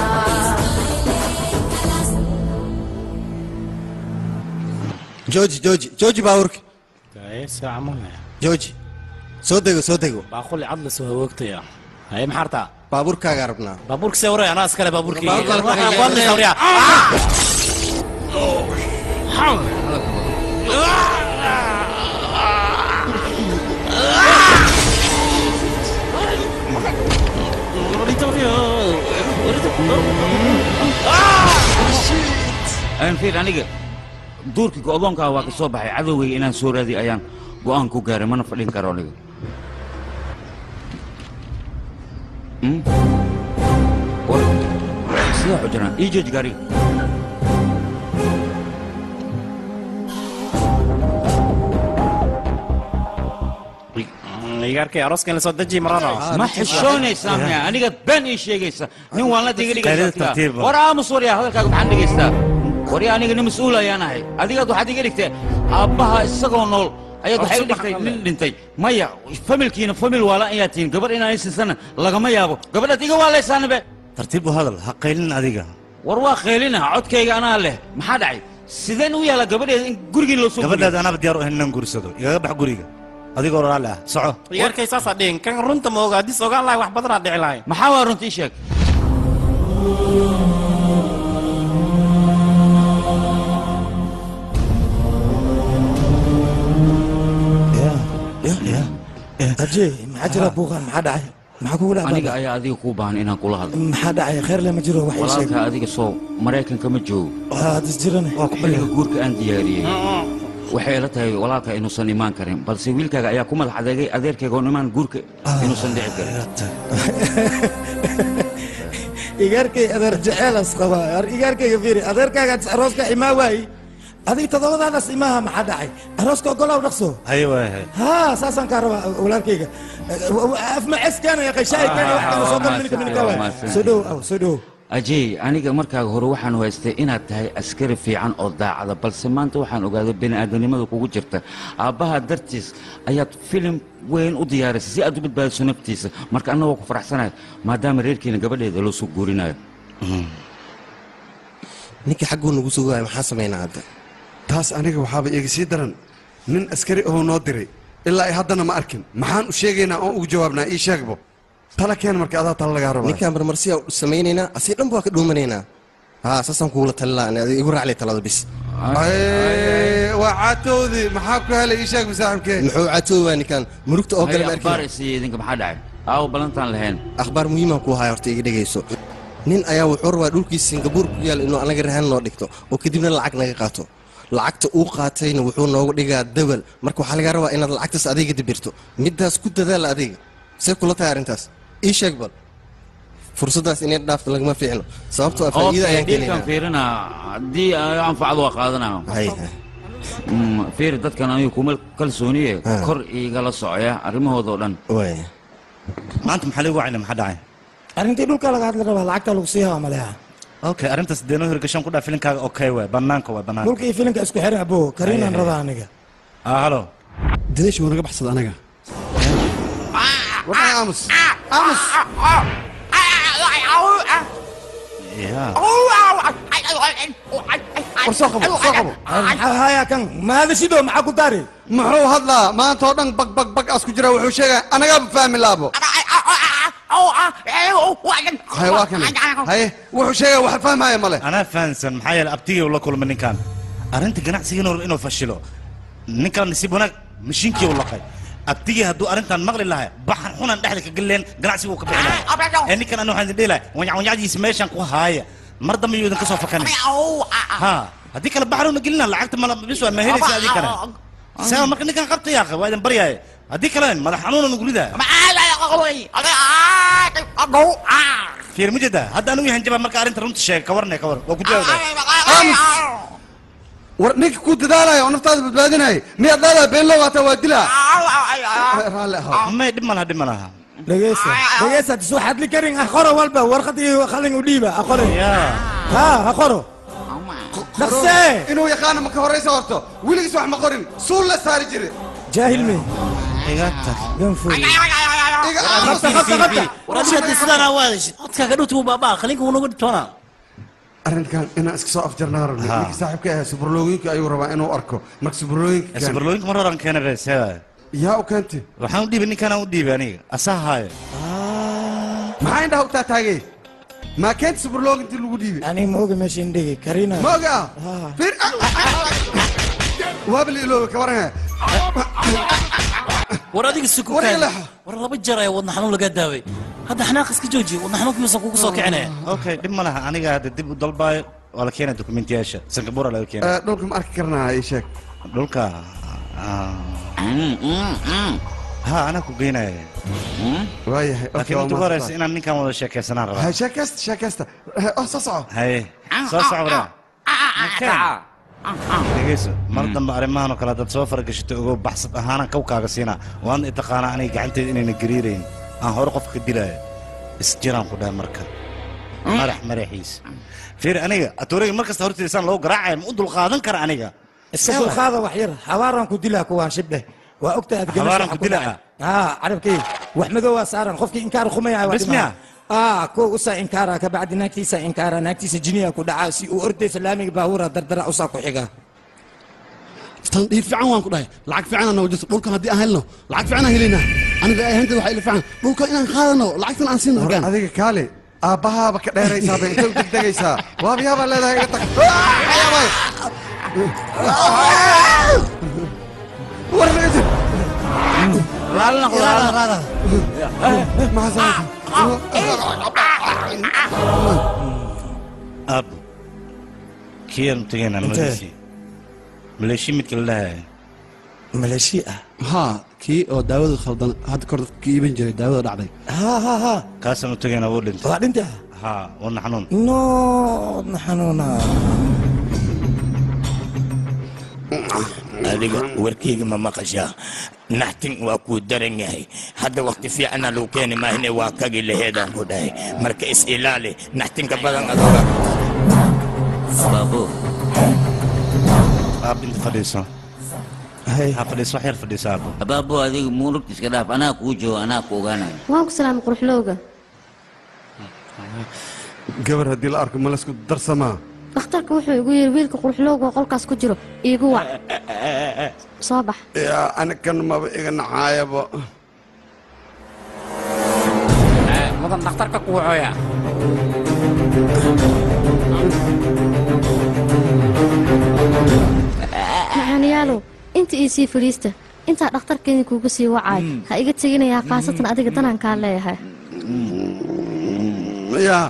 jooji jooji jooji baabuurka ايش عملنا jooji soo dego soo dego باخذ عضل سوى وقتها هاي محرتها baabuurkaagaa rabnaa بابورك سوري انا اسكر بابورك بابورك. والله سوري aan fiir aniga duurkii go'doonkaa waa ka soo baxay cadowgayga inaan soo raadiy ayaan go'aan ku gaaray mana fadhin karo aniga sidaa xujiraan ii jooji gaariga igaarkay arooska in la soo deji marano ma xishoonaysaa miya aniga been ii sheegaysa nin waan la diga Qaylada dhigaysaa tartiiba. war aamus waryaa hadalkaaga maxaan dhegaystaa waryaa aniga nin mas-uul ayaan ahay adigaad waxaad iga dhigtay aabbaha isagoo nool ayaad waxay iga dhigtay nin dhintay maya familkiina famil waalan ayaa tihiin gabar inaan isinsana lagama yaabo gabadhaad iga waalaysaanabe tartiib u hadal ha qaylin adiga war waa qaylina codkayga anaa leh maxaa dhacay sideen u yaala gabadheeda in gurigiin loo soo gabadhaada anaaba diyaar u ahayn inaan guursado igaga bax guriga adigoo raalli ah soco igaarkay saasaa dhihin kan runta ma oga haddis ogaan lahay wax badanaa dhici lahay maxaa waa runta ii sheeg aje maxaa jira buuqan maxaa dhacay maxaa kugu aniga dhacday ayaa adiga kuu baahan inaan kula hadlo maxaa dhacay kheer le ma jiro wax ii sheeg walaalka adiga soo maraykanka ma joogo hadis jirane waa ku xilliga guurka aan diyaariyey waxay ila tahay walaalka inuusan imaan karin balse wiilkaaga ayaa ku madax adeegay adeerkayga oo imaan guurka inuusan dhici karin igaarkay adeer jeceylas qaba igaarkayga fiiri adeerkaagaad arooska imaa waayi adiga toddobadaadaas imaha maxaa dhacay arooska ogolow dhaqso haye waayahay haa saasaan kaa rabaa walaalkayga afmaces keenaya qayshaay keenaya wax kale soo galminika minika waay soo dhow aw soo dhow ajey aniga markaaga hore waxaan haystay inaad tahay askari fiican oo daacada balse maanta waxaan ogaaday bini'aadanimada kugu jirta aabbaha dartiis ayaad filim weyn u diyaarisay si aad u badbaadiso naftiisa marka anna waa ku faraxsanahay maadaama reerkiina gabadheeda loo soo guurinayo ninka xagguu nagu sugaya maxaa samaynaa hadda taas aniga waxaaba iga sii daran nin askari oo noo diray ilaa ay haddana ma arkin maxaan u sheegaynaa oon ugu jawaabnaa ii sheegbo tala keen marka adaa tala lagaa rabaa ninkaan marmarsiyaa u samaynaynaa asii dhan baa ka dhuumanaynaa haa saasaan kugula talilaa igu raaclay talada bis Ay, waa caatoodii maxaa ku helay ii sheeg saaxiibkee muxuu caatoobaa ninkaan murugta oo kale ma akhbaar arkin isiiya idinka maxaa dhacay aawo ballantaan lahayn akhbaar muhiimaan ku haya horta iga dhegayso nin ayaa wuxuu rabaa dhulkiisa singabuur ku yaal inuu anaga rahan noo dhigto oo kadibna lacag naga qaato lacagta uu qaatayna wuxuu noogu dhigaa dawal marka waxaa lagaa rabaa inaad lacagtaas adiga dibirto middaas ku dadaala adiga see kula tahay arrintaas ii sheeg bal fursaddaas inay dhaafto lagama fiicno sababtoo ah faa'iida Okay, ayaan dhiilkan keenaynaa fiirinaa haddii ay anfacdo waa qaadanaa Mm, fiiri dadkan anigu kuma kalsooniye kor igala socya arrimahoodao dhan maanta maxaa lagu wacayna maxaa dhacay arrintii dhulka laga hadli rabaa lacagta lagu sii hawa maleha okay arrintaas deenoo hirgashan ku dhaa filinkaaga okay waay bannaanka waay bannaanka dhulka iyo filinka isku xiran abo kariinaan rabaa aniga ah halo dadashi wuu naga baxsada anaga wadnaha aamus aamus war soo qabo soo qabo maxaa haya kan ma hadashido maxaa ku dari muxuu hadlaa maanta oo dhan bag bag bag as ku jira wuxuu sheegaya anagaaba fahmi laabo haye waa kana haye wuxuu sheegaya wax fahmaya male anaa fahansan maxaa yeelay abtigii uu la kulmay ninkan arrinta ganacsiga inuu inuu fashilo ninkan nasiib wanaag mashiinkii uu laqay abtigii hadduu arrintan maqli lahaa baxan xunan dhexda ka galeen ganacsiga uu ka bixi lahaa ee ninkan anu waxaan idin dhihi lahay wanyacwanyacdiisa meeshan ku haaya mar dambe yuu idinka soo fakanay ha haddii kale baxruuna gelina lacagta mala bis waa ma helaysa adii kale saa marka ninkan qabta yaaqe waa idin baryaaye haddii kale madax xanuuna nugu ridaa fiir mujeda hadda anigu yahan jabaa marka arrinta runta sheega ka warne ka war waa ku jawaabaa war ninka ku dadaalaya oo naftaada badbaadinaya miyaad leedahay been loo waataa waa dilaa raalli ahaw may dhib malaha dhib malaha dhegeysa dhegeysa soo xadli karin ah qoro walba warqad iyo qalin u dhiiba ha qoro ha ha qoro dhaqsee inuu yaqaano ma ka horraysa horto weligiis wax ma qorin suul la saari jire jaahil me igata ganfur codkaaga dhowtu baabaa qalinka wuu nagu dhibtoonaa arrinkan inaan iska soo afjarnaa rabnay Ha. ninka saaxiibka ahaa subarlooyinka ayuu rabaa inuu arko marka subarlooyinka keen. sabarlooyinka mar horan keena reeseeda yaa u keentay waxaan u dhiibay ninkanaan u dhiibay aniga asaa haayo maxaa indhaha u taataagay maa keenta subarlooga intii lagu dhiibay aniga ma oga meesha indhegi kariina ma oga ah fiir waaba la iloobe ka waranaya war adiga suku War kaadi. ilaha. war laba jeer ayaa wadna xanuun lagaa daaway hadda xanaaq iska jooji wadna xanuunkiisa kugu soo kicinaya okay dhib ma laha aniga hadda dib u dalbaayo waa la keenaya dokumentiyaasha singapura laga keenaya Eh, dhulka ma arki karnaa ii sheeg dhulka ha anaa ku geynaya waayahay laakiin inta ugu horeysa inaan ninkan wada sheekaysanaan rabaa sheekaysta sheekaysta oh soo soco haye soo soco waraa dhegeyso mar dambe arrimahan oo kale haddaad soo faragashato ogow baxsad ahaanan kawkaaga siinaa waan i taqaanaa aniga gacanteeda inayna gariirayn aan hore qofka ka dilaayo isjiraan ku dhahay marka madax madaxiisa fiir aniga atooreyga mar kasta hortiisaan loo garaacaya ma u dulqaadan kara aniga iska dulqaada wax yar habaaraan ku dilaa kuwaan shibdhe waa ogta aad Habaaraan ku dilaa? haa carabkii wax madow waa saaran qofkii inkaar khumaya waa Bismiya? aa kuwa usaa inkaara kabacdi naagtiisa inkaara naagtiisa jiniya ku dhacaa si uu ordaysa laamiga baabuura dardara usaa ku xiga tan dhiir fiican waan ku dhahay lacag fiican noo jirto dhulkan haddii aan helno lacag fiican aan helaynaa aniga ay ahaynteed waxaa ila fiican dhulkan inaan qaadano lacagtan aan siino war adiga kaale aabbahaaba ka dheeraysaaba intay u degdegaysaa waabiyaabaa leedahay iga tag ayaabay war naga jir aabbo kiyaan tegaynaa Intee? maleeshi maleeshi midka la dhahayo maleeshi ah haa kii oo daawada khaldan hadda kor dadka ka iibin jiray daawada dhacday haa haa haa kaasaan u tegaynaa wuu dhintay waa dhinta haa wadna xanuun no na xanuuna adiga warkeyga ma maqashaa naxtin waa kuu daran yahay hadda waqti fiicana lagu keeni maahine waa kagi laheedaan ku dhahay marka is ilaali naxtinka badan adoga baabo aab inta fadhiiso ha fadhiiso wax yar fadhiiso aabbo baabo adiga muurugta iska dhaaf anaa kuu joogo anaa ku ogaanayo waan ku salaamay quruxlowga gabar haddii la arko ma laysku darsamaa dhakhtarka wuxuu igu yidhi wiilka quruxlowga oo qolkaas ku jiro iigu wac soo bax yaa anigan maba iga nacaayaba mudan dhakhtarka kuwacooya maxaaniyaalow inta ii sii fadhiista intaa dhakhtarkeedii kuuga sii wacaay ha iga teginayaa khaasatan adiga danaan kaa leeyahay yaa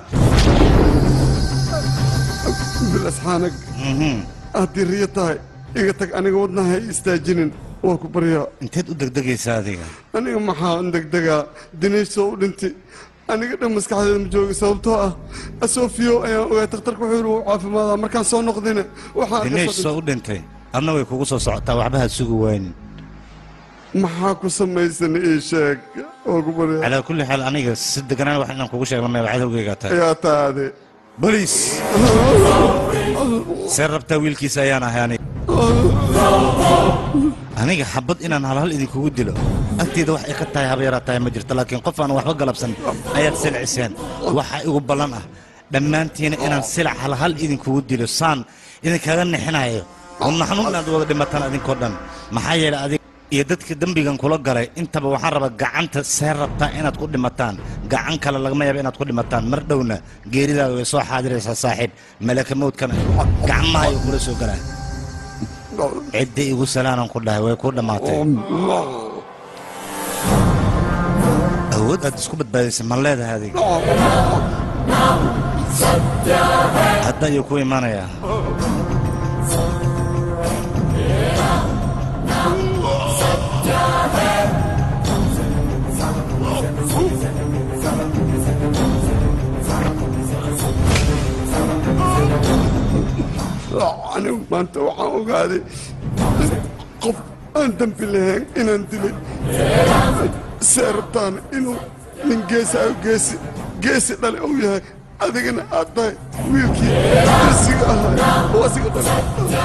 bilasxaanag haddii riyo tahay iga tag aniga wadnaha ha istaajinin waa ku baryaa inteed u degdegaysaa adiga aniga maxaa an degdegaa dinaysoo u dhintay aniga dhan maskaxdeeda ma jooga sababtoo ah asoofiyo ayaan ogaay takhtarka wuxuu yidhi wuu caafimaadaa markaan soo noqdina waxaan dineesh soo u dhintay adna way kugu soo socotaa waxba ha sugi waynin maxaa ku samaysan ii sheeg waa ku baryaa calaa kulli xaal aniga si deganaan wax inaan kugu sheegno meeba cadowgaygaa tahay yaa taade boliis see rabtaa wiilkiisa ayaan ahay aniga aniga xabad inaan halhal idinkugu dilo agteeda wax ay ka tahay haba yaraa tahay ma jirto laakiin qof aan waxba galabsan ayaad silciseen waxa igu ballan ah dhammaantiina inaan silac halhal idinkugu dilo saan idinkaga nixinayo wadna xanuun inaad wada dhimataan adinkoo dhan maxaa yeelay adig iyo dadka dembigan kula galay intaba waxaan rabaa gacanta see rabtaa inaad ku dhimataan gacan kale lagama yaaba inaad ku dhimataan mar dhowna geeridaada way soo xaadiraysaa saaxiib malaka mawdkana gacmaha ayuu kula soo galaa cidda igu salaanan ku dhahay way ku dhammaatay awood aad isku badbaadisay ma leedahay adiga hadda ayuu ku imaanayaa anigu maanta waxaan ogaaday qof aan dembi lahayn inaan dilay see rabtaan inuu nin geesaayo geesi geesi dhale uu yahay adigana aad tahay wiilkii geesiga ahaa oo asiga dhale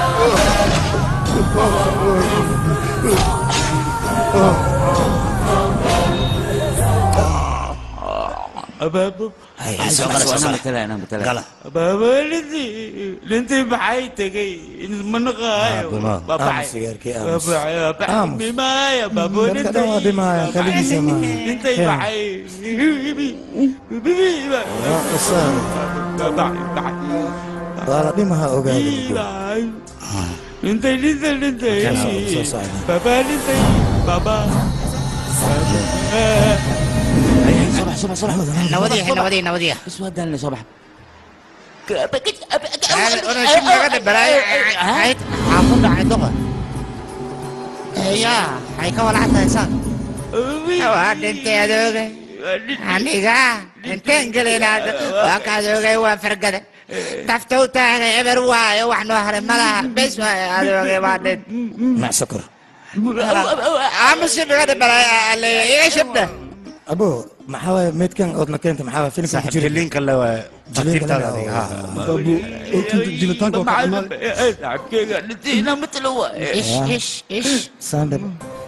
abaabo gala abaabo lintii lintii maxay tegay manaqaayo mimaya baabo dadka dhan waa dhimaayaan kaligiisa maaha lintay maxay waa la dhimaha ogaada lintay lintay lintay baba lintay baba نوديه نوديه نوديه بس ودالنا صباح xaafadda caydoqa ya hay ka walacad tahay saan waa dhintay adoogay aniga inteen gelinaad waa ka adoogay waa fargada tafta u taagay eber waayo wax noo haray malaha bes waayo adoogay waa dhint mac sokor aamusi dhigada balay iga shibda abo maxaa waaye meydkan oodna keenta maxaa waaye filimka ku jira jiliinka le waay tartiibtaada adiga ha jilitaanka waa ka imaad shacabkeyga dhintayna matalo ish ish ish sandal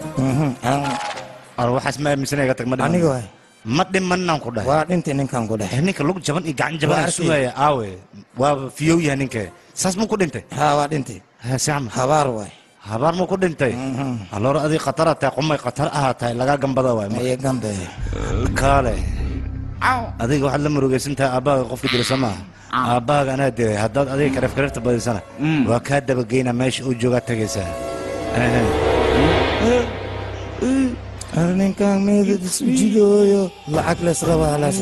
ar waxaas ma aaminsanay iga tag ma dhiman aniga waay ma dhimanaan ku dhahay waa dhintay ninkan ku dhahay ninka lug jaban iyo gacan jaban Waa aan arkay. sugaya aawe waa fiyow yahay ninka saas muu ku dhintay haa waa dhintay sacma habaar waay habaar muu ku dhintay aloor adii khatara tahay qumay khatar ahaa tahay lagaa gambada waay aye gambe kaale adiga waxaad la murugaysan tahay aabbaaga qofka dila soo maaha aabbaaga anaa dilay haddaad adiga kareef kareefta badisana waa kaa dabageyna meesha uu joogaa tegaysaa Ehe. ar ninkan meydad isu jidooyo lacag lees rabaa laas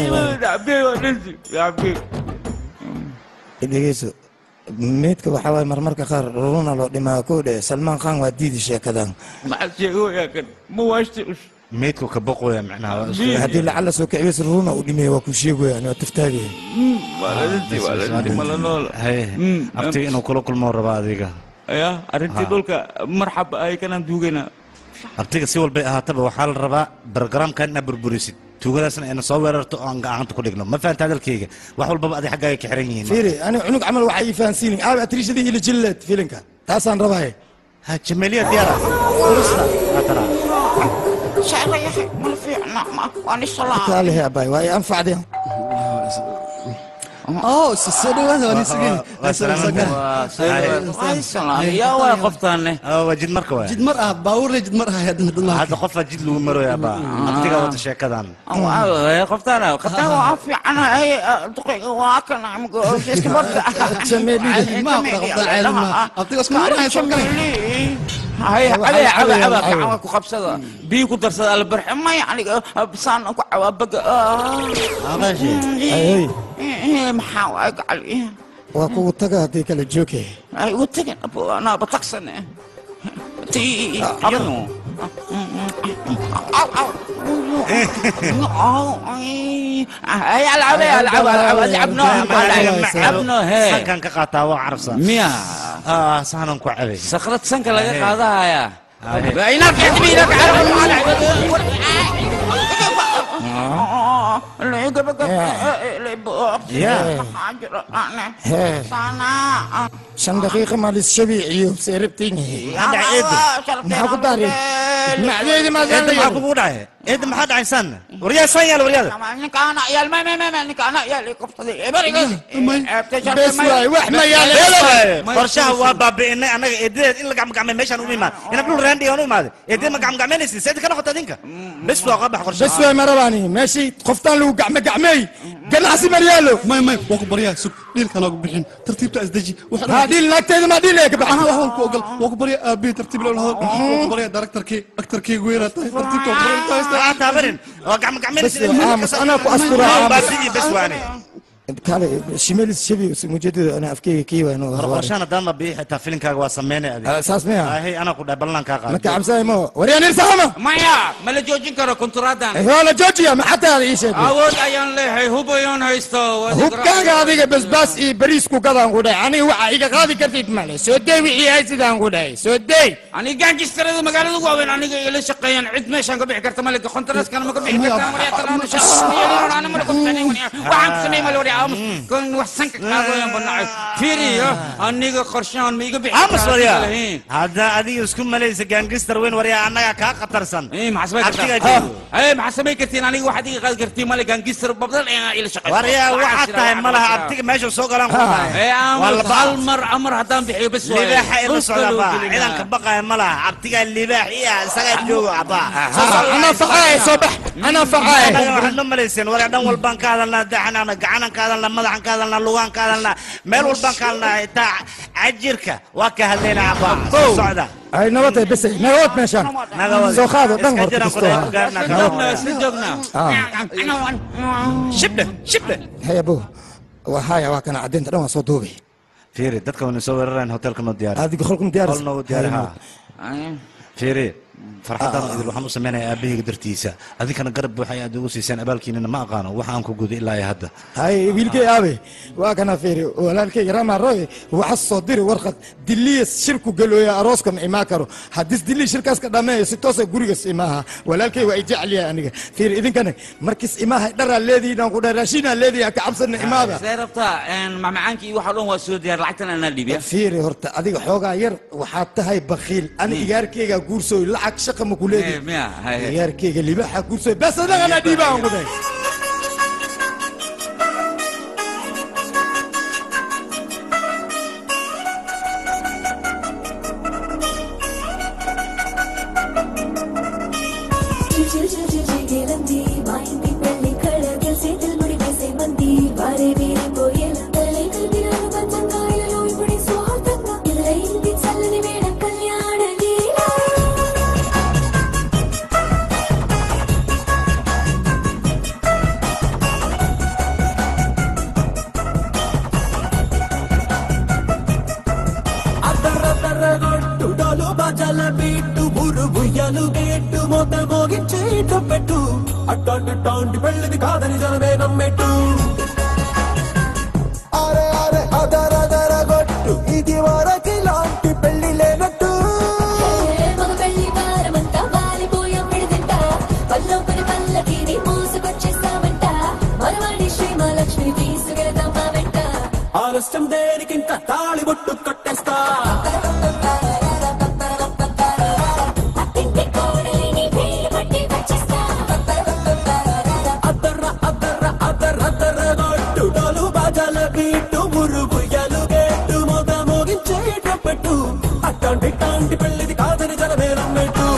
dhegeyso meydka waxaa waaye marmarka qaar ruruna loo dhimaa koo dhe salmaan khan waa diidi sheekadan maxaad sheegoyaa kan ma waashti meydku ka boqoya macnaha waa isku- haddii lacag la soo kicibays ruruna uu dhimaya waa ku sheegayaan waa taftaagaya maaladintii waa la dhinti mala nool Haye, abtiga inuu kula kulmoo rabaa adiga ya arrintii Ha. dhulka marxab ay kanaan duugayna abtiga si walbay ahaataba waxaa la rabaa barogaraamkan inaad burburisid tuugadaasna ayna soo weerarto oo aan gacanta ku dhigno ma fahanta hadalkayga wax walbaba adig xaggaaga ka xiran yihiin fiiri ani cunug camal waxaa ii fahansiinin aabe atriishadii ila jilleed filinka taasaan rabaaye ha jameliya diyaara atara sheegayahay mala fiicna waan isalaa kaalehe abaay waa i anfacdeen oo soo dhawaada waan isugeen yaa waa qoftaane waa jid marka waay jid mar ah baabuurle jid mar ah haddana dad hadda qofaa jid lagu maroya baa abtiga wata sheekadan qoftaan qoftaan waa fiicanahay duqeyga waa kana iska barta هاي علي عبا عبا كعوا كقبسة بي كدرس البرح ما يعني بسان كعوا بقى محاوى علي waa kugu taga haddii kala jooge اي وتجن ابو انا بتقصن تي ابنو او او هاي العب العب العب العب العب هي sankan ka qaataa waa carabsan miya ah sahanan ku cabay sakrad sanka laga qaadahaya inaad xidmiinaka shan daqiiqa maalis shabiiciyo seerabtiin maxaa ku daari macdeedi eedda maxaa kugu dhacay eedda maxaa dhacay san waryaa san yaal waryaada ninkaana yaal ma ma ma ninkaana yaal qabsaday bes waay wax ma qorshaha waa baabi'inay annaga eedadeed in la gacmagacmay meeshaan u imaan inab dhul raandi aan u imaaday eedada ma gacmagacmaynaysid seeda ka noqota adinka bes waa qabax bes qorshaha waay marabaani meeshii qoftaan lagu gacme gacmeey ganacsi maryaalo may may waa ku baryaa sug dhiilka noogu bixin tartiibta isdeji haa dhiil naagteeda maa dhiil ee ka baxan anaa wax walku ogol waa ku baryaa aabbihi tartiib loo lahado waa ku baryaa daraktarkii aktarkii weeraa tahay tartiibta waa ku baryaa waa taabarin waa gacmagacmaynaysid aamus anaa ku asturaa baabi'i bes waani kale shimelis shabi mujeedada ana afkeyga kii waa inuu war qorshahan haddaan ma biixi xitaa filinkaaga waa sameynay adiga saas miya hay anaa ku dhahay ballan kaa qaado maka cabsaay mo waryaan irsaama maya ma la joojin karo konturaadan waa la joojiya maxataada ii sheeg awood ayaan leeyahay hub ayaan haysto hubkaaga adiga basbaas iyo bariis ku gadaan ku dhahay aniga waxaa iga qaadi kartid male soo dey wixii hay sidaan ku dhahay soo dey ani gaangistarada magaalada waaweyn aniga ila shaqeeyaan cid meeshaan ka bixi karta male kontaraaskana ma ka bixi kartaa maryaa talaana shaqeeyaan ma waxaan ku sameeyay male waryaa aamus kon wax sanka qaadayaan banacay fiiriyo aniga qorshahan ma iga bixi aamus waryaa hadda adiga isku malaysa gaangistar weyn waryaa annaga kaa khatarsan Abtigaa joogo. ay maxaa samay kartiin aniga waxaad iga qaadi kartiin male gaangistar babdal ayaan ila shaqeeyo waryaa waxaad tahay malaha abtiga meesha soo galaan ku tahay ee waa aamus laba hal mar amar haddaan bixiyo bes waaye. libaaxa ila Dhulka socda loo baa gelinaa. ciidanka baqaya ma laha abtigaa libaax iya isagaa joogo abaa anaa facaaye soo bax anaa facaaye annaga waxaad ma malayseen waryaa dhan walbaan ka hadalnaa daxanaana gacanan ka hadalnaa madaxan ka hadalnaa lugaan ka hadalnaa meel walbaan ka hadalnaa xitaa cajirka waa ka hadlaynaa abaa soo socda ay nabadtay bese nagawad meeshaan Nagawad. soo qaado dhan Iska horta jiraan kisto ku dhahay, gaarnaa ka Joognaa, isla joognaa. shibdhe shibdhe hay abo waa haya waa kana caddeynta dhan waa soo duubay fiiri dadka wana soo weerarayaan hotelka noo diyaari adiga qolkum diyaaris qol noogu diyaari haa fiiri farxaddan idil waxaan u samaynayaa aabahayga dartiisa adinkana garab buuxa ayaad ugu siiseen abaalkiinana ma aqaano waxa aan ku guday ilaa iyo hadda hay wiilkay aabe waa kana fiiri walaalkayga ramaroy waxa soo diri warqad diliya shirku galooya arooska ma imaan karo haddis dili shirkaas ka dhameeyo si toosa gurigas imaaha walaalkay waa i jecel yahay aniga fiiri idinkana markis imaaha dharaa leedihiin ku dharaashinaa leedihi ka cabsana imaada see rabtaa macmacaankii waxa dhan waa soo diyaar lacagtan anaa dhiibiya fiiri horta adiga xoogaa yar waxaad tahay bakiil ani igaarkeyga guursooy lacag shaqa ma ku leedihi miya hay igaarkeyga libaxa guursooy bes adagana dhiibaan ku dhahay చిచిచిచిచిగిలంది మా ఇంటి పెళ్లి కళగల్ చేతులు ముడి వేసే మంది వారే వీరి పోయేలా తలై కదిరాలు పంచంగాయలలో ఇప్పుడు స్వార్థంగా ఇల్లయింది చల్లని వేడ కళ్యాణ లీల అద్దరద్దరగొట్టు డోలు బాజాల బీట్టు ఊరు ఉయ్యాలు గేట్టు మోత మోగించే పెట్టు అట్టాంటి టాంటి పెళ్ళిది కాదని జనమే నమ్మెట్టు అరే అరే అదరదరగొట్టు ఇది వరకి లాంటి పెళ్లి లేనట్టు మగ పెళ్లి వారమంతా వాలిపోయాం విడిదింట పల్లోపని పల్లకిని మోసుకొచ్చేస్తామంట మనవాడి శ్రీ మహాలక్ష్మి తీసుకెళ్తాం మా వెంట ఆలస్యం దేనికింత తాళి బొట్టు కట్టేస్తా ఇంటి కోడలిని వేలు పట్టి వచ్చేస్తా అద్దర్ర అద్దర్ర అద్దర్ర అద్దరగొట్టు డోలు బాజాల బీట్టు ఊరు ఉయ్యాలు గేట్టు మోత మోగించే పెట్టు అట్టాంటి టాంటి పెళ్ళిది కాదని జనమే నమ్మెట్టు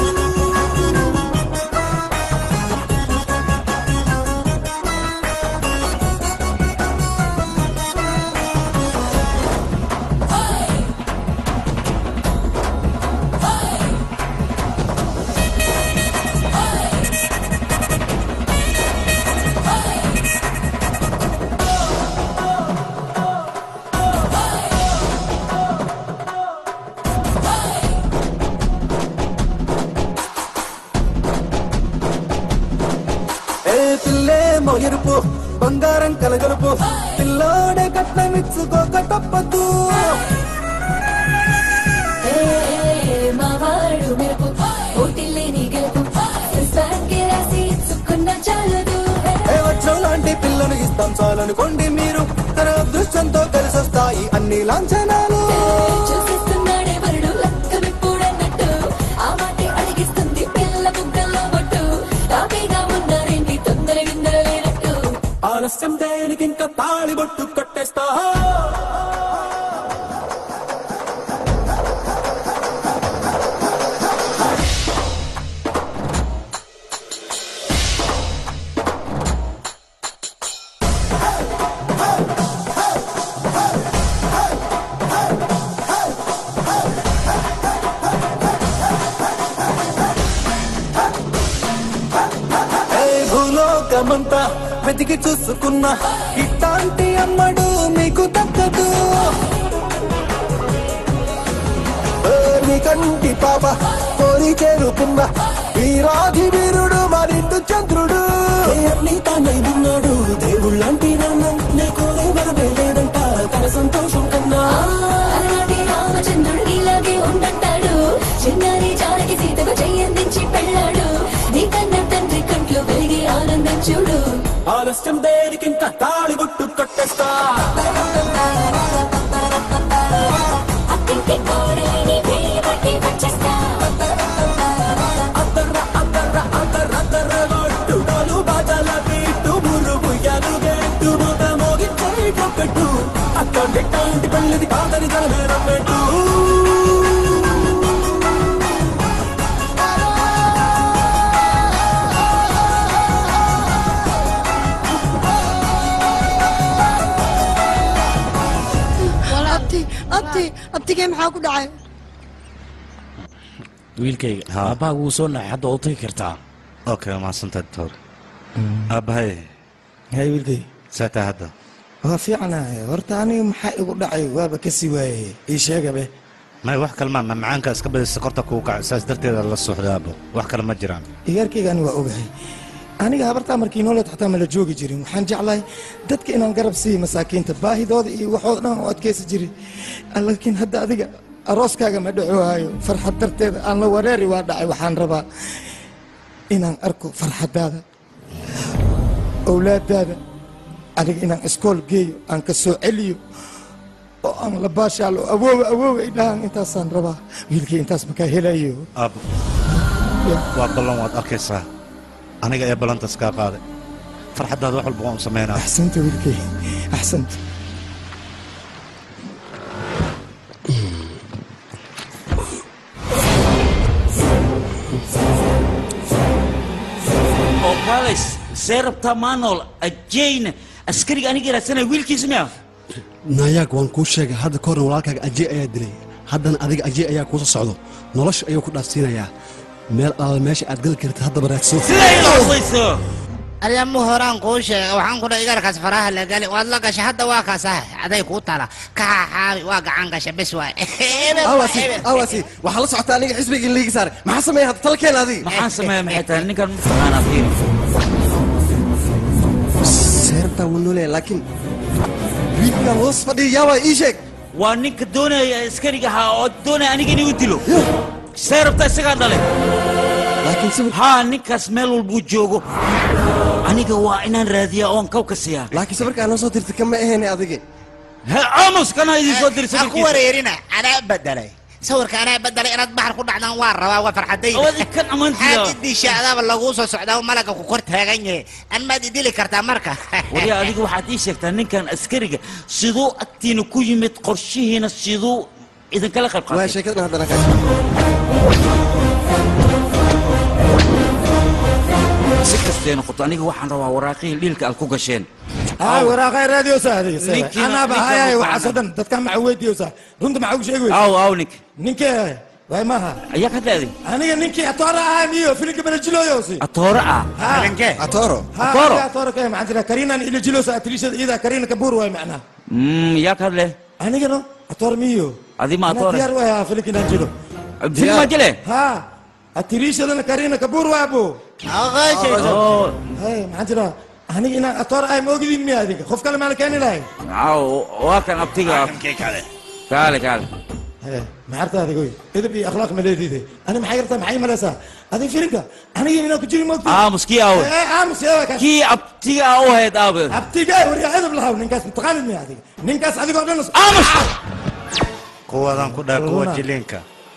ఏ పిల్లేమో ఎరుపు బంగారం కలగలుపు పిల్లోడే కట్నమిచ్చుకోక తప్పదు ఏ, మా వాడు మెరుపు ఓటిల్లేని గెలుపు క్రిస్తాన్కి రాసి ఇచ్చుకున్న చాలదు ఏ వచ్చం లాంటి పిల్లను ఇస్తాం చాలనుకోండి మీరు తన అదృష్టంతో కలిసొస్తాయి అన్ని లాంఛనాలు చూపిస్తున్నాడే వరుడు లక్కమిప్పుడన్నట్టు ఆ మాటే అడిగిస్తుంది పిల్ల బుగ్గల్లో బొట్టు తాపీగా ఉన్నారేంటి తొందర గిందర లేనట్టు ఆలస్యం దేనికి ఇంకా తాళి బొట్టు కట్టేస్తా ఏ భూలోకమంతా వెతికి చూసుకున్నా ఇట్లాంటి అమ్మడు మీకు దక్కదు ఏ నీ కంటి పాప కోరి చేరుకున్న వీరాధి వీరుడు మరిండు చంద్రుడు ఏ అన్ని తానై ఉన్నాడు దేవుళ్ళంటి నాన్న నీ కోరే వరమే లేదంట తన సంతోషం కన్నా అలాంటి రామచంద్రుడు ఇలాగే ఉండంటాడు చిన్నారి జానకి సీతకు చెయ్యందించి పెళ్ళాడు నీ కన్న తండ్రి కంట్లో వెలిగి ఆనందం చూడు ఆలస్యం దేనికింత తాళి బొట్టు కట్టేస్తా అత్తింటి కోడలిని వేలు పట్టి వచ్చేస్తా అద్దర్ర అద్దర్ర అద్దర్ర అద్దర్ర గొట్టు డోలు బాజాల బీట్టు మురు బుయ్యాలు గేట్టు మోత మోగించే పెట్టు అట్లాంటి టాంటి పెళ్ళిది కాదని జనమే నమ్మెట్టు abti abti abtigee maxaa ku dhacay wiilkayga aabbaaga wuu soo naxay hadda oo tagi kartaa okay mahadsantahay doctor aabbahay hay wiilkay saataa hadda waa fiicanahay horta aniga maxaa igu dhacay waaba ka sii waayey ii sheegabe may wax kalmaa mamacaanka iska badisa korta kuu kaca saas darteeda la socdaabo wax kale ma jiraan iyaarkayga ani waa ogahay aniga habartaa markii nooleed xataa mala joogi jirin waxaan jeclahay dadka inaan garab siiyo masaakiinta baahidooda iyo waxooda dhan u adkaysi jirin laakiin hadda adiga arooskaaga ma dhacoohayo farxad darteeda aan la wareeri waa dhacay waxaan rabaa inaan arko farxadaada owlaadaada aniga inaan iskool geeyo aan ka soo celiyo oo aan la baashaalo awoowa awoowa ay dhahaan intaasaan rabaa wiilkii intaas makaa helayo aabo waa ballan waad arkaysaa aniga ee ballantaas kaa qaaday farxaddaada wax walba waan u samaynaa axsanta wiilkay axsanta oo kaalays see rabtaa maanool ajeyna askariga aniga raadsanaya wiilkiisa miya naayaag waan kuu sheegay hadda ka horna walaalkaaga ajey ayaa dilay haddana adiga ajey ayaa kuusa socdo nolosha ayuu ku dhaafsiinayaa meel alaala meesha aad gali kartid haddaba raadso aryamu horaan kuu sheega waxaan ku dhahay igarkaas faraha la gali waad la gashay hadda waa kaasah aday kuu tala ka xaaxaabi waa gacan gasha bes waay awasi awasi waxaa la socota aniga xisbiga in liigi saaray maxaa sameeya hadda talkeen adiga maxaan sameeya maxay tahay ninkan mataqaanaa fiiri seertaa wuu nooleya laakiin wiilkan hoos fadhiya yaabaa ii sheeg waa ninka doonaya askariga ahaa oo doonaya aniga inuu dilo see rabtaa isagaa dhale haa ninkaas meel walbuu joogo aniga waa inaan raadiyaa oon kawka siiyaa laakiin sawirkaa noo soo dirtay kama ahayne adiga aamus kana idin soo dirsa ha ku wareerina anaa bedelay sawirka anaa bedelay inaad baxar ku dhacdaan waa rabaa waa farxadayda kan amantiya maxaad idisha adaaba laguu soo socdaa malaga ku kor taagan yahay an maad idili kartaa marka waryaa adiga waxaad ii sheegtaa ninkan askariga siduu agtiina ku yimid qorshihiina siduu idinkala qayb waa qaatay sheekadan haddana ka si kastay noqoto aniga waxaan rabaa waraaqihii dhiilka aad ku gasheen ها وراقي راديو سهدي Ninkii- انا ninkii بهاي ugu وحسدن دتك ما عوديو سه رنت ما عوش ايوه aw aw nink نينكي واي ماها ayaa ka daaday انا نينكي اتورا هاميو فيلك بنجلو يوسي atoore ah atoro Atoro. ها اتورا كاي عندنا كارينا اللي جلوس اتليش اذا كارينا كبور واي معنا Mm, yaa ka hadle انا كده اتور ميو adi ma انا atoore ديار واي فيلك نجلو film ma jile ها اتليش انا كارينا كبور واي ابو Oh. هاي ما عندنا انا انا اتور اي موجودين مي هذيك خوف كلام انا كاني لاي aw waa kan abtiga kaale kaale هاي ما عرفت هذا قوي اذا بي اخلاق مليدي دي انا ما حيرتها معي ملاسا هذه فرقه انا هنا كجري موت aamus kii awe ايه امس يا كاش kii abtiga ah u hayd aabe abti جاي وري هذا بالهاو نينكاس متقاند مي هذيك نينكاس هذيك ودنس امس kuwadan ku dhaha kuwa Wallah. jiliinka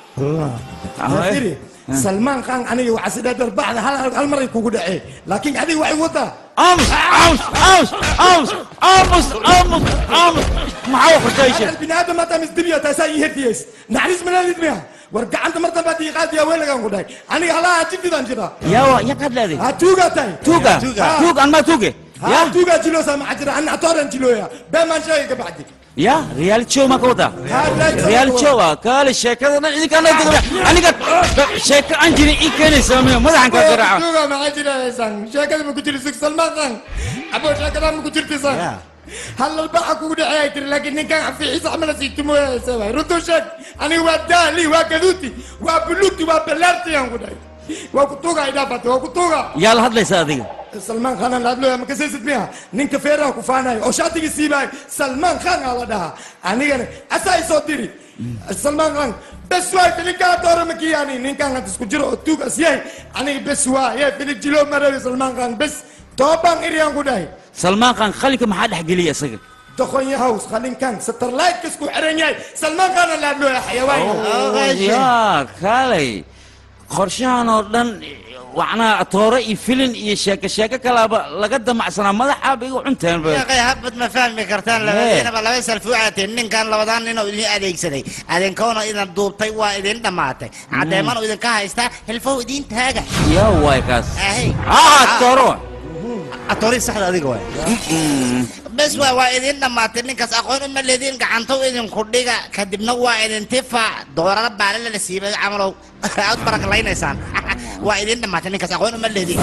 فيري سلمان خان انا وعسيد هذا بعد هل هالمره يكون دعي لكن هذه وعي وطا aamus aamus aamus aamus aamus aamus aamus maxaa qorshaysan البني ادم ما تمس دبيا تساي هديس نحرس من هذه دميا ورجع انت مرتبه بعد يقاد يا وين لقى قداي انا هلا جدي دانجرا yaa waa yaa ka hadlaaday ها توغا تاي tuuga tuug an maa tuuge ها توغا جلو سامع عجرا انا اتورن جلو يا بما شيء بعدك ya reality show ma ka wadaa reality show ah kaale sheekadana idinkaana degma aniga sheeko aan jirin ii keenaysa miyo madaxan ka garaaca توغا ما عجرا سان شكل ما كنت لسك سلمان خان ابو شكل ما كنت سان هلا البحر كود عايتر لكن كان في عيسى عمل سيتمو يا سوا ردو شك انا ودالي وكذوتي وبلوتي وبلارتي يا غداي وكتوغا ايدا بات وكتوغا yaa la hadlaysa adiga سلمان خان لا ادلو ما كسيت بيها نينك فيرا كفانا او شاتي سيباي سلمان خان على ده انا انا اساي صوتيري سلمان خان بس واي في الكاتور مكياني نين كان تسكجرو توك اسياي انا بس واي يا في الجلو مره سلمان خان بس توبان اريان غداي salmaan khan khalinka maxaa dhex geliya isaga دخون يا هاوس خلين كان ستر لايك كسكو حرنياي سلمان خان لا ادلو يا حيوان yaa kaalay qorshahan oo dhan wacnaa atoore iyo filin iyo sheeko sheeko kalaaba laga damacsanaa madaxaaba igu cunteen ba يا habad ma fahmi kartaan labadiinaba laba salfuucateen ninkan labadaan nin oo idin adeegsaday adinkoona idin duubtay waa idin dhammaatay caddeeman oo idinka haystaa hilfow idin taaga yaa waay kaas ahey ah atooro atoori saxda adiga waay bes waa waa idin dhammaatay ninkaas aqoon uma leediin gacantow idinku dhiga kadibna waa idin tifa doorada baalala la siibay camalow aad baraklaynaysaan waa idin dhammaatay ninkaas aqoon uma leediin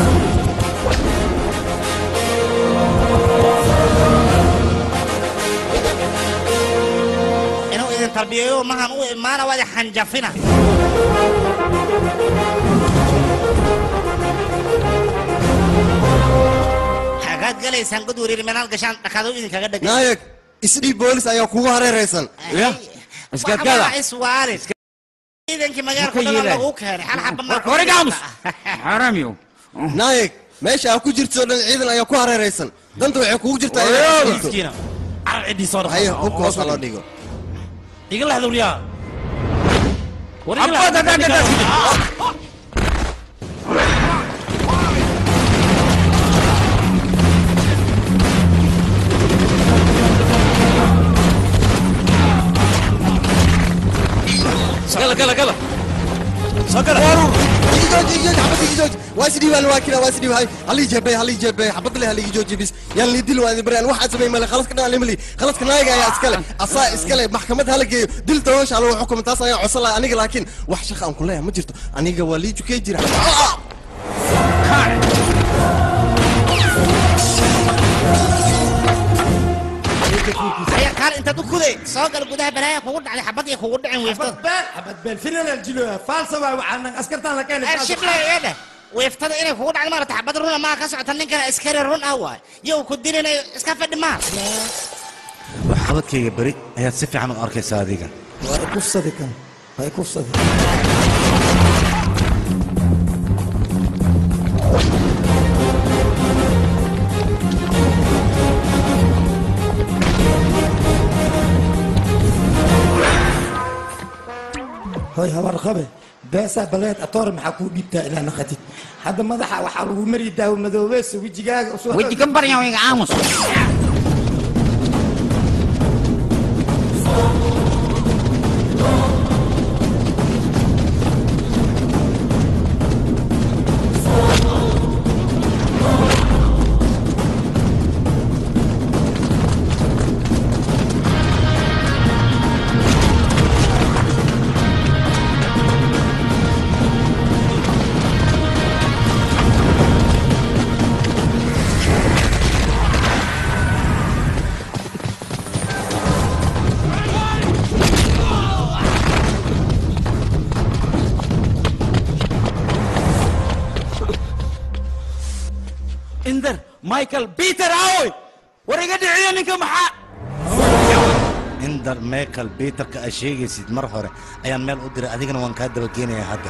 inuu idin idin tarbiyeeyo mahan u imaana waa idin xanjafina xagaad galaysaan god wariir meelaad gashaan dhakaado idinkaga dhegay naayeg isdhiib boolis ayaa kugu hareeraysan waxba iswaalin ciidankii magaalka Marka dhan yeelay. lagu keenay hal xaba maa xaramyo naayeg meesha aa ku jirto dhan ciidan ayaa ku hareeraysan danta waxay kugu jirtaa inaad Oyow, isdhiibto. miskiina. Carab ciddii soo dhaqo. Haye, hubka hoos ha loo dhigo iga lahda wariyaa war iga Abbaad lahda haddaan ka gala gala gala soo gala ijooj ijooj xabad ijooj waa isdhiibaan waa kina waa isdhiibaan halii jeebay halii jeebay xabad le halii jooji bis yaan lii dil waa idin barayaan waxaa samay male khalaska dhan limali khalaska naayaga ayaa iskale asaa iskale maxkamad hala geeyo dil toosha lagu xukumo taas ayaan codsan lahaa aniga laakiin wax shaqa aan ku leeyahay ma jirto aniga waa lii jukay jira aya kaal intaad u kuday soo gal gudaha balaaya kugu dhacday xabad iyo kugu dhicin wiiftada xabad beel finan aljilo faalsa waa waxaan askartaan la keenay shibla eedhe wiiftada inay kugu dhacday maarata xabad runa maa ka socota ninkana askari run ah waay yow ku dilinayo iska fadhi maa waxqabadkayga beri ayaad si fiican u arkaysaa adiga waa kufsadi kan waa kufsadi hoy habar qabe beesaa baleed atoor maxaa kuu dhiibtaa ilaa naqatid hadda madaxa waxaa lagu mari daawo madoobeesa wejigaaga usoo weji ka barya iga aamus inder michael peter aoy war iga dhiciyo ninka maxaa indar meekal biiterka aad sheegaysid mar hore ayaan meel u diray adigana waan kaa dabageenaya hadda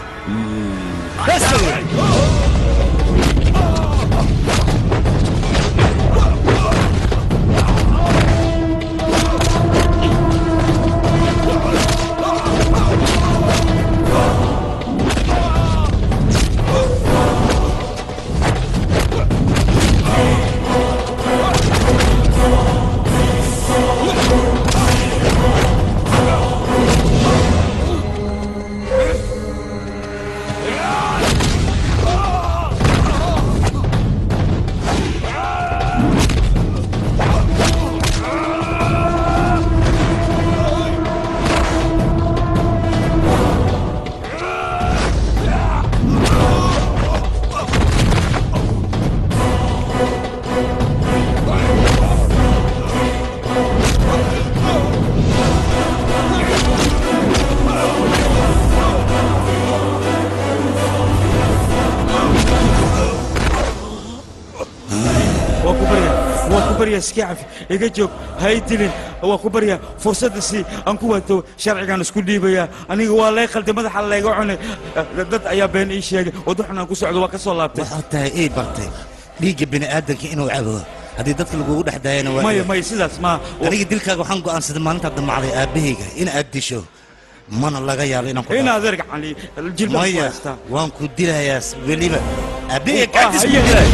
waa ku barya waa ku barya iska cafi iga joog ha i dilin waa ku barya fursadda si aan ku waato sharcigaan isku dhiibaya aniga waa lay qalday madaxa layga cunay dad ayaa been ii sheegay waddo xun aan ku socdo waa ka soo laabtay waxaad tahay ii bartay dhiigga bini'aadanka inuu cabo haddii dadka lagugu dhex daayana waa maya maya sidaas ma aniga dilkaaga waxaan go'aansaday maalintaad damacday aabbahayga in aad disho mana laga yaabo inaan ku in adeer gacali jilbaha ku maya haystaa waan ku dilayaa weliba aabbahayga Ah, gaadis haye, haye.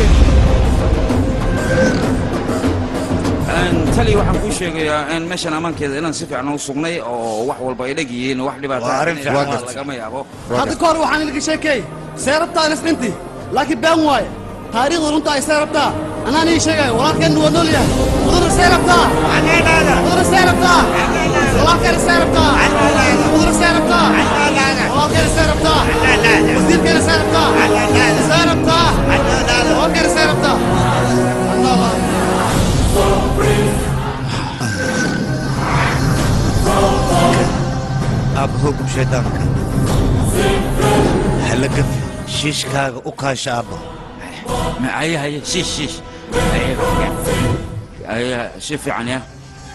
tali waxaan kuu sheegayaa in meeshan ammaankeeda inaan si fiican u sugnay oo wax walba ay dheg yihiin wax dhibaato Waa arrin fiican, waa lagama yaabo hadda ka hor waxaan ilka sheekay see rabtaa isdhinti laakiin been waaye taariikhdu runta ay see rabtaa anaan ii sheegayo walaalkeenna waa nool yahay mudana see rabtaa mudana see rabtaa walaalkeena see rabtaa mudana see rabtaa walaalkeena see rabtaa wasiirkeena see rabtaa see rabtaa walaalkeena see rabtaa shaydaanka hala gafi shiishkaaga u kaasha aabba haye haye shiish shiish haye si fiican ya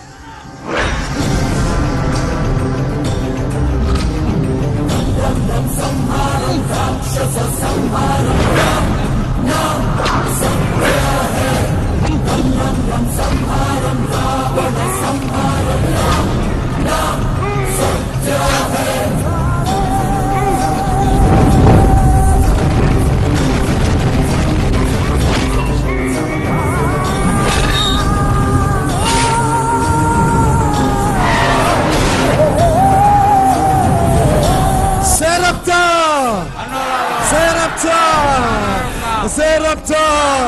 سيربتا سيربتا سيربتا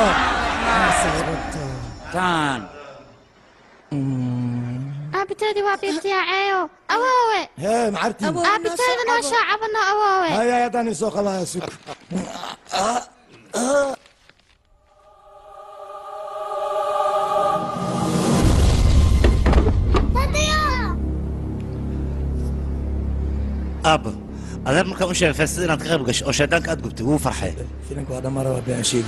taan aabiteedii waa biibtiyaaceeyo awoowe هي معرتي aabiteeda noo shaacabano awoowe هيا يا داني سوق الله يا سوق aabba adeer markaan u sheegay feestada inaad ka qayb gasho oo shaydaanka aad gubtay wuu farxay فيلمك هذا مرة بيع شيء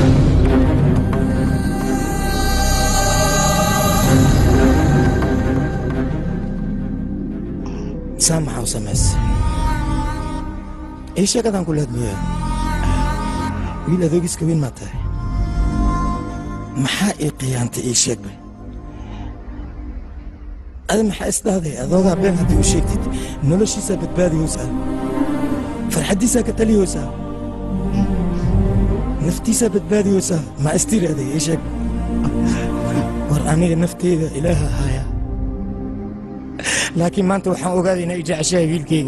سامحة وسمس ايش يا كذا كل هدوية ويلا ذوقس كوين ما تاي maxaa ii qiyaantay ii sheeg bay ada maxaa isdhahday adoogaa been haddii u sheegtid noloshiisaa badbaadiyoosaa farxaddiisaa ka taliyoosaa naftiisaa badbaadiyoosaa ma istiraahday ii sheeg war aniga nafteyda ilaaha haaya laakiin maanta waxaan ogaaday inay i jeceshahay wiilkayga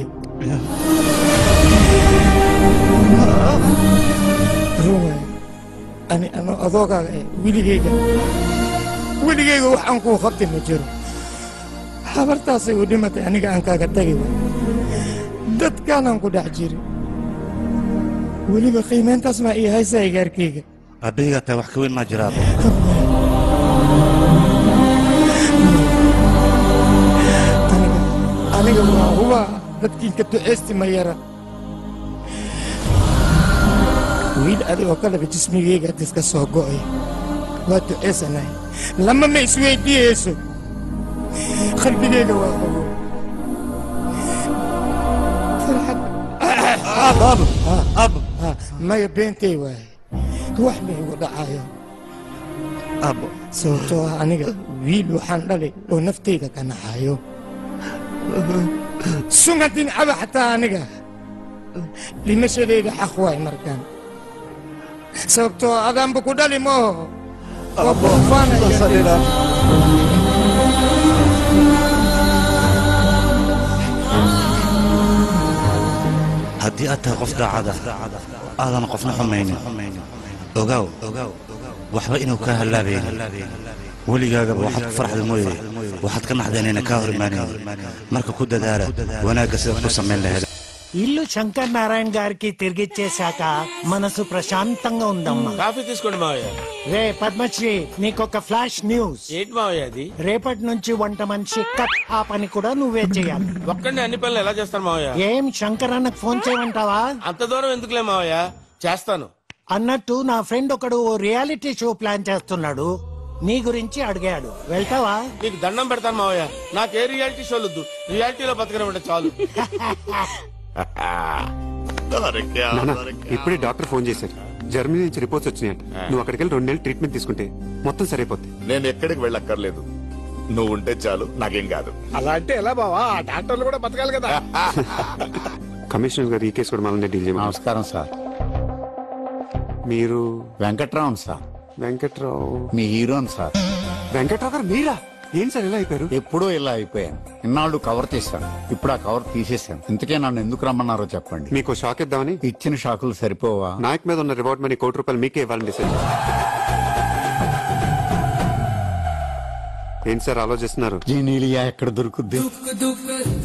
Rumay, ani ano adoogaaga eh weligayga weligayga wax aan kuu qabtay ma jiro habartaasay u dhimatay aniga aan kaaga tagi waay dadkaanaan ku dhex jiri weliba qiimayntaas maa ii haysaa igaarkayga aabbahigaa tahay wax ka weyn maa jira aabba aniga waa huba dadkiinka duceysti ma yara wiil adigoo kaleba jismigayga diska soo go'ay waa duceysanahay lama ma isweydiiyeyso qalbigayga waa hubo maya beentay waaye wax ma igu dhacayo sababtoo ah aniga wiil waxaan dhalay oo naftayda ka naxayo sungadin caba xataa aniga dhimashadayda xaq waay markaan sababtoo adaanba ku dhali mooho waa boofaanaya haddii aad tahay qof daacada aadan qofna xumaynin ogaaw waxba inuu kaa hallaabaynin weligaagaba waxaad ku farxda mooye waxaad ka naxda inayna kaa hor imaanaynin marka ku dadaala wanaagga sidaad ku samayn lahayd ఇల్లు శంకర్ నారాయణ గారికి తిరిగిచ్చేశాక మనసు ప్రశాంతంగా ఉందమ్మా కాఫీ తీసుకోండి మావయ్య రే పద్మశ్రీ నీకొక flash news ఏంటి మావయ్య అది రేపటి నుంచి వంట మనిషి కట్ ఆ పని కూడా నువ్వే చేయాలి ఒక్కడిని అన్ని పనులు ఎలా చేస్తాను మావయ్య ఏం శంకర్ అన్నకు ఫోన్ చేయమంటావా అంత దూరం ఎందుకులే మావయ్య చేస్తాను అన్నట్టు నా ఫ్రెండ్ ఒకడు ఓ రియాలిటీ షో ప్లాన్ చేస్తున్నాడు నీ గురించి అడిగాడు వెళ్తావా నీకు దండం పెడతాను మావయ్య నాకు ఏ రియాలిటీ షోలు వద్దు రియాలిటీలో బతకడం చాలు నాన్న, ఇప్పుడే డాక్టర్ ఫోన్ చేశారు జర్మనీ నుంచి రిపోర్ట్స్ వచ్చినాయంట నువ్వు అక్కడికి వెళ్ళి రెండు నెలలు ట్రీట్మెంట్ తీసుకుంటే మొత్తం సరైపోద్ది నేను ఎక్కడికి వెళ్ళక్కర్లేదు నువ్వు ఉంటే చాలు నాకేం కాదు అలా అంటే ఎలా బావా ఆ డాక్టర్లు కూడా బతకాలి కదా కమిషనర్ గారు ఈ కేసు కూడా మళ్ళీ డీల్ చేయమని నమస్కారం సార్ మీరు వెంకట్రావు సార్ వెంకట్రావు మీ హీరోన్ సార్ వెంకట్రావు గారు మీరా ఏం సార్ ఇలా అయిపోయారు ఎప్పుడూ ఇలా అయిపోయాను ఇన్నాళ్ళు కవర్ చేశాను ఇప్పుడు ఆ కవర్ తీసేశాను ఇంతకే నన్ను ఎందుకు రమ్మన్నారో చెప్పండి మీకు షాక్ ఇద్దామని ఇచ్చిన షాకులు సరిపోవా నాయక్ మీద ఉన్న రివార్డ్ మనీ కోటి రూపాయలు మీకే ఇవ్వాలని డిసైడ్ ఏం సార్ ఆలోచిస్తున్నారు జీనీలియా ఎక్కడ దొరుకుద్ది दुख